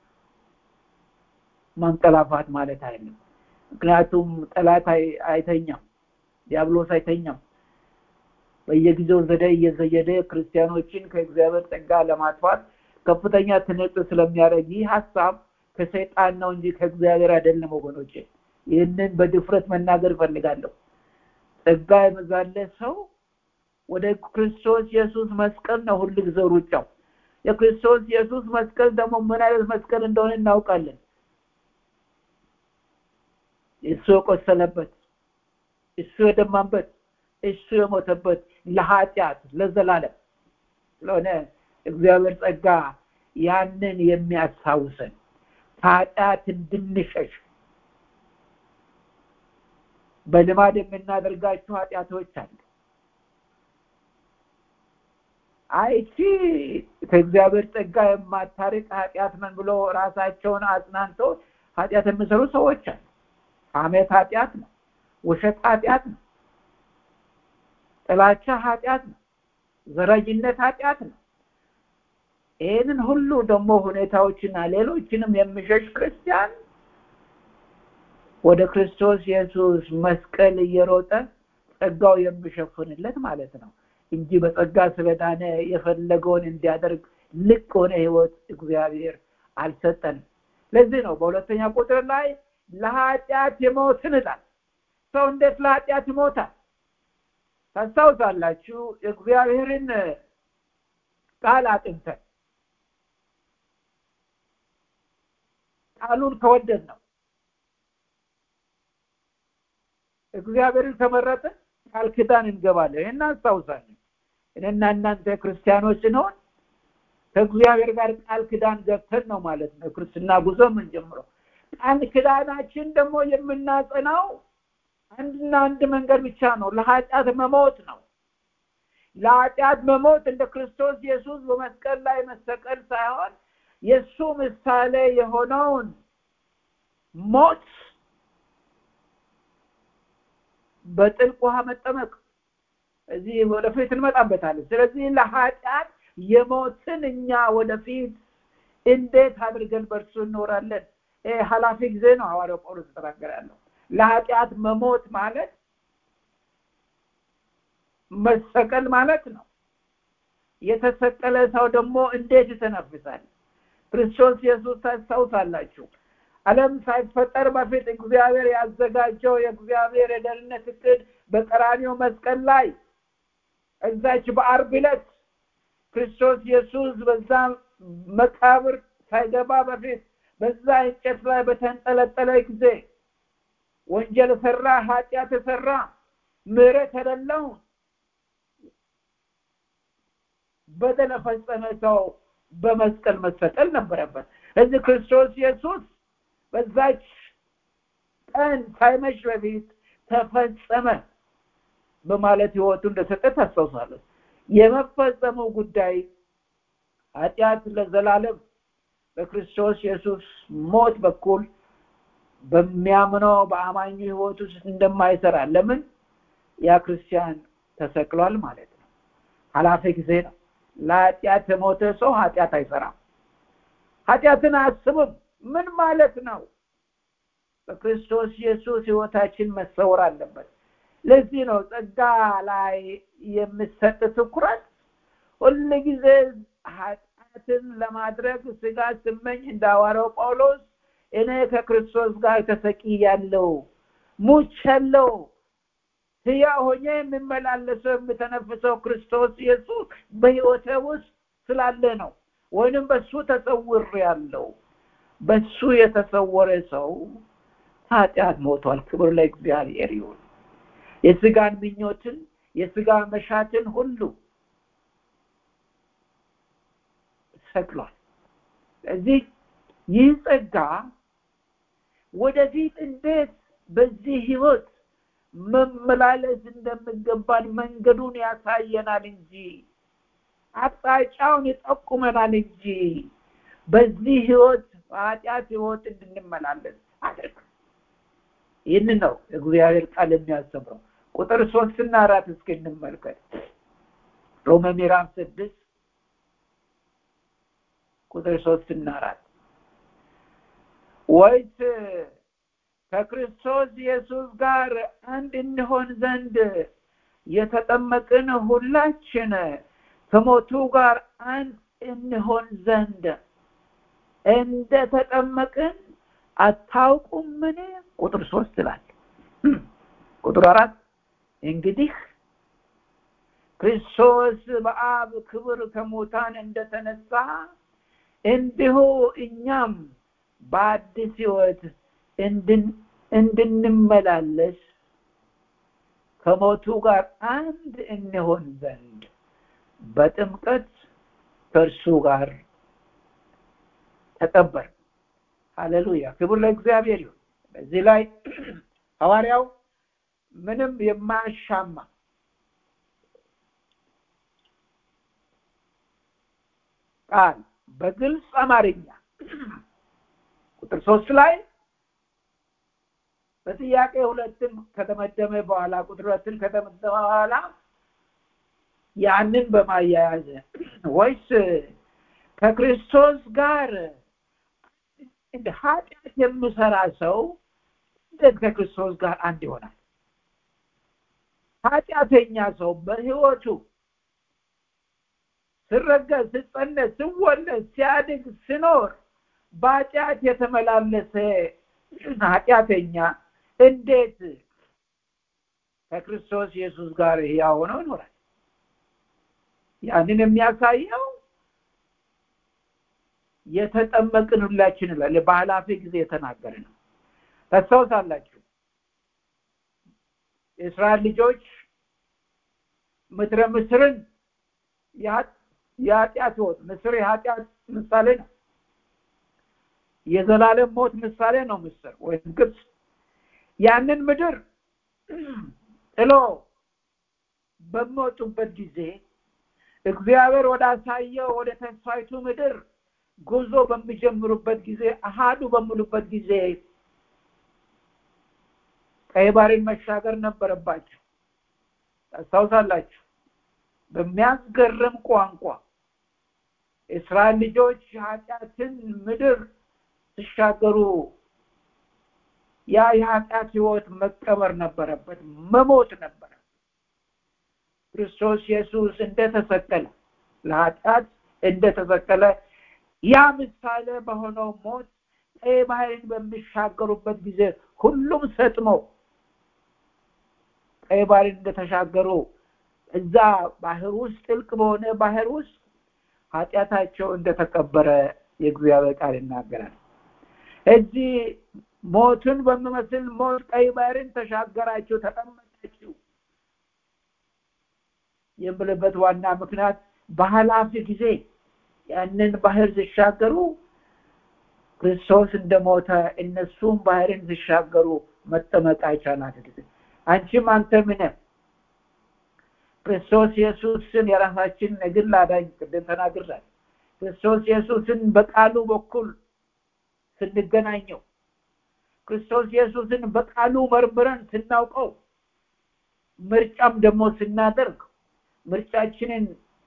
ማንቀላፋት ማለት አይደለም ምክንያቱም ጠላት አይተኛም ዲያብሎስ አይተኛም በየጊዜው ዘዴ እየዘየደ ክርስቲያኖችን ከእግዚአብሔር ጸጋ ለማጥፋት ከፍተኛ ትንቅ ስለሚያደርግ ይህ ሀሳብ ከሰይጣን ነው እንጂ ከእግዚአብሔር አይደለም ወገኖች ይህንን በድፍረት መናገር እፈልጋለሁ ጸጋ የበዛለ ሰው ወደ ክርስቶስ ኢየሱስ መስቀል ነው ሁሉ ጊዜ ሩጫው የክርስቶስ ኢየሱስ መስቀል ደግሞ ምን አይነት መስቀል እንደሆነ እናውቃለን እሱ የቆሰለበት እሱ የደማበት እሱ የሞተበት ለኃጢአት ለዘላለም ስለሆነ እግዚአብሔር ጸጋ ያንን የሚያስታውሰን ከኃጢአት እንድንሸሽ በልማድ የምናደርጋቸው ኃጢአቶች አሉ። አይቺ ከእግዚአብሔር ጸጋ የማታርቅ ኃጢአት ምን ብሎ ራሳቸውን አጽናንተው ኃጢአት የሚሰሩ ሰዎች አሉ። ሐሜት ኃጢአት ነው። ውሸት ኃጢአት ነው። ጥላቻ ኃጢአት ነው። ዘረኝነት ኃጢአት ነው። ይህንን ሁሉ ደግሞ ሁኔታዎችና ሌሎችንም የሚሸሽ ክርስቲያን ወደ ክርስቶስ ኢየሱስ መስቀል እየሮጠ ጸጋው የሚሸፍንለት ማለት ነው እንጂ በጸጋ ስለዳነ የፈለገውን እንዲያደርግ ልቅ ሆነ ህይወት እግዚአብሔር አልሰጠንም። ለዚህ ነው በሁለተኛ ቁጥር ላይ ለኃጢአት የሞትን ይላል። ሰው እንዴት ለኃጢአት ይሞታል? ታስታውሳላችሁ? እግዚአብሔርን ቃል አጥንተን ቃሉን ከወደድ ነው እግዚአብሔርን ከመረጥን ቃል ኪዳን እንገባለን። ይህን አስታውሳለን። እኔና እናንተ ክርስቲያኖች ስንሆን ከእግዚአብሔር ጋር ቃል ኪዳን ገብተን ነው ማለት ነው ክርስትና ጉዞ የምንጀምረው። ቃል ኪዳናችን ደግሞ የምናጸናው አንድና አንድ መንገድ ብቻ ነው፣ ለኃጢአት መሞት ነው። ለኃጢአት መሞት እንደ ክርስቶስ ኢየሱስ በመስቀል ላይ መሰቀል ሳይሆን የእሱ ምሳሌ የሆነውን ሞት በጥልቅ ውሃ መጠመቅ እዚህ ወደፊት እንመጣበታለን። ስለዚህ ለኃጢአት የሞትን እኛ ወደፊት እንዴት አድርገን በእርሱ እንኖራለን? ይህ ኃላፊ ጊዜ ነው ሐዋርያው ጳውሎስ ተናገረ ያለው። ለኃጢአት መሞት ማለት መሰቀል ማለት ነው። የተሰቀለ ሰው ደግሞ እንዴት ይተነፍሳል? ክርስቶስ ኢየሱስ ታስታውሳላችሁ። ዓለም ሳይፈጠር በፊት እግዚአብሔር ያዘጋጀው የእግዚአብሔር የደህንነት እቅድ በቀራኒው መስቀል ላይ እዛች በአርብ ዕለት ክርስቶስ ኢየሱስ በዛ መቃብር ሳይገባ በፊት በዛ እንጨት ላይ በተንጠለጠለ ጊዜ ወንጀል ሰራ፣ ኃጢአት ሰራ፣ ምሕረት የሌለው በደል የፈጸመ ሰው በመስቀል መሰቀል ነበረበት። እዚህ ክርስቶስ ኢየሱስ በዛች ቀን ሳይመሽ በፊት ተፈጸመ በማለት ህይወቱ እንደሰጠ ታስታውሳለች። የመፈጸሙ ጉዳይ ኃጢአት ለዘላለም በክርስቶስ ኢየሱስ ሞት በኩል በሚያምነው በአማኙ ህይወት ውስጥ እንደማይሰራ ለምን ያ ክርስቲያን ተሰቅሏል ማለት ነው። ኃላፊ ጊዜ ነው። ለኃጢአት የሞተ ሰው ኃጢአት አይሰራም። ኃጢአትን አያስብም። ምን ማለት ነው? በክርስቶስ ኢየሱስ ህይወታችን መሰወር አለበት። ለዚህ ነው ጸጋ ላይ የሚሰጥ ትኩረት ሁል ጊዜ ኃጢአትን ለማድረግ ስጋ ስመኝ እንደ ሐዋርያው ጳውሎስ እኔ ከክርስቶስ ጋር ተሰቅያለሁ፣ ሙቻለሁ፣ ሕያው ሆኜ የምመላለሰው የምተነፍሰው ክርስቶስ ኢየሱስ በህይወቴ ውስጥ ስላለ ነው። ወይንም በሱ ተሰውር ያለው በሱ የተሰወረ ሰው ኃጢአት ሞቷል። ክብር ለእግዚአብሔር ይሁን። የስጋን ምኞትን የስጋ መሻትን ሁሉ ሰቅሏል። ስለዚህ ይህ ጸጋ ወደፊት እንዴት በዚህ ህይወት መመላለስ እንደሚገባን መንገዱን ያሳየናል እንጂ አቅጣጫውን ይጠቁመናል እንጂ በዚህ ህይወት በኃጢአት ህይወት እንድንመላለስ አድርግ። ይህን ነው እግዚአብሔር ቃል የሚያስተምረው። ቁጥር ሶስትና አራት እስኪ እንመልከት። ሮሜ ምዕራፍ ስድስት ቁጥር ሶስትና አራት ወይስ ከክርስቶስ ኢየሱስ ጋር አንድ እንሆን ዘንድ የተጠመቅን ሁላችን ከሞቱ ጋር አንድ እንሆን ዘንድ እንደ ተጠመቅን አታውቁምን? ቁጥር ሶስት ይላል። ቁጥር አራት እንግዲህ ክርስቶስ በአብ ክብር ከሙታን እንደተነሳ እንዲሁ እኛም በአዲስ ህይወት እንድንመላለስ ከሞቱ ጋር አንድ እንሆን ዘንድ በጥምቀት ከእርሱ ጋር ተቀበር ሃሌሉያ ክብር ለእግዚአብሔር ይሁን በዚህ ላይ ሐዋርያው ምንም የማያሻማ ቃል በግልጽ አማርኛ ቁጥር ሶስት ላይ በጥያቄ ሁለትን ከተመደመ በኋላ ቁጥር ሁለትን ከተመደመ በኋላ ያንን በማያያዝ ወይስ ከክርስቶስ ጋር እንደ ኃጢአት የምሰራ ሰው እንዴት ከክርስቶስ ጋር አንድ ይሆናል? ኃጢአተኛ ሰው በህይወቱ ስረገዝ፣ ስጸነስ፣ ስወለድ፣ ሲያድግ፣ ስኖር በኃጢአት የተመላለሰ ኃጢአተኛ እንዴት ከክርስቶስ ኢየሱስ ጋር ሕያው ሆኖ ይኖራል? ያንን የሚያሳየው የተጠመቅን ሁላችን ይላል። በኃላፊ ጊዜ የተናገረ ነው። ታስታውሳላችሁ የእስራኤል ልጆች ምድረ ምስርን የኃጢአት ህይወት ምስር የኃጢአት ምሳሌ ነው። የዘላለም ሞት ምሳሌ ነው ምስር ወይም ግብፅ ያንን ምድር ጥሎ በሚወጡበት ጊዜ እግዚአብሔር ወደ አሳየው ወደ ተስፋይቱ ምድር ጉዞ በሚጀምሩበት ጊዜ አሃዱ በሚሉበት ጊዜ ቀይ ባህርን መሻገር ነበረባቸው ታስታውሳላችሁ በሚያስገርም ቋንቋ እስራኤል ልጆች ኃጢአትን ምድር ሲሻገሩ ያ የኃጢአት ህይወት መቀበር ነበረበት መሞት ነበረ ክርስቶስ ኢየሱስ እንደተሰቀለ ለኃጢአት እንደተሰቀለ ያ ምሳሌ በሆነው ሞት ቀይ ባህርን በሚሻገሩበት ጊዜ ሁሉም ሰጥመው ቀይ ባህርን እንደተሻገሩ እዛ ባህር ውስጥ ጥልቅ በሆነ ባህር ውስጥ ኃጢአታቸው እንደተቀበረ የእግዚአብሔር ቃል ይናገራል እዚህ ሞትን በሚመስል ሞት ቀይ ባህርን ተሻገራችሁ ተጠመቃችሁ የምልበት ዋና ምክንያት በኃላፊ ጊዜ ያንን ባህር ሲሻገሩ ክርስቶስ እንደሞተ እነሱም ባህርን ሲሻገሩ መጠመቅ አይቻላት ጊዜ አንቺም አንተ ምን ክርስቶስ ኢየሱስን የራሳችን የግል አዳኝ ቅድም ተናግራል ክርስቶስ ኢየሱስን በቃሉ በኩል ስንገናኘው ክርስቶስ ኢየሱስን በቃሉ መርምረን ስናውቀው ምርጫም ደግሞ ስናደርግ ምርጫችንን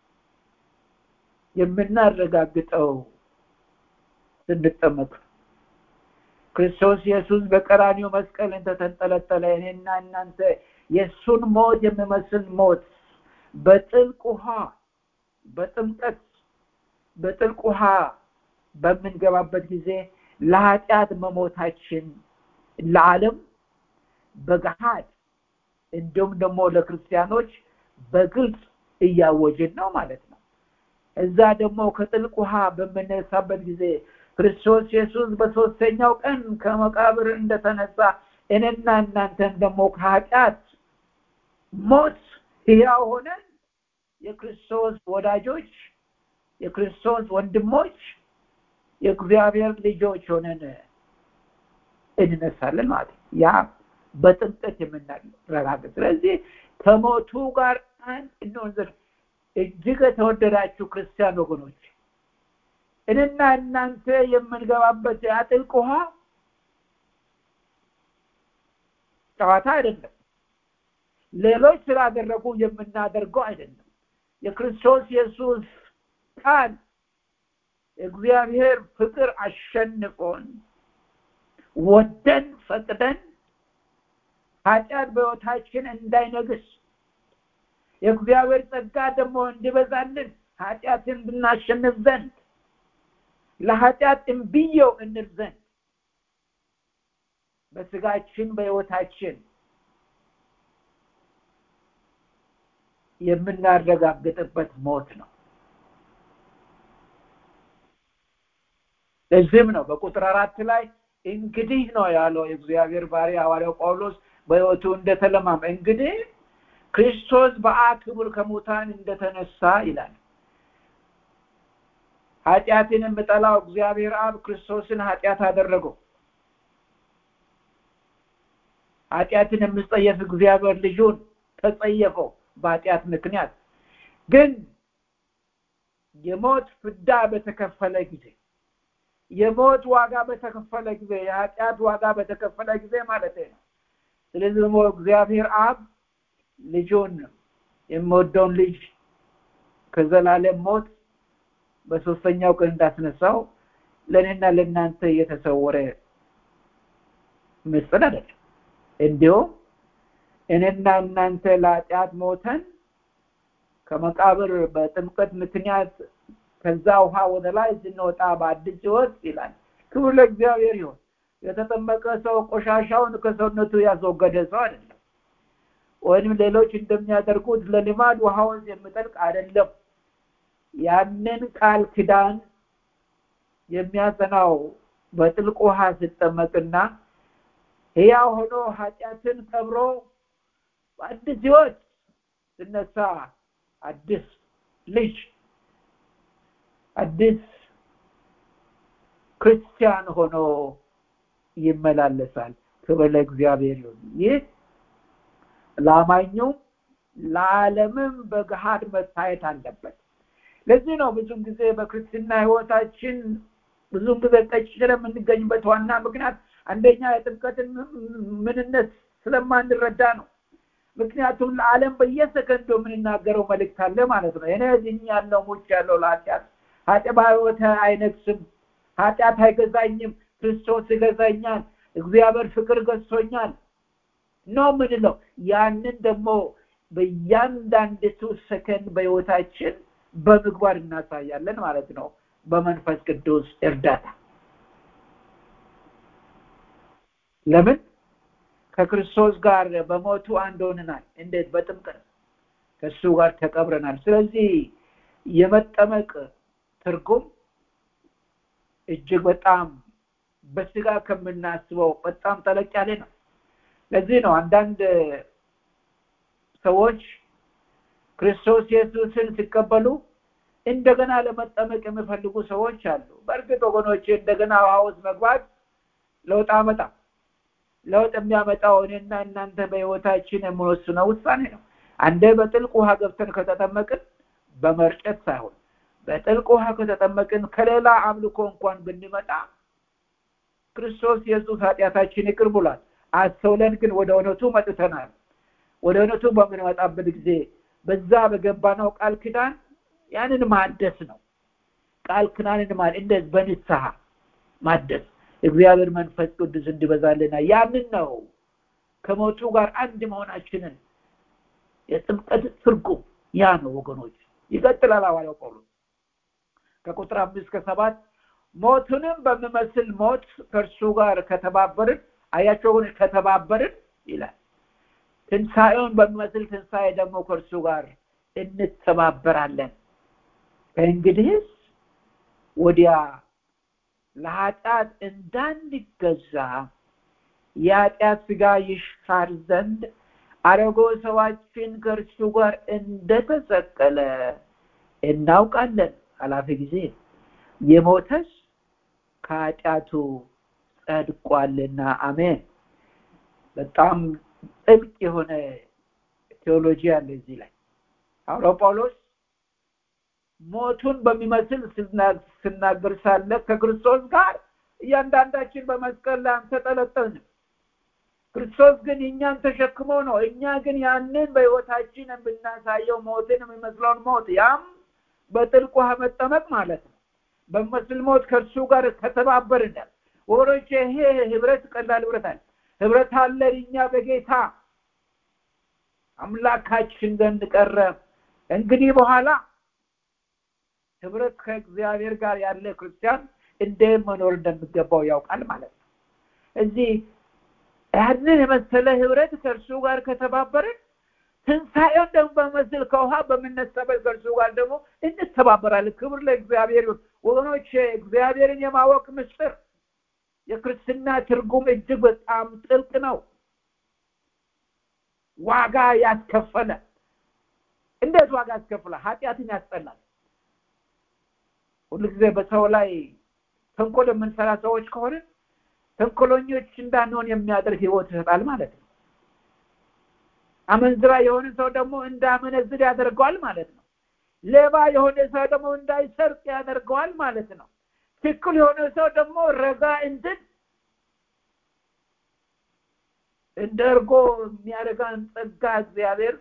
የምናረጋግጠው ስንጠመቅ ክርስቶስ ኢየሱስ በቀራኒው መስቀል እንደተንጠለጠለ እኔና እናንተ የእሱን ሞት የሚመስል ሞት በጥልቅ ውሃ በጥምቀት በጥልቅ ውሃ በምንገባበት ጊዜ ለኃጢአት መሞታችን ለዓለም በገሃድ እንዲሁም ደግሞ ለክርስቲያኖች በግልጽ እያወጅን ነው ማለት ነው እዛ ደግሞ ከጥልቅ ውሃ በምነሳበት ጊዜ ክርስቶስ ኢየሱስ በሶስተኛው ቀን ከመቃብር እንደተነሳ እኔና እናንተን ደግሞ ከኃጢአት ሞት ሕያው ሆነን የክርስቶስ ወዳጆች የክርስቶስ ወንድሞች የእግዚአብሔር ልጆች ሆነን እንነሳለን ማለት ያ በጥምቀት የምናረጋግጥ ስለዚህ ከሞቱ ጋር አንድ እንሆን ዘንድ እጅግ የተወደዳችሁ ክርስቲያን ወገኖች እኔና እናንተ የምንገባበት የጥልቅ ውሃ ጨዋታ አይደለም ሌሎች ስላደረጉ የምናደርገው አይደለም የክርስቶስ ኢየሱስ ቃል እግዚአብሔር ፍቅር አሸንፎን ወደን ፈቅደን ኃጢአት በህይወታችን እንዳይነግስ የእግዚአብሔር ጸጋ ደግሞ እንዲበዛልን ኃጢአትን ብናሸንፍ ዘንድ ለኃጢአት እምብየው እንል ዘንድ በስጋችን በህይወታችን የምናረጋግጥበት ሞት ነው ለዚህም ነው በቁጥር አራት ላይ እንግዲህ ነው ያለው የእግዚአብሔር ባሪያ ሐዋርያው ጳውሎስ በህይወቱ እንደተለማመ እንግዲህ ክርስቶስ በአክብር ከሙታን እንደተነሳ ይላል ኃጢአትን የምጠላው እግዚአብሔር አብ ክርስቶስን ኃጢአት አደረገው ኃጢአትን የምጸየፍ እግዚአብሔር ልጁን ተጸየፈው በኃጢአት ምክንያት ግን የሞት ፍዳ በተከፈለ ጊዜ የሞት ዋጋ በተከፈለ ጊዜ የኃጢአት ዋጋ በተከፈለ ጊዜ ማለት ነው ስለዚህ ደግሞ እግዚአብሔር አብ ልጁን የምወደውን ልጅ ከዘላለም ሞት በሶስተኛው ቀን እንዳስነሳው ለእኔና ለእናንተ እየተሰወረ ምስጢር አይደለም እንዲሁም እኔና እናንተ ለኃጢአት ሞተን ከመቃብር በጥምቀት ምክንያት ከዛ ውሃ ወደ ላይ ስንወጣ በአዲስ ህይወት ይላል ክብር ለእግዚአብሔር ይሆን የተጠመቀ ሰው ቆሻሻውን ከሰውነቱ ያስወገደ ሰው አይደለም ወይም ሌሎች እንደሚያደርጉት ለልማድ ውሃውን የሚጠልቅ አይደለም ያንን ቃል ክዳን የሚያጸናው በጥልቅ ውሃ ሲጠመቅና ህያው ሆኖ ኃጢአትን ቀብሮ በአዲስ ህይወት ስነሳ አዲስ ልጅ አዲስ ክርስቲያን ሆኖ ይመላለሳል ክብር ለእግዚአብሔር ይሁን ይህ ለአማኙም ለዓለምም በገሃድ መታየት አለበት ለዚህ ነው ብዙም ጊዜ በክርስትና ህይወታችን ብዙም ጊዜ ቀጭ ስለምንገኝበት ዋና ምክንያት አንደኛ የጥምቀትን ምንነት ስለማንረዳ ነው ምክንያቱም ለዓለም በየሰከንዶ የምንናገረው መልእክት አለ ማለት ነው እኔ ዝኝ ያለው ሙች ያለው ለኃጢአት ኃጢአት በህይወት አይነግስም ኃጢአት አይገዛኝም ክርስቶስ ይገዛኛል እግዚአብሔር ፍቅር ገዝቶኛል ነው ምንለው ያንን ደግሞ በእያንዳንዲቱ ሰከንድ በህይወታችን በምግባር እናሳያለን ማለት ነው በመንፈስ ቅዱስ እርዳታ ለምን ከክርስቶስ ጋር በሞቱ አንድ ሆነናል እንዴት በጥምቀት ከእሱ ጋር ተቀብረናል ስለዚህ የመጠመቅ ትርጉም እጅግ በጣም በስጋ ከምናስበው በጣም ጠለቅ ያለ ነው ለዚህ ነው አንዳንድ ሰዎች ክርስቶስ ኢየሱስን ሲቀበሉ እንደገና ለመጠመቅ የሚፈልጉ ሰዎች አሉ በእርግጥ ወገኖች እንደገና ውሃ ውስጥ መግባት ለውጥ አመጣ ለውጥ የሚያመጣው እኔና እናንተ በህይወታችን የምንወስነው ውሳኔ ነው አንደ በጥልቅ ውሃ ገብተን ከተጠመቅን በመርጨት ሳይሆን በጥልቅ ውሃ ከተጠመቅን ከሌላ አምልኮ እንኳን ብንመጣ ክርስቶስ ኢየሱስ ኃጢአታችን ይቅር ብሏል አስተውለን ግን ወደ እውነቱ መጥተናል ወደ እውነቱ በምንመጣበት ጊዜ በዛ በገባነው ቃል ኪዳን ያንን ማደስ ነው ቃል ኪዳንን ማለት እንደዚህ በንስሐ ማደስ እግዚአብሔር መንፈስ ቅዱስ እንዲበዛልና ያንን ነው ከሞቱ ጋር አንድ መሆናችንን የጥምቀት ትርጉም ያ ነው ወገኖች ይቀጥላል ሐዋርያው ጳውሎስ ከቁጥር አምስት ከሰባት ሞቱንም በሚመስል ሞት ከእርሱ ጋር ከተባበርን አያቸውን ከተባበርን ይላል ትንሣኤውን በሚመስል ትንሣኤ ደግሞ ከእርሱ ጋር እንተባበራለን ከእንግዲህስ ወዲያ ለኃጢአት እንዳንገዛ የኃጢአት ስጋ ይሻር ዘንድ አረጎ ሰዋችን ከእርሱ ጋር እንደተሰቀለ እናውቃለን ኃላፊ ጊዜ የሞተስ ከኃጢአቱ ጸድቋልና አሜን በጣም ጥልቅ የሆነ ቴዎሎጂ አለ እዚህ ላይ ሐዋርያው ጳውሎስ ሞቱን በሚመስል ስናገር ሳለ ከክርስቶስ ጋር እያንዳንዳችን በመስቀል ላይ አንተጠለጠልንም ክርስቶስ ግን እኛን ተሸክሞ ነው እኛ ግን ያንን በህይወታችን የምናሳየው ሞትን የሚመስለውን ሞት ያም በጥልቅ ውሃ መጠመቅ ማለት ነው በመስል ሞት ከእርሱ ጋር ከተባበርናል ወሮች ይሄ ህብረት ቀላል ህብረት አለ ህብረት አለን እኛ በጌታ አምላካችን ዘንድ ቀረ እንግዲህ በኋላ ህብረት ከእግዚአብሔር ጋር ያለ ክርስቲያን እንደ መኖር እንደሚገባው ያውቃል ማለት ነው እዚህ ያንን የመሰለ ህብረት ከእርሱ ጋር ከተባበርን ትንሣኤውን ደግሞ በመስል ከውሃ በምነሳበት ከእርሱ ጋር ደግሞ እንተባበራለን ክብር ለእግዚአብሔር ይሁን ወገኖች እግዚአብሔርን የማወቅ ምስጢር የክርስትና ትርጉም እጅግ በጣም ጥልቅ ነው ዋጋ ያስከፈለ እንዴት ዋጋ ያስከፍላል ኃጢአትን ያስጠላል ሁሉ ጊዜ በሰው ላይ ተንኮል የምንሰራ ሰዎች ከሆነ ተንኮለኞች እንዳንሆን የሚያደርግ ህይወት ይሰጣል ማለት ነው አመንዝራ የሆነ ሰው ደግሞ እንዳመነዝር ያደርገዋል ማለት ነው ሌባ የሆነ ሰው ደግሞ እንዳይሰርቅ ያደርገዋል ማለት ነው ትክክል የሆነ ሰው ደግሞ ረጋ እንድን እንደ እርጎ የሚያደርጋን ጸጋ እግዚአብሔር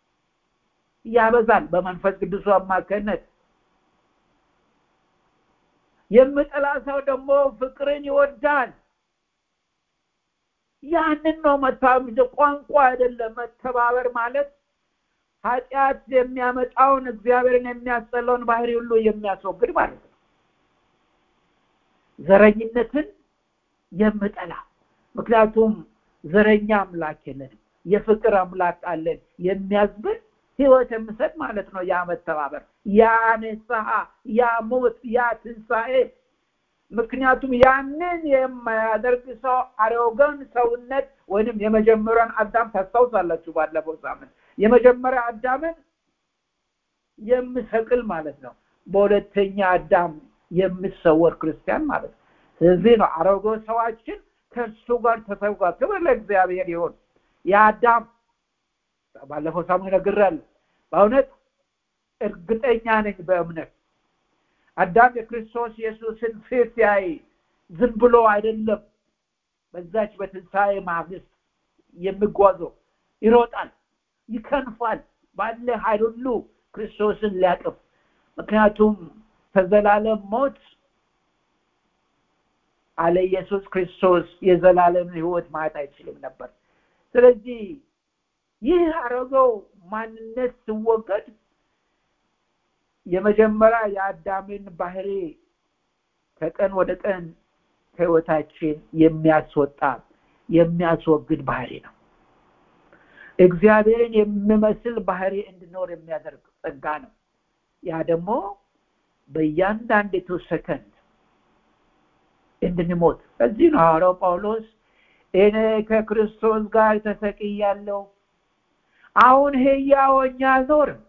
ያበዛል በመንፈስ ቅዱሱ አማካኝነት የምጠላ ሰው ደግሞ ፍቅርን ይወዳል ያንን ነው መተባበር ቋንቋ አይደለም መተባበር ማለት ኃጢአት የሚያመጣውን እግዚአብሔርን የሚያስጠላውን ባህሪ ሁሉ የሚያስወግድ ማለት ነው ዘረኝነትን የምጠላ ምክንያቱም ዘረኛ አምላክ የለንም የፍቅር አምላክ አለን የሚያዝብል ህይወት የምሰጥ ማለት ነው ያ መተባበር ያ ንስሐ ያ ሞት ያ ትንሣኤ ምክንያቱም ያንን የማያደርግ ሰው አሮገን ሰውነት ወይንም የመጀመሪያን አዳም ታስታውሳላችሁ ባለፈው ሳምንት የመጀመሪያ አዳምን የምሰቅል ማለት ነው በሁለተኛ አዳም የምሰወር ክርስቲያን ማለት ነው ስለዚህ ነው አሮጌ ሰዋችን ከእሱ ጋር ተሰውቋል ክብር ለእግዚአብሔር ይሆን የአዳም ባለፈው ሳምንት ነግራለሁ በእውነት እርግጠኛ ነኝ በእምነት አዳም የክርስቶስ ኢየሱስን ፊት ያይ ዝም ብሎ አይደለም በዛች በትንሣኤ ማግስት የሚጓዘው ይሮጣል ይከንፋል ባለ ኃይል ሁሉ ክርስቶስን ሊያቅፍ ምክንያቱም ከዘላለም ሞት አለ ኢየሱስ ክርስቶስ የዘላለም ህይወት ማየት አይችልም ነበር ስለዚህ ይህ አረገው ማንነት ሲወገድ የመጀመሪያ የአዳምን ባህሪ ከቀን ወደ ቀን ከህይወታችን የሚያስወጣ የሚያስወግድ ባህሪ ነው እግዚአብሔርን የሚመስል ባህሪ እንድኖር የሚያደርግ ጸጋ ነው ያ ደግሞ በእያንዳንዲቱ ሰከንድ እንድንሞት እዚህ ነው ሐዋርያው ጳውሎስ እኔ ከክርስቶስ ጋር ተሰቅያለሁ አሁን ህያወኛ አልኖርም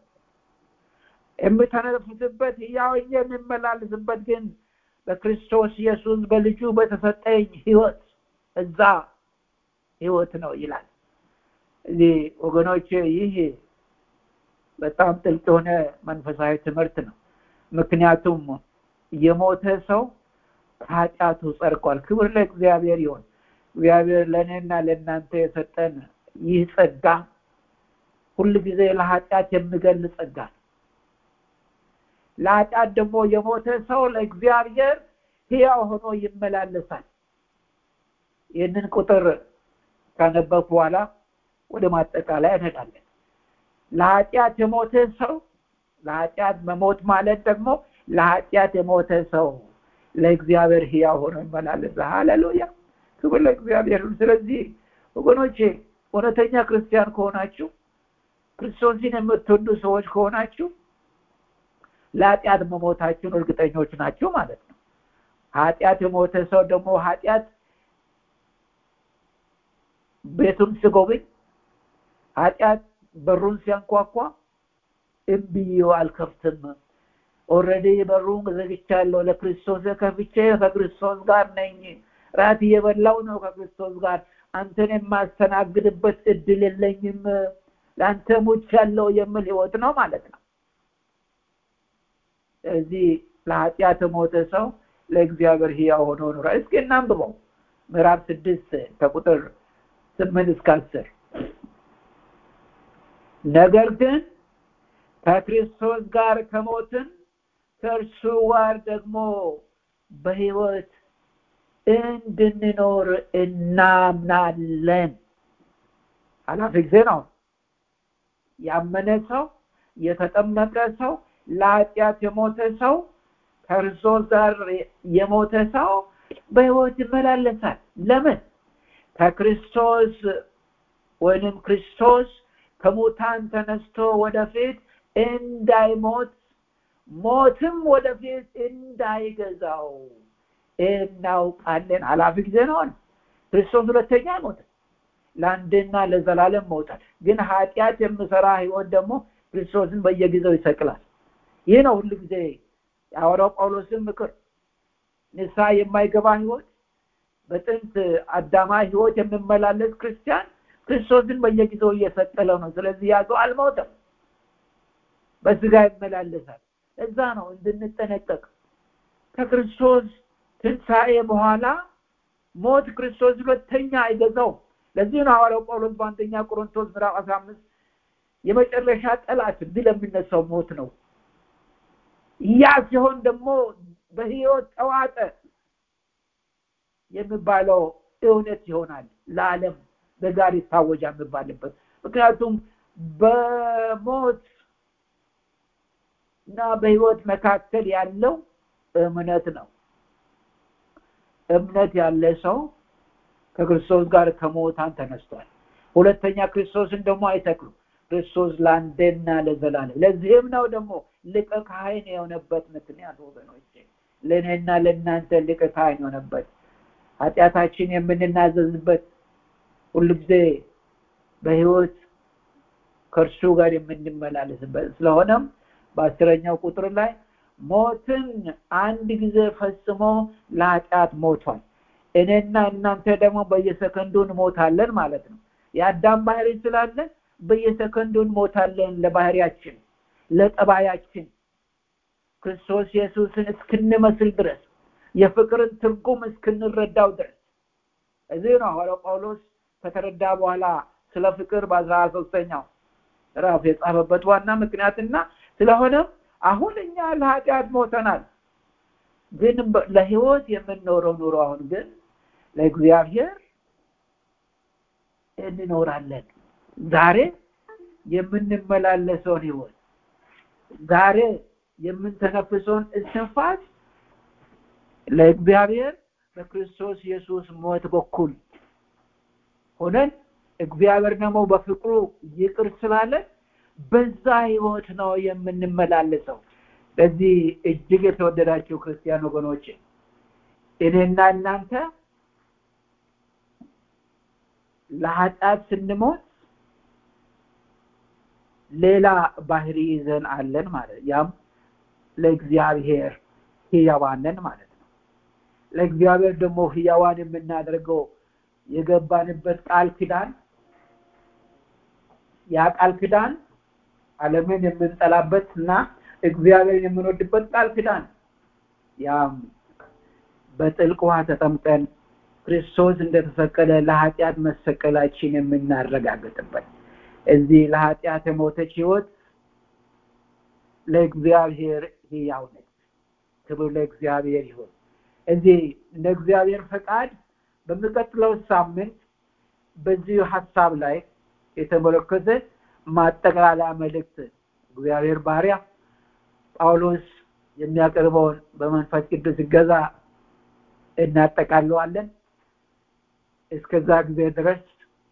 የምተነፍስበት ህያወኛ የምመላለስበት ግን በክርስቶስ ኢየሱስ በልጁ በተሰጠኝ ህይወት እዛ ህይወት ነው ይላል እዚህ ወገኖች ይህ በጣም ጥልቅ የሆነ መንፈሳዊ ትምህርት ነው ምክንያቱም የሞተ ሰው ከኃጢአቱ ጸድቋል ክብር ለእግዚአብሔር ይሆን እግዚአብሔር ለእኔና ለእናንተ የሰጠን ይህ ጸጋ ሁል ጊዜ ለኃጢአት የሚገል ጸጋ ነው ለኃጢአት ደግሞ የሞተ ሰው ለእግዚአብሔር ህያው ሆኖ ይመላለሳል ይህንን ቁጥር ካነበብ በኋላ ወደ ማጠቃላይ እንሄዳለን ለኃጢአት የሞተ ሰው ለኃጢአት መሞት ማለት ደግሞ ለኃጢአት የሞተ ሰው ለእግዚአብሔር ህያው ሆኖ ይመላለሳል ሃሌሉያ ክብር ለእግዚአብሔር ስለዚህ ወገኖቼ እውነተኛ ክርስቲያን ከሆናችሁ ክርስቶስን የምትወዱ ሰዎች ከሆናችሁ ለኃጢአት መሞታችሁን እርግጠኞች ናቸው ማለት ነው ኃጢአት የሞተ ሰው ደግሞ ኃጢአት ቤቱን ስጎብኝ ኃጢአት በሩን ሲያንኳኳ እምብዬ አልከፍትም ኦረዲ በሩን ዘግቻለሁ ለክርስቶስ ከፍቼ ከክርስቶስ ጋር ነኝ ራት እየበላው ነው ከክርስቶስ ጋር አንተን የማስተናግድበት እድል የለኝም ለአንተ ሙች ያለው የምል ህይወት ነው ማለት ነው ስለዚህ ለኃጢአት ሞተ ሰው ለእግዚአብሔር ህያው ሆኖ ኖሯል እስኪ እናንብበው ምዕራፍ ስድስት ከቁጥር ስምንት እስከ አስር ነገር ግን ከክርስቶስ ጋር ከሞትን ከእርሱ ጋር ደግሞ በህይወት እንድንኖር እናምናለን ኃላፊ ጊዜ ነው ያመነ ሰው የተጠመቀ ሰው ለኃጢአት የሞተ ሰው ከክርስቶስ ጋር የሞተ ሰው በህይወት ይመላለሳል ለምን ከክርስቶስ ወይንም ክርስቶስ ከሙታን ተነስቶ ወደፊት እንዳይሞት ሞትም ወደፊት እንዳይገዛው እናውቃለን ኃላፊ ጊዜ ነው ክርስቶስ ሁለተኛ አይሞትም ለአንድና ለዘላለም መውጣት ግን ኃጢአት የምሰራ ህይወት ደግሞ ክርስቶስን በየጊዜው ይሰቅላል ይህ ነው ሁሉ ጊዜ የሐዋርያው ጳውሎስን ምክር ንስሐ የማይገባ ህይወት በጥንት አዳማዊ ህይወት የሚመላለስ ክርስቲያን ክርስቶስን በየጊዜው እየሰቀለው ነው ስለዚህ ያዘው አልሞተም በስጋ ይመላለሳል እዛ ነው እንድንጠነቀቅ ከክርስቶስ ትንሣኤ በኋላ ሞት ክርስቶስ ሁለተኛ አይገዛው ለዚህ ነው ሐዋርያው ጳውሎስ በአንደኛ ቆሮንቶስ ምዕራፍ አስራ አምስት የመጨረሻ ጠላት ድል የሚነሳው ሞት ነው ያ ሲሆን ደግሞ በህይወት ተዋጠ የሚባለው እውነት ይሆናል ለዓለም በጋር ይታወጃ የሚባልበት ምክንያቱም በሞት እና በህይወት መካከል ያለው እምነት ነው እምነት ያለ ሰው ከክርስቶስ ጋር ከሞታን ተነስቷል ሁለተኛ ክርስቶስን ደግሞ አይተክሉም ክርስቶስ ለአንዴና ለዘላለም ለዚህም ነው ደግሞ ሊቀ ካህን የሆነበት ምክንያት ወገኖች ለእኔና ለእናንተ ሊቀ ካህን የሆነበት ኃጢአታችን የምንናዘዝበት ሁልጊዜ በህይወት ከእርሱ ጋር የምንመላለስበት ስለሆነም በአስረኛው ቁጥር ላይ ሞትን አንድ ጊዜ ፈጽሞ ለኃጢአት ሞቷል እኔና እናንተ ደግሞ በየሰከንዱ እንሞታለን ማለት ነው የአዳም ባህሪ ስላለን በየሰከንዱ እንሞታለን ለባህሪያችን ለጠባያችን ክርስቶስ ኢየሱስን እስክንመስል ድረስ የፍቅርን ትርጉም እስክንረዳው ድረስ እዚህ ነው ሐዋርያው ጳውሎስ ከተረዳ በኋላ ስለ ፍቅር በአስራ ሶስተኛው ራፍ የጻፈበት ዋና ምክንያትና ስለሆነም አሁን እኛ ለኃጢአት ሞተናል ግን ለህይወት የምንኖረው ኑሮ አሁን ግን ለእግዚአብሔር እንኖራለን ዛሬ የምንመላለሰውን ህይወት ዛሬ የምንተነፍሰውን እስትንፋስ ለእግዚአብሔር በክርስቶስ ኢየሱስ ሞት በኩል ሆነን እግዚአብሔር ደግሞ በፍቅሩ ይቅር ስላለን በዛ ህይወት ነው የምንመላለሰው ለዚህ እጅግ የተወደዳቸው ክርስቲያን ወገኖች እኔና እናንተ ለኃጢአት ስንሞት ሌላ ባህሪ ይዘን አለን ማለት ያም ለእግዚአብሔር ህያዋንን ማለት ነው ለእግዚአብሔር ደግሞ ህያዋን የምናደርገው የገባንበት ቃል ኪዳን ያ ቃል ኪዳን ዓለምን የምንጠላበት እና እግዚአብሔርን የምንወድበት ቃል ኪዳን ያም በጥልቅ ውሃ ተጠምቀን ክርስቶስ እንደተሰቀለ ለኃጢአት መሰቀላችን የምናረጋግጥበት እዚህ ለኃጢአት የሞተች ህይወት ለእግዚአብሔር ህያው ነች ክብር ለእግዚአብሔር ይሁን እዚህ እንደ እግዚአብሔር ፈቃድ በሚቀጥለው ሳምንት በዚሁ ሀሳብ ላይ የተመለከተ ማጠቃለያ መልእክት እግዚአብሔር ባሪያ ጳውሎስ የሚያቀርበውን በመንፈስ ቅዱስ ገዛ እናጠቃለዋለን እስከዛ ጊዜ ድረስ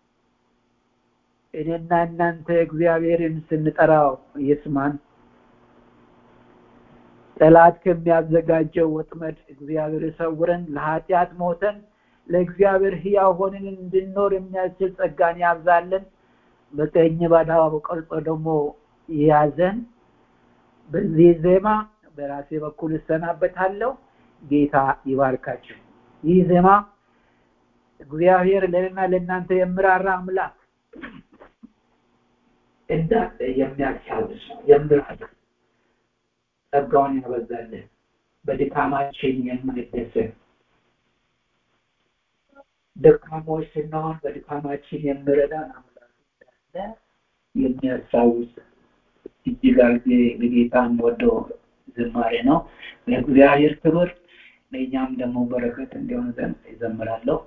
እኔና እናንተ እግዚአብሔርን ስንጠራው ይስማን ጠላት ከሚያዘጋጀው ወጥመድ እግዚአብሔር ሰውረን ለኃጢአት ሞተን ለእግዚአብሔር ህያው ሆንን እንድንኖር የሚያስችል ጸጋን ያብዛለን በቀኝ ባዳው ቀርጾ ደግሞ ያዘን በዚህ ዜማ በራሴ በኩል እሰናበታለሁ ጌታ ይባርካችሁ ይህ ዜማ እግዚአብሔር ለእኔና ለእናንተ የምራራ አምላክ እንዳለ የሚያስታውስ የምራራ ጸጋውን ያበዛልን በድካማችን የማይደሰት ደካሞች ስንሆን በድካማችን የሚረዳን አምላክ እንዳለ የሚያስታውስ እጅግ አርጌ ለጌታ ወደው ዝማሬ ነው ለእግዚአብሔር ክብር ለእኛም ደግሞ በረከት እንዲሆን ዘንድ ይዘምራለሁ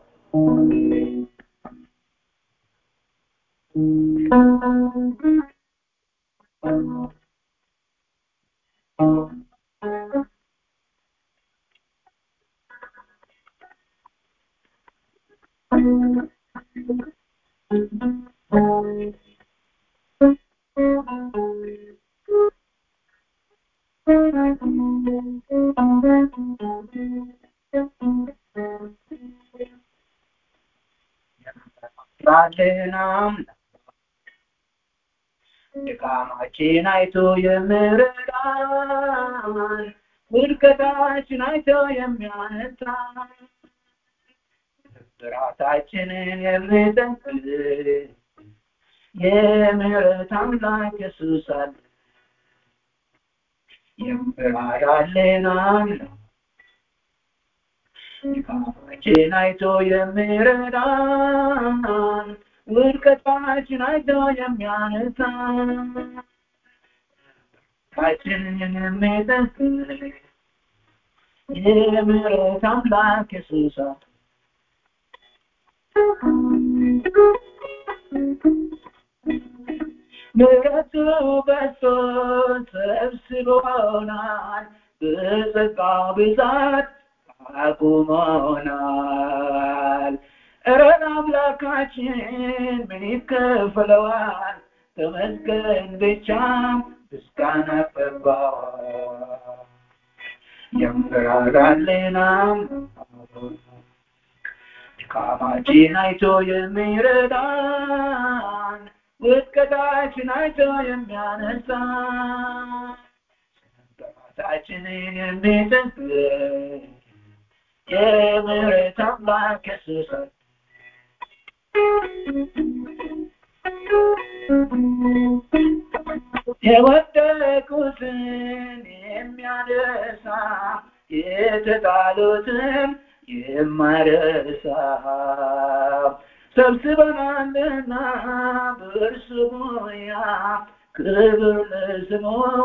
ባልናም ድካማችን አይቶ የምረዳን ውድቀታችን አይተው የሚያነሳ ራሳችንን የሚጠቅል የምህረት አምላክ ኢየሱስ አለ የምራራልን አምላክ ድካማችን አይቶ የሚረዳን ውድቀታችን አይቶ የሚያነሳን ራሳችንን የሚጠቅል የምህረት አምላክ ኢየሱስ አለ ምሕረቱ በዝቶ ሰብስቦናል በጸጋው ብዛት አቁሞናል እረ አምላካችን ምን ይከፍለዋል ተመስገን ብቻ ምስጋና ገባዋል የምራራልን ድካማችን አይቶ የሚረዳን ውድቀታችን አይቶ የሚያነሳን ጠላታችንን የሚጠግን የምህረት አምላክ ኢየሱስ የወደቁትን የሚያነሳ የተጣሉትን የማይረሳ ሰብስበናልና በእርሱ ሙያ ክብር ለስሙ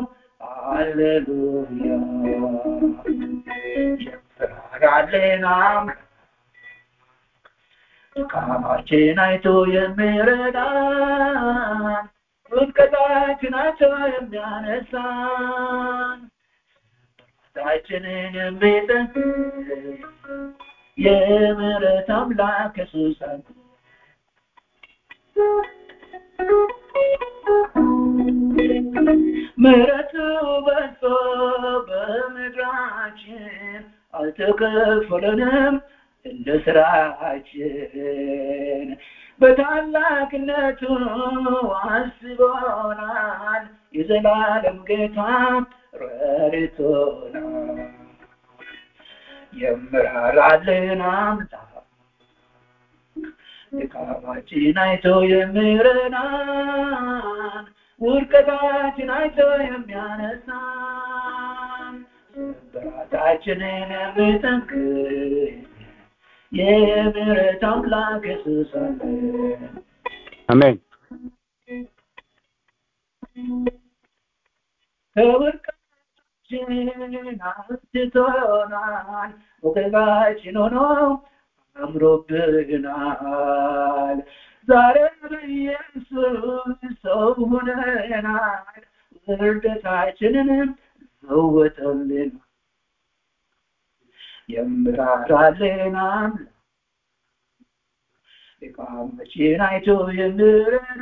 አሌሉያ የምራራልን አምላክ ድካማችን አይቶ የሚረዳን ውድቀታችን አይቶ የሚያነሳን ራሳችንን የሚጠግን የምህረት አምላክ ኢየሱስ አለ ምሕረቱ በዝቶ በምድራችን አልተከፈለንም እንደ ስራችን በታላቅነቱ አስቦናል የዘላለም ጌታ ረድቶናል የምራራልን አምላክ ድካማችን አይቶ የሚረዳን ውድቀታችን አይቶ የሚያነሳን ስብራታችንን የሚጠግን የምህረት አምላክ ኢየሱስ አለ አሜን ከውድቀታችን አንስቶናል ሞገሳችን ሆኖ አምሮብናል ዛሬ በኢየሱስ ሰው ሆነናል ውርደታችንንም ለወጠልን የምራራልን አምላክ ድካማችን አይቶ የሚረዳ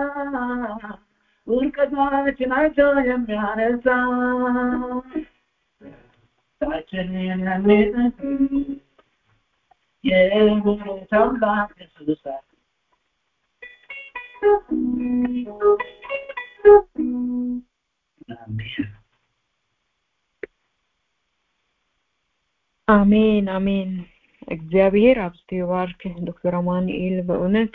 ውድቀታችን አይቶ የሚያነሳ ታችንን የሚጠግን የምህረት አምላክ ኢየሱስ አለ አሜን አሜን አሜን እግዚአብሔር አብዝቶ ይባርክ ዶክተር አማኑኤል በእውነት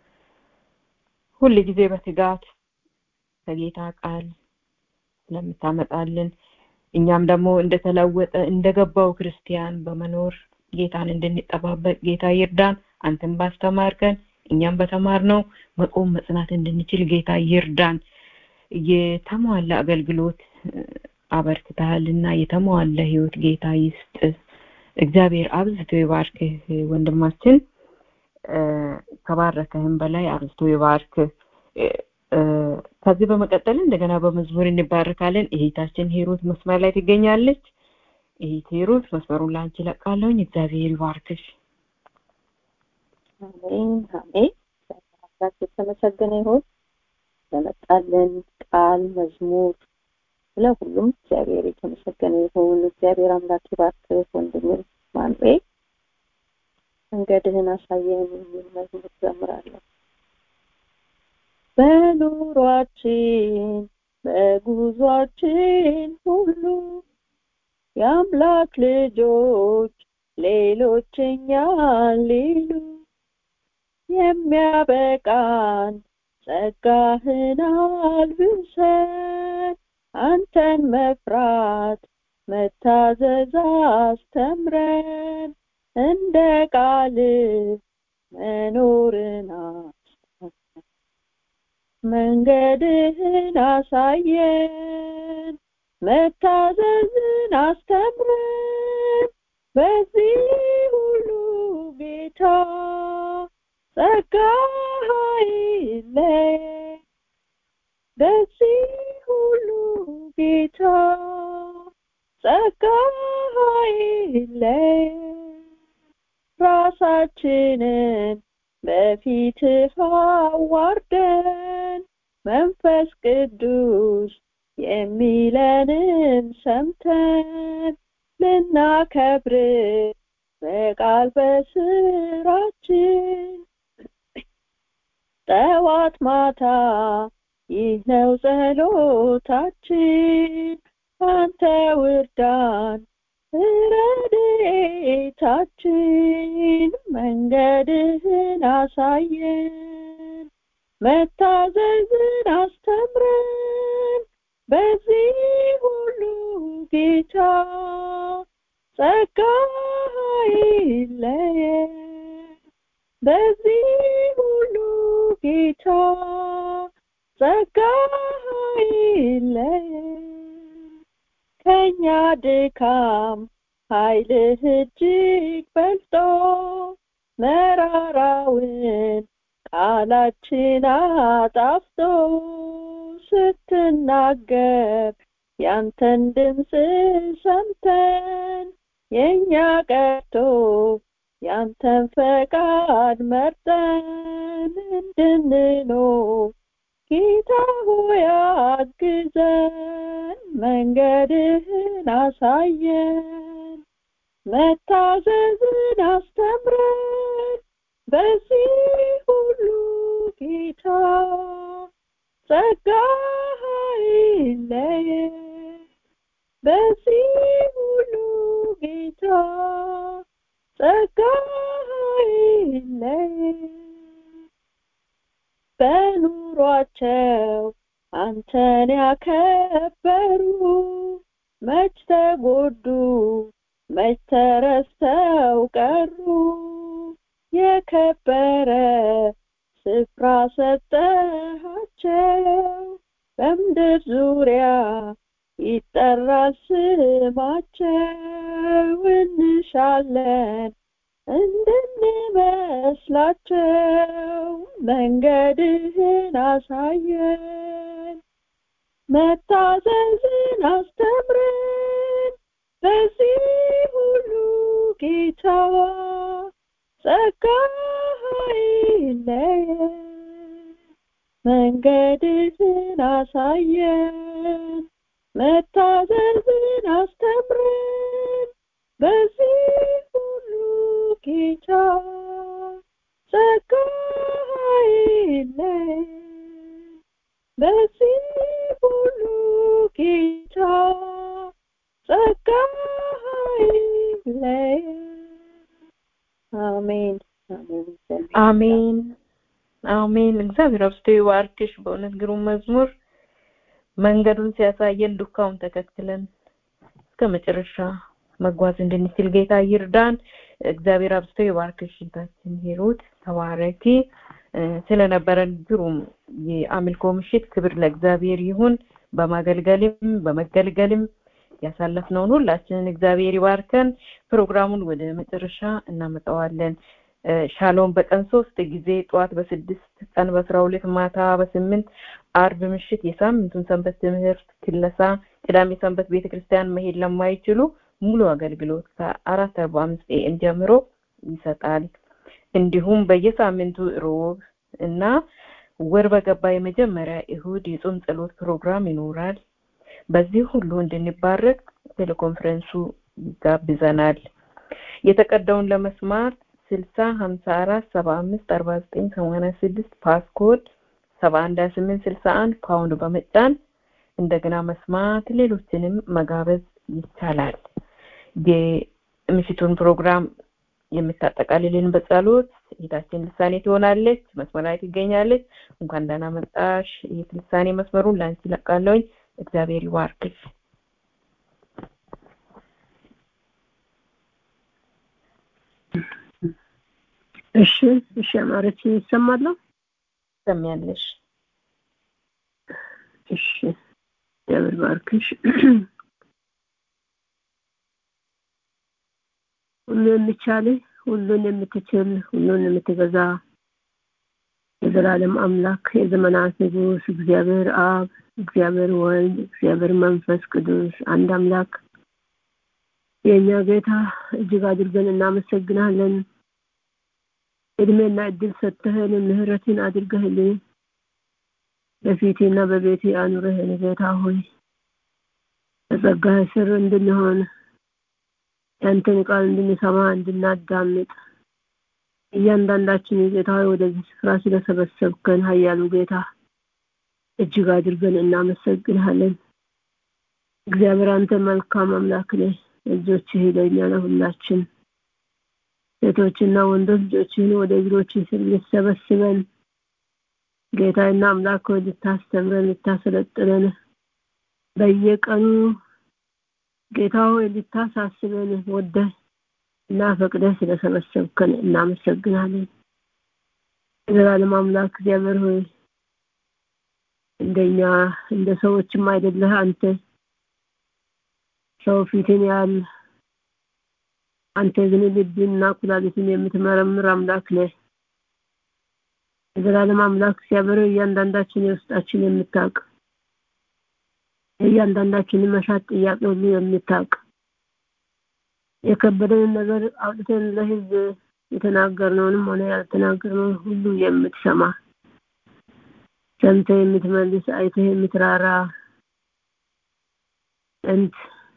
ሁል ጊዜ በትጋት ከጌታ ቃል ስለምታመጣልን እኛም ደግሞ እንደተለወጠ እንደገባው ክርስቲያን በመኖር ጌታን እንድንጠባበቅ ጌታ ይርዳን አንተም ባስተማርከን እኛም በተማርነው መቆም መጽናት እንድንችል ጌታ ይርዳን የተሟላ አገልግሎት አበርክተሃልና የተሟላ ህይወት ጌታ ይስጥ እግዚአብሔር አብዝቶ ይባርክህ ወንድማችን ከባረከህም በላይ አብዝቶ ይባርክ ከዚህ በመቀጠል እንደገና በመዝሙር እንባረካለን እህታችን ሂሩት መስመር ላይ ትገኛለች እህት ሂሩት መስመሩን ላንቺ ለቃለሁኝ እግዚአብሔር ይባርክሽ አሜን አሜን አምላክ የተመሰገነ ይሁን ለመጣልን ቃል መዝሙር ስለ ሁሉም እግዚአብሔር የተመሰገነ ይሁን እግዚአብሔር አምላክ ይባርክህ ወንድሜ ማኑኤል መንገድህን አሳየን የሚል መዝሙር ዘምራለሁ በኑሯችን በጉዟችን ሁሉ የአምላክ ልጆች ሌሎች እኛን ሊሉ የሚያበቃን ጸጋህን አልብሰን አንተን መፍራት መታዘዝ አስተምረን እንደ ቃል መኖርን መንገድህን አሳየን መታዘዝን አስተምረን በዚህ ሁሉ ጌታ ጸጋ አይለየን በዚህ ሁሉ ጌታ ጸጋ አይለየን ራሳችንን በፊትህ አዋርደን መንፈስ ቅዱስ የሚለንን ሰምተን ልናከብር በቃል በስራችን ጠዋት ማታ ይህ ነው ጸሎታችን አንተ ውርዳን ረድኤታችን መንገድህን አሳየን መታዘዝን አስተምረን በዚህ ሁሉ ጌታ ጸጋ አይለየን በዚህ ሁሉ ጌታ ጸጋ አይለየን ከኛ ድካም ኃይልህ እጅግ በልጦ መራራውን ቃላችን አጣፍጦ ስትናገር ያንተን ድምፅ ሰምተን የእኛ ቀርቶ ያንተን ፈቃድ መርጠን እንድንኖር ጌታ ሆይ አግዘን መንገድህን አሳየን መታዘዝን አስተምረን በዚህ ሁሉ ጌታ ጸጋ አይለየን በዚህ ሁሉ ጌታ ጸጋ አይለየን በኑሯቸው አንተን ያከበሩ መች ተጎዱ መች ተረስተው ቀሩ የከበረ ስፍራ ሰጠሃቸው በምድር ዙሪያ ይጠራል ስማቸው እንሻለን እንድንመስላቸው መንገድህን አሳየን መታዘዝን አስተምረን በዚህ ሁሉ ጌታ ጸጋ አይለየን መንገድህን አሳየን መታዘዝን አስተምረን በዚህ ሁሉ ጌታ ጸጋ አይለየን በዚህ ሁሉ ጌታ ጸጋ አይለየን አሜን አሜን አሜን አሜን እግዚአብሔር አብስቶ ይባርክሽ በእውነት ግሩም መዝሙር መንገዱን ሲያሳየን ዱካውን ተከትለን እስከ መጨረሻ መጓዝ እንድንችል ጌታ ይርዳን እግዚአብሔር አብስቶ ይባርክሽ እህታችን ሂሩት ተባረኪ ስለነበረን ግሩም የአምልኮ ምሽት ክብር ለእግዚአብሔር ይሁን በማገልገልም በመገልገልም ያሳለፍነውን ሁላችንን እግዚአብሔር ይባርከን ፕሮግራሙን ወደ መጨረሻ እናመጣዋለን ሻሎም በቀን ሶስት ጊዜ ጠዋት በስድስት ቀን በአስራ ሁለት ማታ በስምንት አርብ ምሽት የሳምንቱን ሰንበት ትምህርት ክለሳ ቅዳሜ ሰንበት ቤተክርስቲያን መሄድ ለማይችሉ ሙሉ አገልግሎት ከአራት አርባ አምስት ኤኤም ጀምሮ ይሰጣል እንዲሁም በየሳምንቱ ሮብ እና ወር በገባ የመጀመሪያ እሁድ የጾም ጸሎት ፕሮግራም ይኖራል በዚህ ሁሉ እንድንባረክ ቴሌኮንፈረንሱ ይጋብዘናል የተቀዳውን ለመስማት ስልሳ ሀምሳ አራት ሰባ አምስት አርባ ዘጠኝ ሰማንያ ስድስት ፓስኮድ ሰባ አንድ ሀያ ስምንት ስልሳ አንድ ፓውንድ በመጫን እንደገና መስማት ሌሎችንም መጋበዝ ይቻላል የምሽቱን ፕሮግራም የምታጠቃልልን በጸሎት እህታችን ልሳኔ ትሆናለች መስመር ላይ ትገኛለች እንኳን ደህና መጣሽ ይህ ልሳኔ መስመሩን ለአንቺ ለቃለውኝ እግዚአብሔር ይባርክሽ እሺ እሺ አማረች ይሰማለሁ ትሰሚያለሽ እሺ እግዚአብሔር ባርክሽ ሁሉ የሚቻል ሁሉን የምትችል ሁሉን የምትገዛ የዘላለም አምላክ የዘመናት ንጉስ እግዚአብሔር አብ እግዚአብሔር ወልድ እግዚአብሔር መንፈስ ቅዱስ አንድ አምላክ የእኛ ጌታ እጅግ አድርገን እናመሰግናለን እድሜና እድል ሰጥተህን ምህረትን አድርገህልን በፊቴና በቤቴ አኑረህን ጌታ ሆይ በጸጋህ ስር እንድንሆን ያንተን ቃል እንድንሰማ እንድናዳምጥ እያንዳንዳችን ጌታ ሆይ ወደዚህ ስፍራ ስለሰበሰብከን ሀያሉ ጌታ እጅግ አድርገን እናመሰግንሃለን እግዚአብሔር አንተ መልካም አምላክ ነህ ልጆችህ ለእኛ ለሁላችን ሴቶችና ወንዶች ልጆችህን ወደ እግሮች ስር ልሰበስበን ጌታና አምላክ ሆይ ልታስተምረን ልታሰለጥነን በየቀኑ ጌታ ሆይ ልታሳስበን ወደህ እና ፈቅደህ ስለሰበሰብከን እናመሰግናለን የዘላለም አምላክ እግዚአብሔር ሆይ እንደኛ እንደ ሰዎችም አይደለህ አንተ ሰው ፊትን ያህል አንተ ግን ልብንና ኩላሊትን የምትመረምር አምላክ ነህ የዘላለም አምላክ እግዚአብሔር እያንዳንዳችን የውስጣችን የምታውቅ እያንዳንዳችንን መሻት ጥያቄ ሁሉ የምታውቅ የከበደንን ነገር አውጥተን ለህዝብ የተናገርነውንም ሆነ ያልተናገርነውን ሁሉ የምትሰማ ሰምተ የምትመልስ አይተህ የምትራራ ጥንት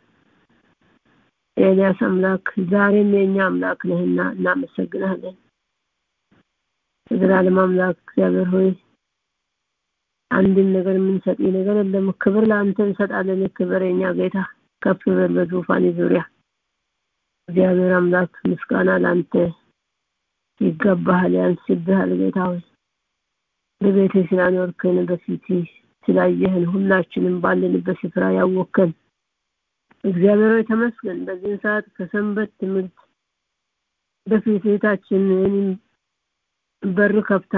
የኤልያስ አምላክ ዛሬም የእኛ አምላክ ነህና እናመሰግናለን የዘላለም አምላክ እግዚአብሔር ሆይ አንድን ነገር የምንሰጥ ነገር የለም ክብር ለአንተ እንሰጣለን ክብር የኛ ጌታ ከፍ በል በዙፋን ዙሪያ እግዚአብሔር አምላክ ምስጋና ለአንተ ይገባሃል ያንስብሃል ጌታ ሆይ በቤት ስላኖርከን በፊት ስላየህን ሁላችንም ባለንበት ስፍራ ያወከን እግዚአብሔር ሆይ ተመስገን በዚህን ሰዓት ከሰንበት ትምህርት በፊት እህታችን በር ከፍታ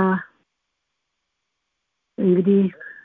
እንግዲህ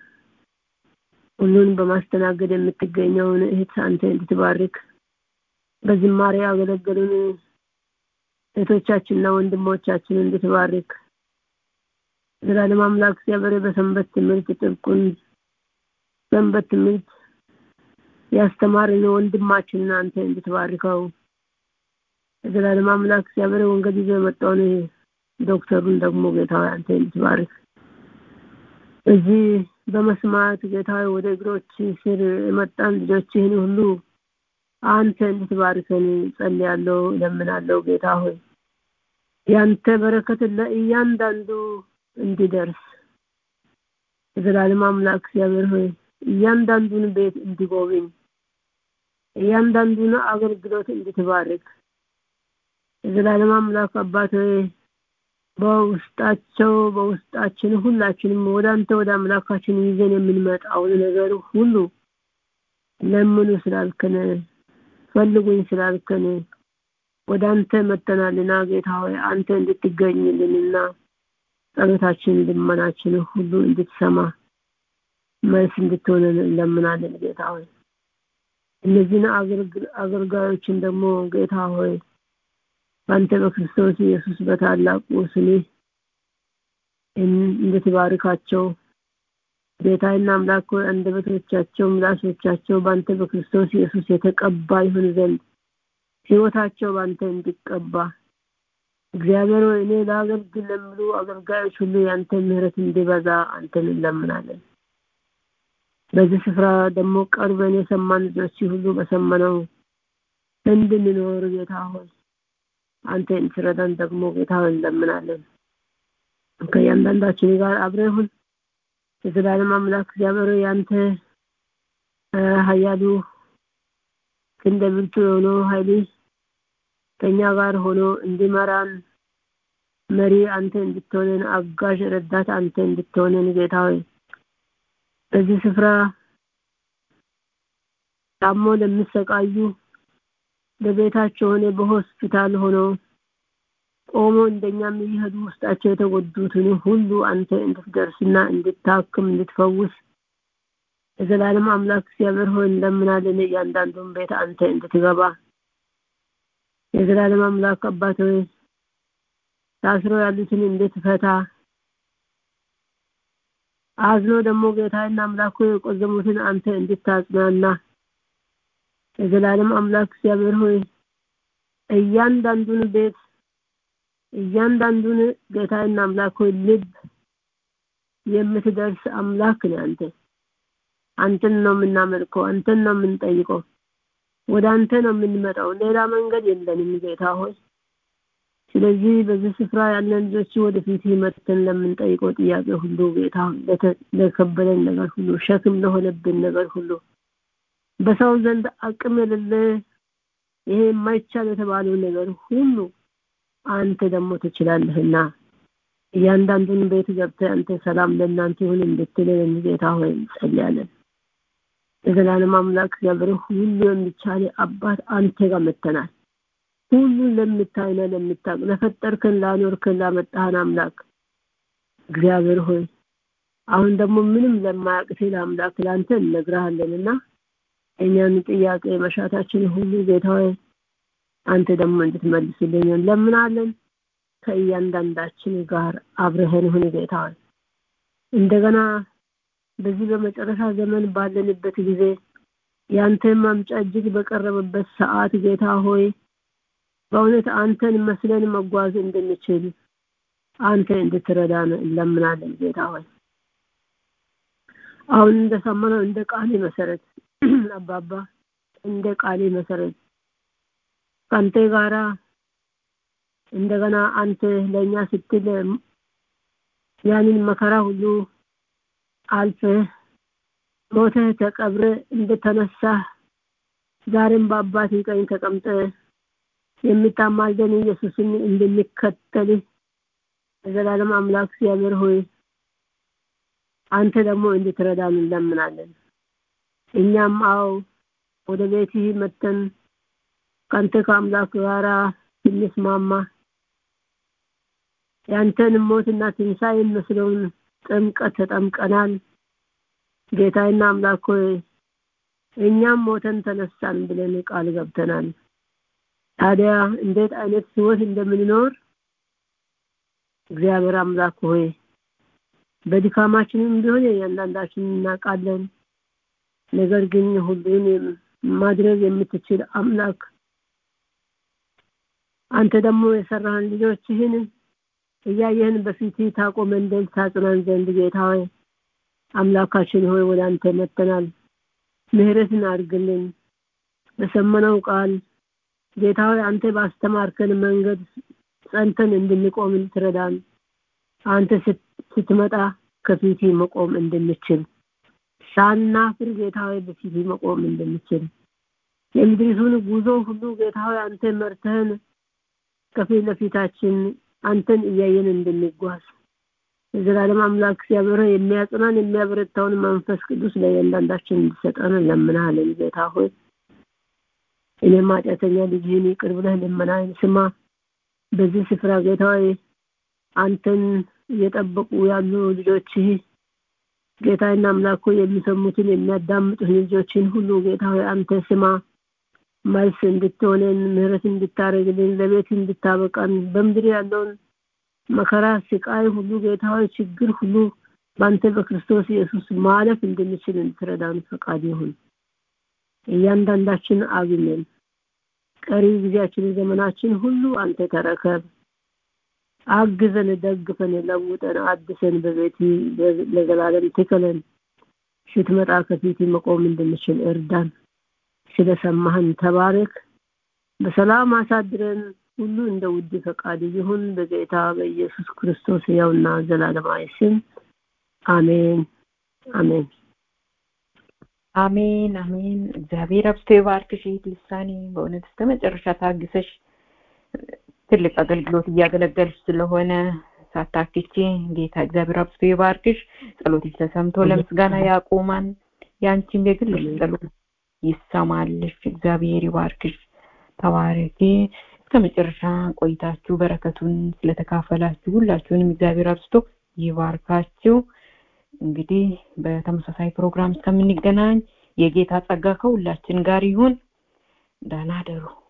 ሁሉን በማስተናገድ የምትገኘውን እህት አንተ እንድትባርክ በዝማሬ ያገለገሉን እህቶቻችንና ወንድሞቻችን እንድትባርክ ዘላለም አምላክ እግዚአብሔር በሰንበት ትምህርት ጥብቁን ሰንበት ትምህርት ያስተማርን ወንድማችንን አንተ እንድትባርከው ዘላለም አምላክ እግዚአብሔር ወንጌል ይዞ የመጣውን ዶክተሩን ደግሞ ጌታ አንተ እንድትባርክ እዚህ በመስማት ጌታ ወደ እግሮች ስር የመጣን ልጆችህን ሁሉ አንተ እንድትባርከን ጸልያለሁ ለምናለሁ ጌታ ሆይ ያንተ በረከት ለእያንዳንዱ እንዲደርስ የዘላለም አምላክ እግዚአብሔር ሆይ እያንዳንዱን ቤት እንዲጎብኝ እያንዳንዱን አገልግሎት እንድትባርክ የዘላለም አምላክ አባት ሆይ በውስጣቸው በውስጣችን ሁላችንም ወደ አንተ ወደ አምላካችን ይዘን የምንመጣውን ነገር ሁሉ ለምኑ ስላልከን ፈልጉኝ ስላልከን ወደ አንተ መተናልና ጌታ ሆይ አንተ እንድትገኝልንና ጸሎታችን ልመናችን ሁሉ እንድትሰማ መልስ እንድትሆነን እንለምናለን ጌታ ሆይ እነዚህን አገልጋዮችን ደግሞ ጌታ ሆይ በአንተ በክርስቶስ ኢየሱስ በታላቁ ስሜ እንድትባርካቸው ጌታና አምላክ ሆይ አንደበቶቻቸው ምላሶቻቸው በአንተ በክርስቶስ ኢየሱስ የተቀባ ይሁን ዘንድ ህይወታቸው በአንተ እንዲቀባ እግዚአብሔር ሆይ እኔ ለአገልግል ለሚሉ አገልጋዮች ሁሉ የአንተ ምህረት እንዲበዛ አንተን እንለምናለን በዚህ ስፍራ ደግሞ ቀርበን የሰማን ልጆች ሁሉ በሰመነው እንድንኖር ጌታ ሆይ አንተ እንድትረዳን ደግሞ ጌታ ሆይ እንለምናለን ከእያንዳንዳችን ጋር አብረሁን የዘላለም አምላክ እግዚአብሔር ያንተ ሀያሉ ክንደ ብርቱ የሆነው ኃይልህ ከእኛ ጋር ሆኖ እንዲመራን መሪ አንተ እንድትሆነን አጋዥ ረዳት አንተ እንድትሆነን ጌታ ሆይ በዚህ ስፍራ ታሞ ለሚሰቃዩ በቤታቸው ሆነ በሆስፒታል ሆኖ ቆሞ እንደኛም እየሄዱ ውስጣቸው የተጎዱትን ሁሉ አንተ እንድትደርስና እንድታክም እንድትፈውስ የዘላለም አምላክ እግዚአብሔር ሆይ እንደምናለን እያንዳንዱን ቤት አንተ እንድትገባ የዘላለም አምላክ አባት ሆይ ታስረው ያሉትን እንድትፈታ አዝኖ ደግሞ ጌታና አምላክ ሆይ የቆዘሙትን አንተ እንድታጽናና የዘላለም አምላክ እግዚአብሔር ሆይ እያንዳንዱን ቤት እያንዳንዱን ጌታና አምላክ ሆይ ልብ የምትደርስ አምላክ ነህ አንተ አንተን ነው የምናመልከው አንተን ነው የምንጠይቀው ወደ አንተ ነው የምንመጣው ሌላ መንገድ የለንም ጌታ ሆይ ስለዚህ በዚህ ስፍራ ያለን ልጆች ወደፊት መጥተን ለምንጠይቀው ጥያቄ ሁሉ ጌታ ለከበደን ነገር ሁሉ ሸክም ለሆነብን ነገር ሁሉ በሰው ዘንድ አቅም የሌለ ይሄ የማይቻል የተባለው ነገር ሁሉ አንተ ደግሞ ትችላለህና እያንዳንዱን ቤት ገብተህ አንተ ሰላም ለእናንተ ይሁን እንድትለን ጌታ ሆይ እንጸልያለን የዘላለም አምላክ እግዚአብሔር ሁሉ የሚቻል አባት አንተ ጋር መተናል ሁሉን ለምታይና ለምታቅ ለፈጠርከን ላኖርከን ላመጣህን አምላክ እግዚአብሔር ሆይ አሁን ደግሞ ምንም ለማያቅት ለአምላክ ለአንተ እነግርሃለንና እኛን ጥያቄ መሻታችን ሁሉ ጌታ ሆይ አንተ ደግሞ እንድትመልስልኝ እንለምናለን ከእያንዳንዳችን ጋር አብረህን ሁን ጌታ ሆይ እንደገና በዚህ በመጨረሻ ዘመን ባለንበት ጊዜ ያንተ ማምጫ እጅግ በቀረበበት ሰዓት ጌታ ሆይ በእውነት አንተን መስለን መጓዝ እንድንችል አንተ እንድትረዳን እንለምናለን ጌታ ሆይ አሁን እንደሰማነው እንደ ቃሌ መሰረት አባባ እንደ ቃሌ መሰረት ከአንተ ጋራ እንደገና አንተ ለእኛ ስትል ያንን መከራ ሁሉ አልፈህ ሞተህ ተቀብረ እንደተነሳ ዛሬም በአባት ቀኝ ተቀምጠ የምታማልደን ኢየሱስን እንድንከተል የዘላለም አምላክ እግዚአብሔር ሆይ አንተ ደግሞ እንድትረዳን እንለምናለን እኛም አው ወደ ቤትህ መተን ከአንተ ከአምላክ ጋራ ስንስማማ ያንተን ሞትና ትንሣኤ መስለውን ጥምቀት ተጠምቀናል ጌታዬና አምላክ ሆይ እኛም ሞተን ተነሳን ብለን ቃል ገብተናል ታዲያ እንዴት አይነት ህይወት እንደምንኖር እግዚአብሔር አምላክ ሆይ በድካማችንም ቢሆን እያንዳንዳችን እናውቃለን ነገር ግን ሁሉን ማድረግ የምትችል አምላክ አንተ ደግሞ የሰራህን ልጆችህን እያየህን በፊት ታቆመን ዘንድ ታጽናን ዘንድ ጌታ ሆይ አምላካችን ሆይ ወደ አንተ መጥተናል ምህረትን አድርግልን በሰመነው ቃል ጌታ ሆይ አንተ ባስተማርከን መንገድ ጸንተን እንድንቆም ትረዳን አንተ ስትመጣ ከፊት መቆም እንድንችል ሳናፍር ጌታ ሆይ በፊት መቆም እንድንችል የምድሪቱን ጉዞ ሁሉ ጌታ ሆይ አንተ መርተህን ከፊት ለፊታችን አንተን እያየን እንድንጓዝ የዘላለም አምላክ እግዚአብሔር የሚያጽናን የሚያበረታውን መንፈስ ቅዱስ ለእያንዳንዳችን እንዲሰጠን እንለምናለን ጌታ ሆይ እኔም ኃጢአተኛ ልጅህን ይቅር ብለህ ልመናህን ስማ በዚህ ስፍራ ጌታ ሆይ አንተን እየጠበቁ ያሉ ልጆችህ ጌታና አምላክ ሆይ የሚሰሙትን የሚያዳምጡትን ልጆችን ሁሉ ጌታ ሆይ አንተ ስማ መልስ እንድትሆነን ምህረት እንድታደርግልን ለቤት እንድታበቃን በምድር ያለውን መከራ ስቃይ ሁሉ ጌታ ሆይ ችግር ሁሉ በአንተ በክርስቶስ ኢየሱስ ማለፍ እንድንችል እንድትረዳን ፈቃድ ይሁን እያንዳንዳችን አግኘን ቀሪ ጊዜያችን ዘመናችን ሁሉ አንተ ተረከብ አግዘን ደግፈን ለውጠን አድሰን በቤት ለዘላለም ትከለን ስትመጣ ከፊት መቆም እንድንችል እርዳን ስለሰማህን ተባረክ በሰላም አሳድረን ሁሉ እንደ ውድ ፈቃድ ይሁን በጌታ በኢየሱስ ክርስቶስ ያውና ዘላለማዊ ስም አሜን አሜን አሜን አሜን። እግዚአብሔር አብዝቶ ይባርክሽ እህት ልሳኔ። በእውነት እስከ መጨረሻ ታግሰሽ ትልቅ አገልግሎት እያገለገልሽ ስለሆነ ሳታክቺ ጌታ እግዚአብሔር አብዝቶ ይባርክሽ። ጸሎትሽ ተሰምቶ ለምስጋና ያቆማን። ያንቺም የግልሽ ጸሎት ይሰማልሽ። እግዚአብሔር ይባርክሽ። ተባረኪ። እስከ መጨረሻ ቆይታችሁ በረከቱን ስለተካፈላችሁ ሁላችሁንም እግዚአብሔር አብዝቶ ይባርካችሁ። እንግዲህ በተመሳሳይ ፕሮግራም እስከምንገናኝ የጌታ ጸጋ ከሁላችን ጋር ይሁን። ደህና ደሩ።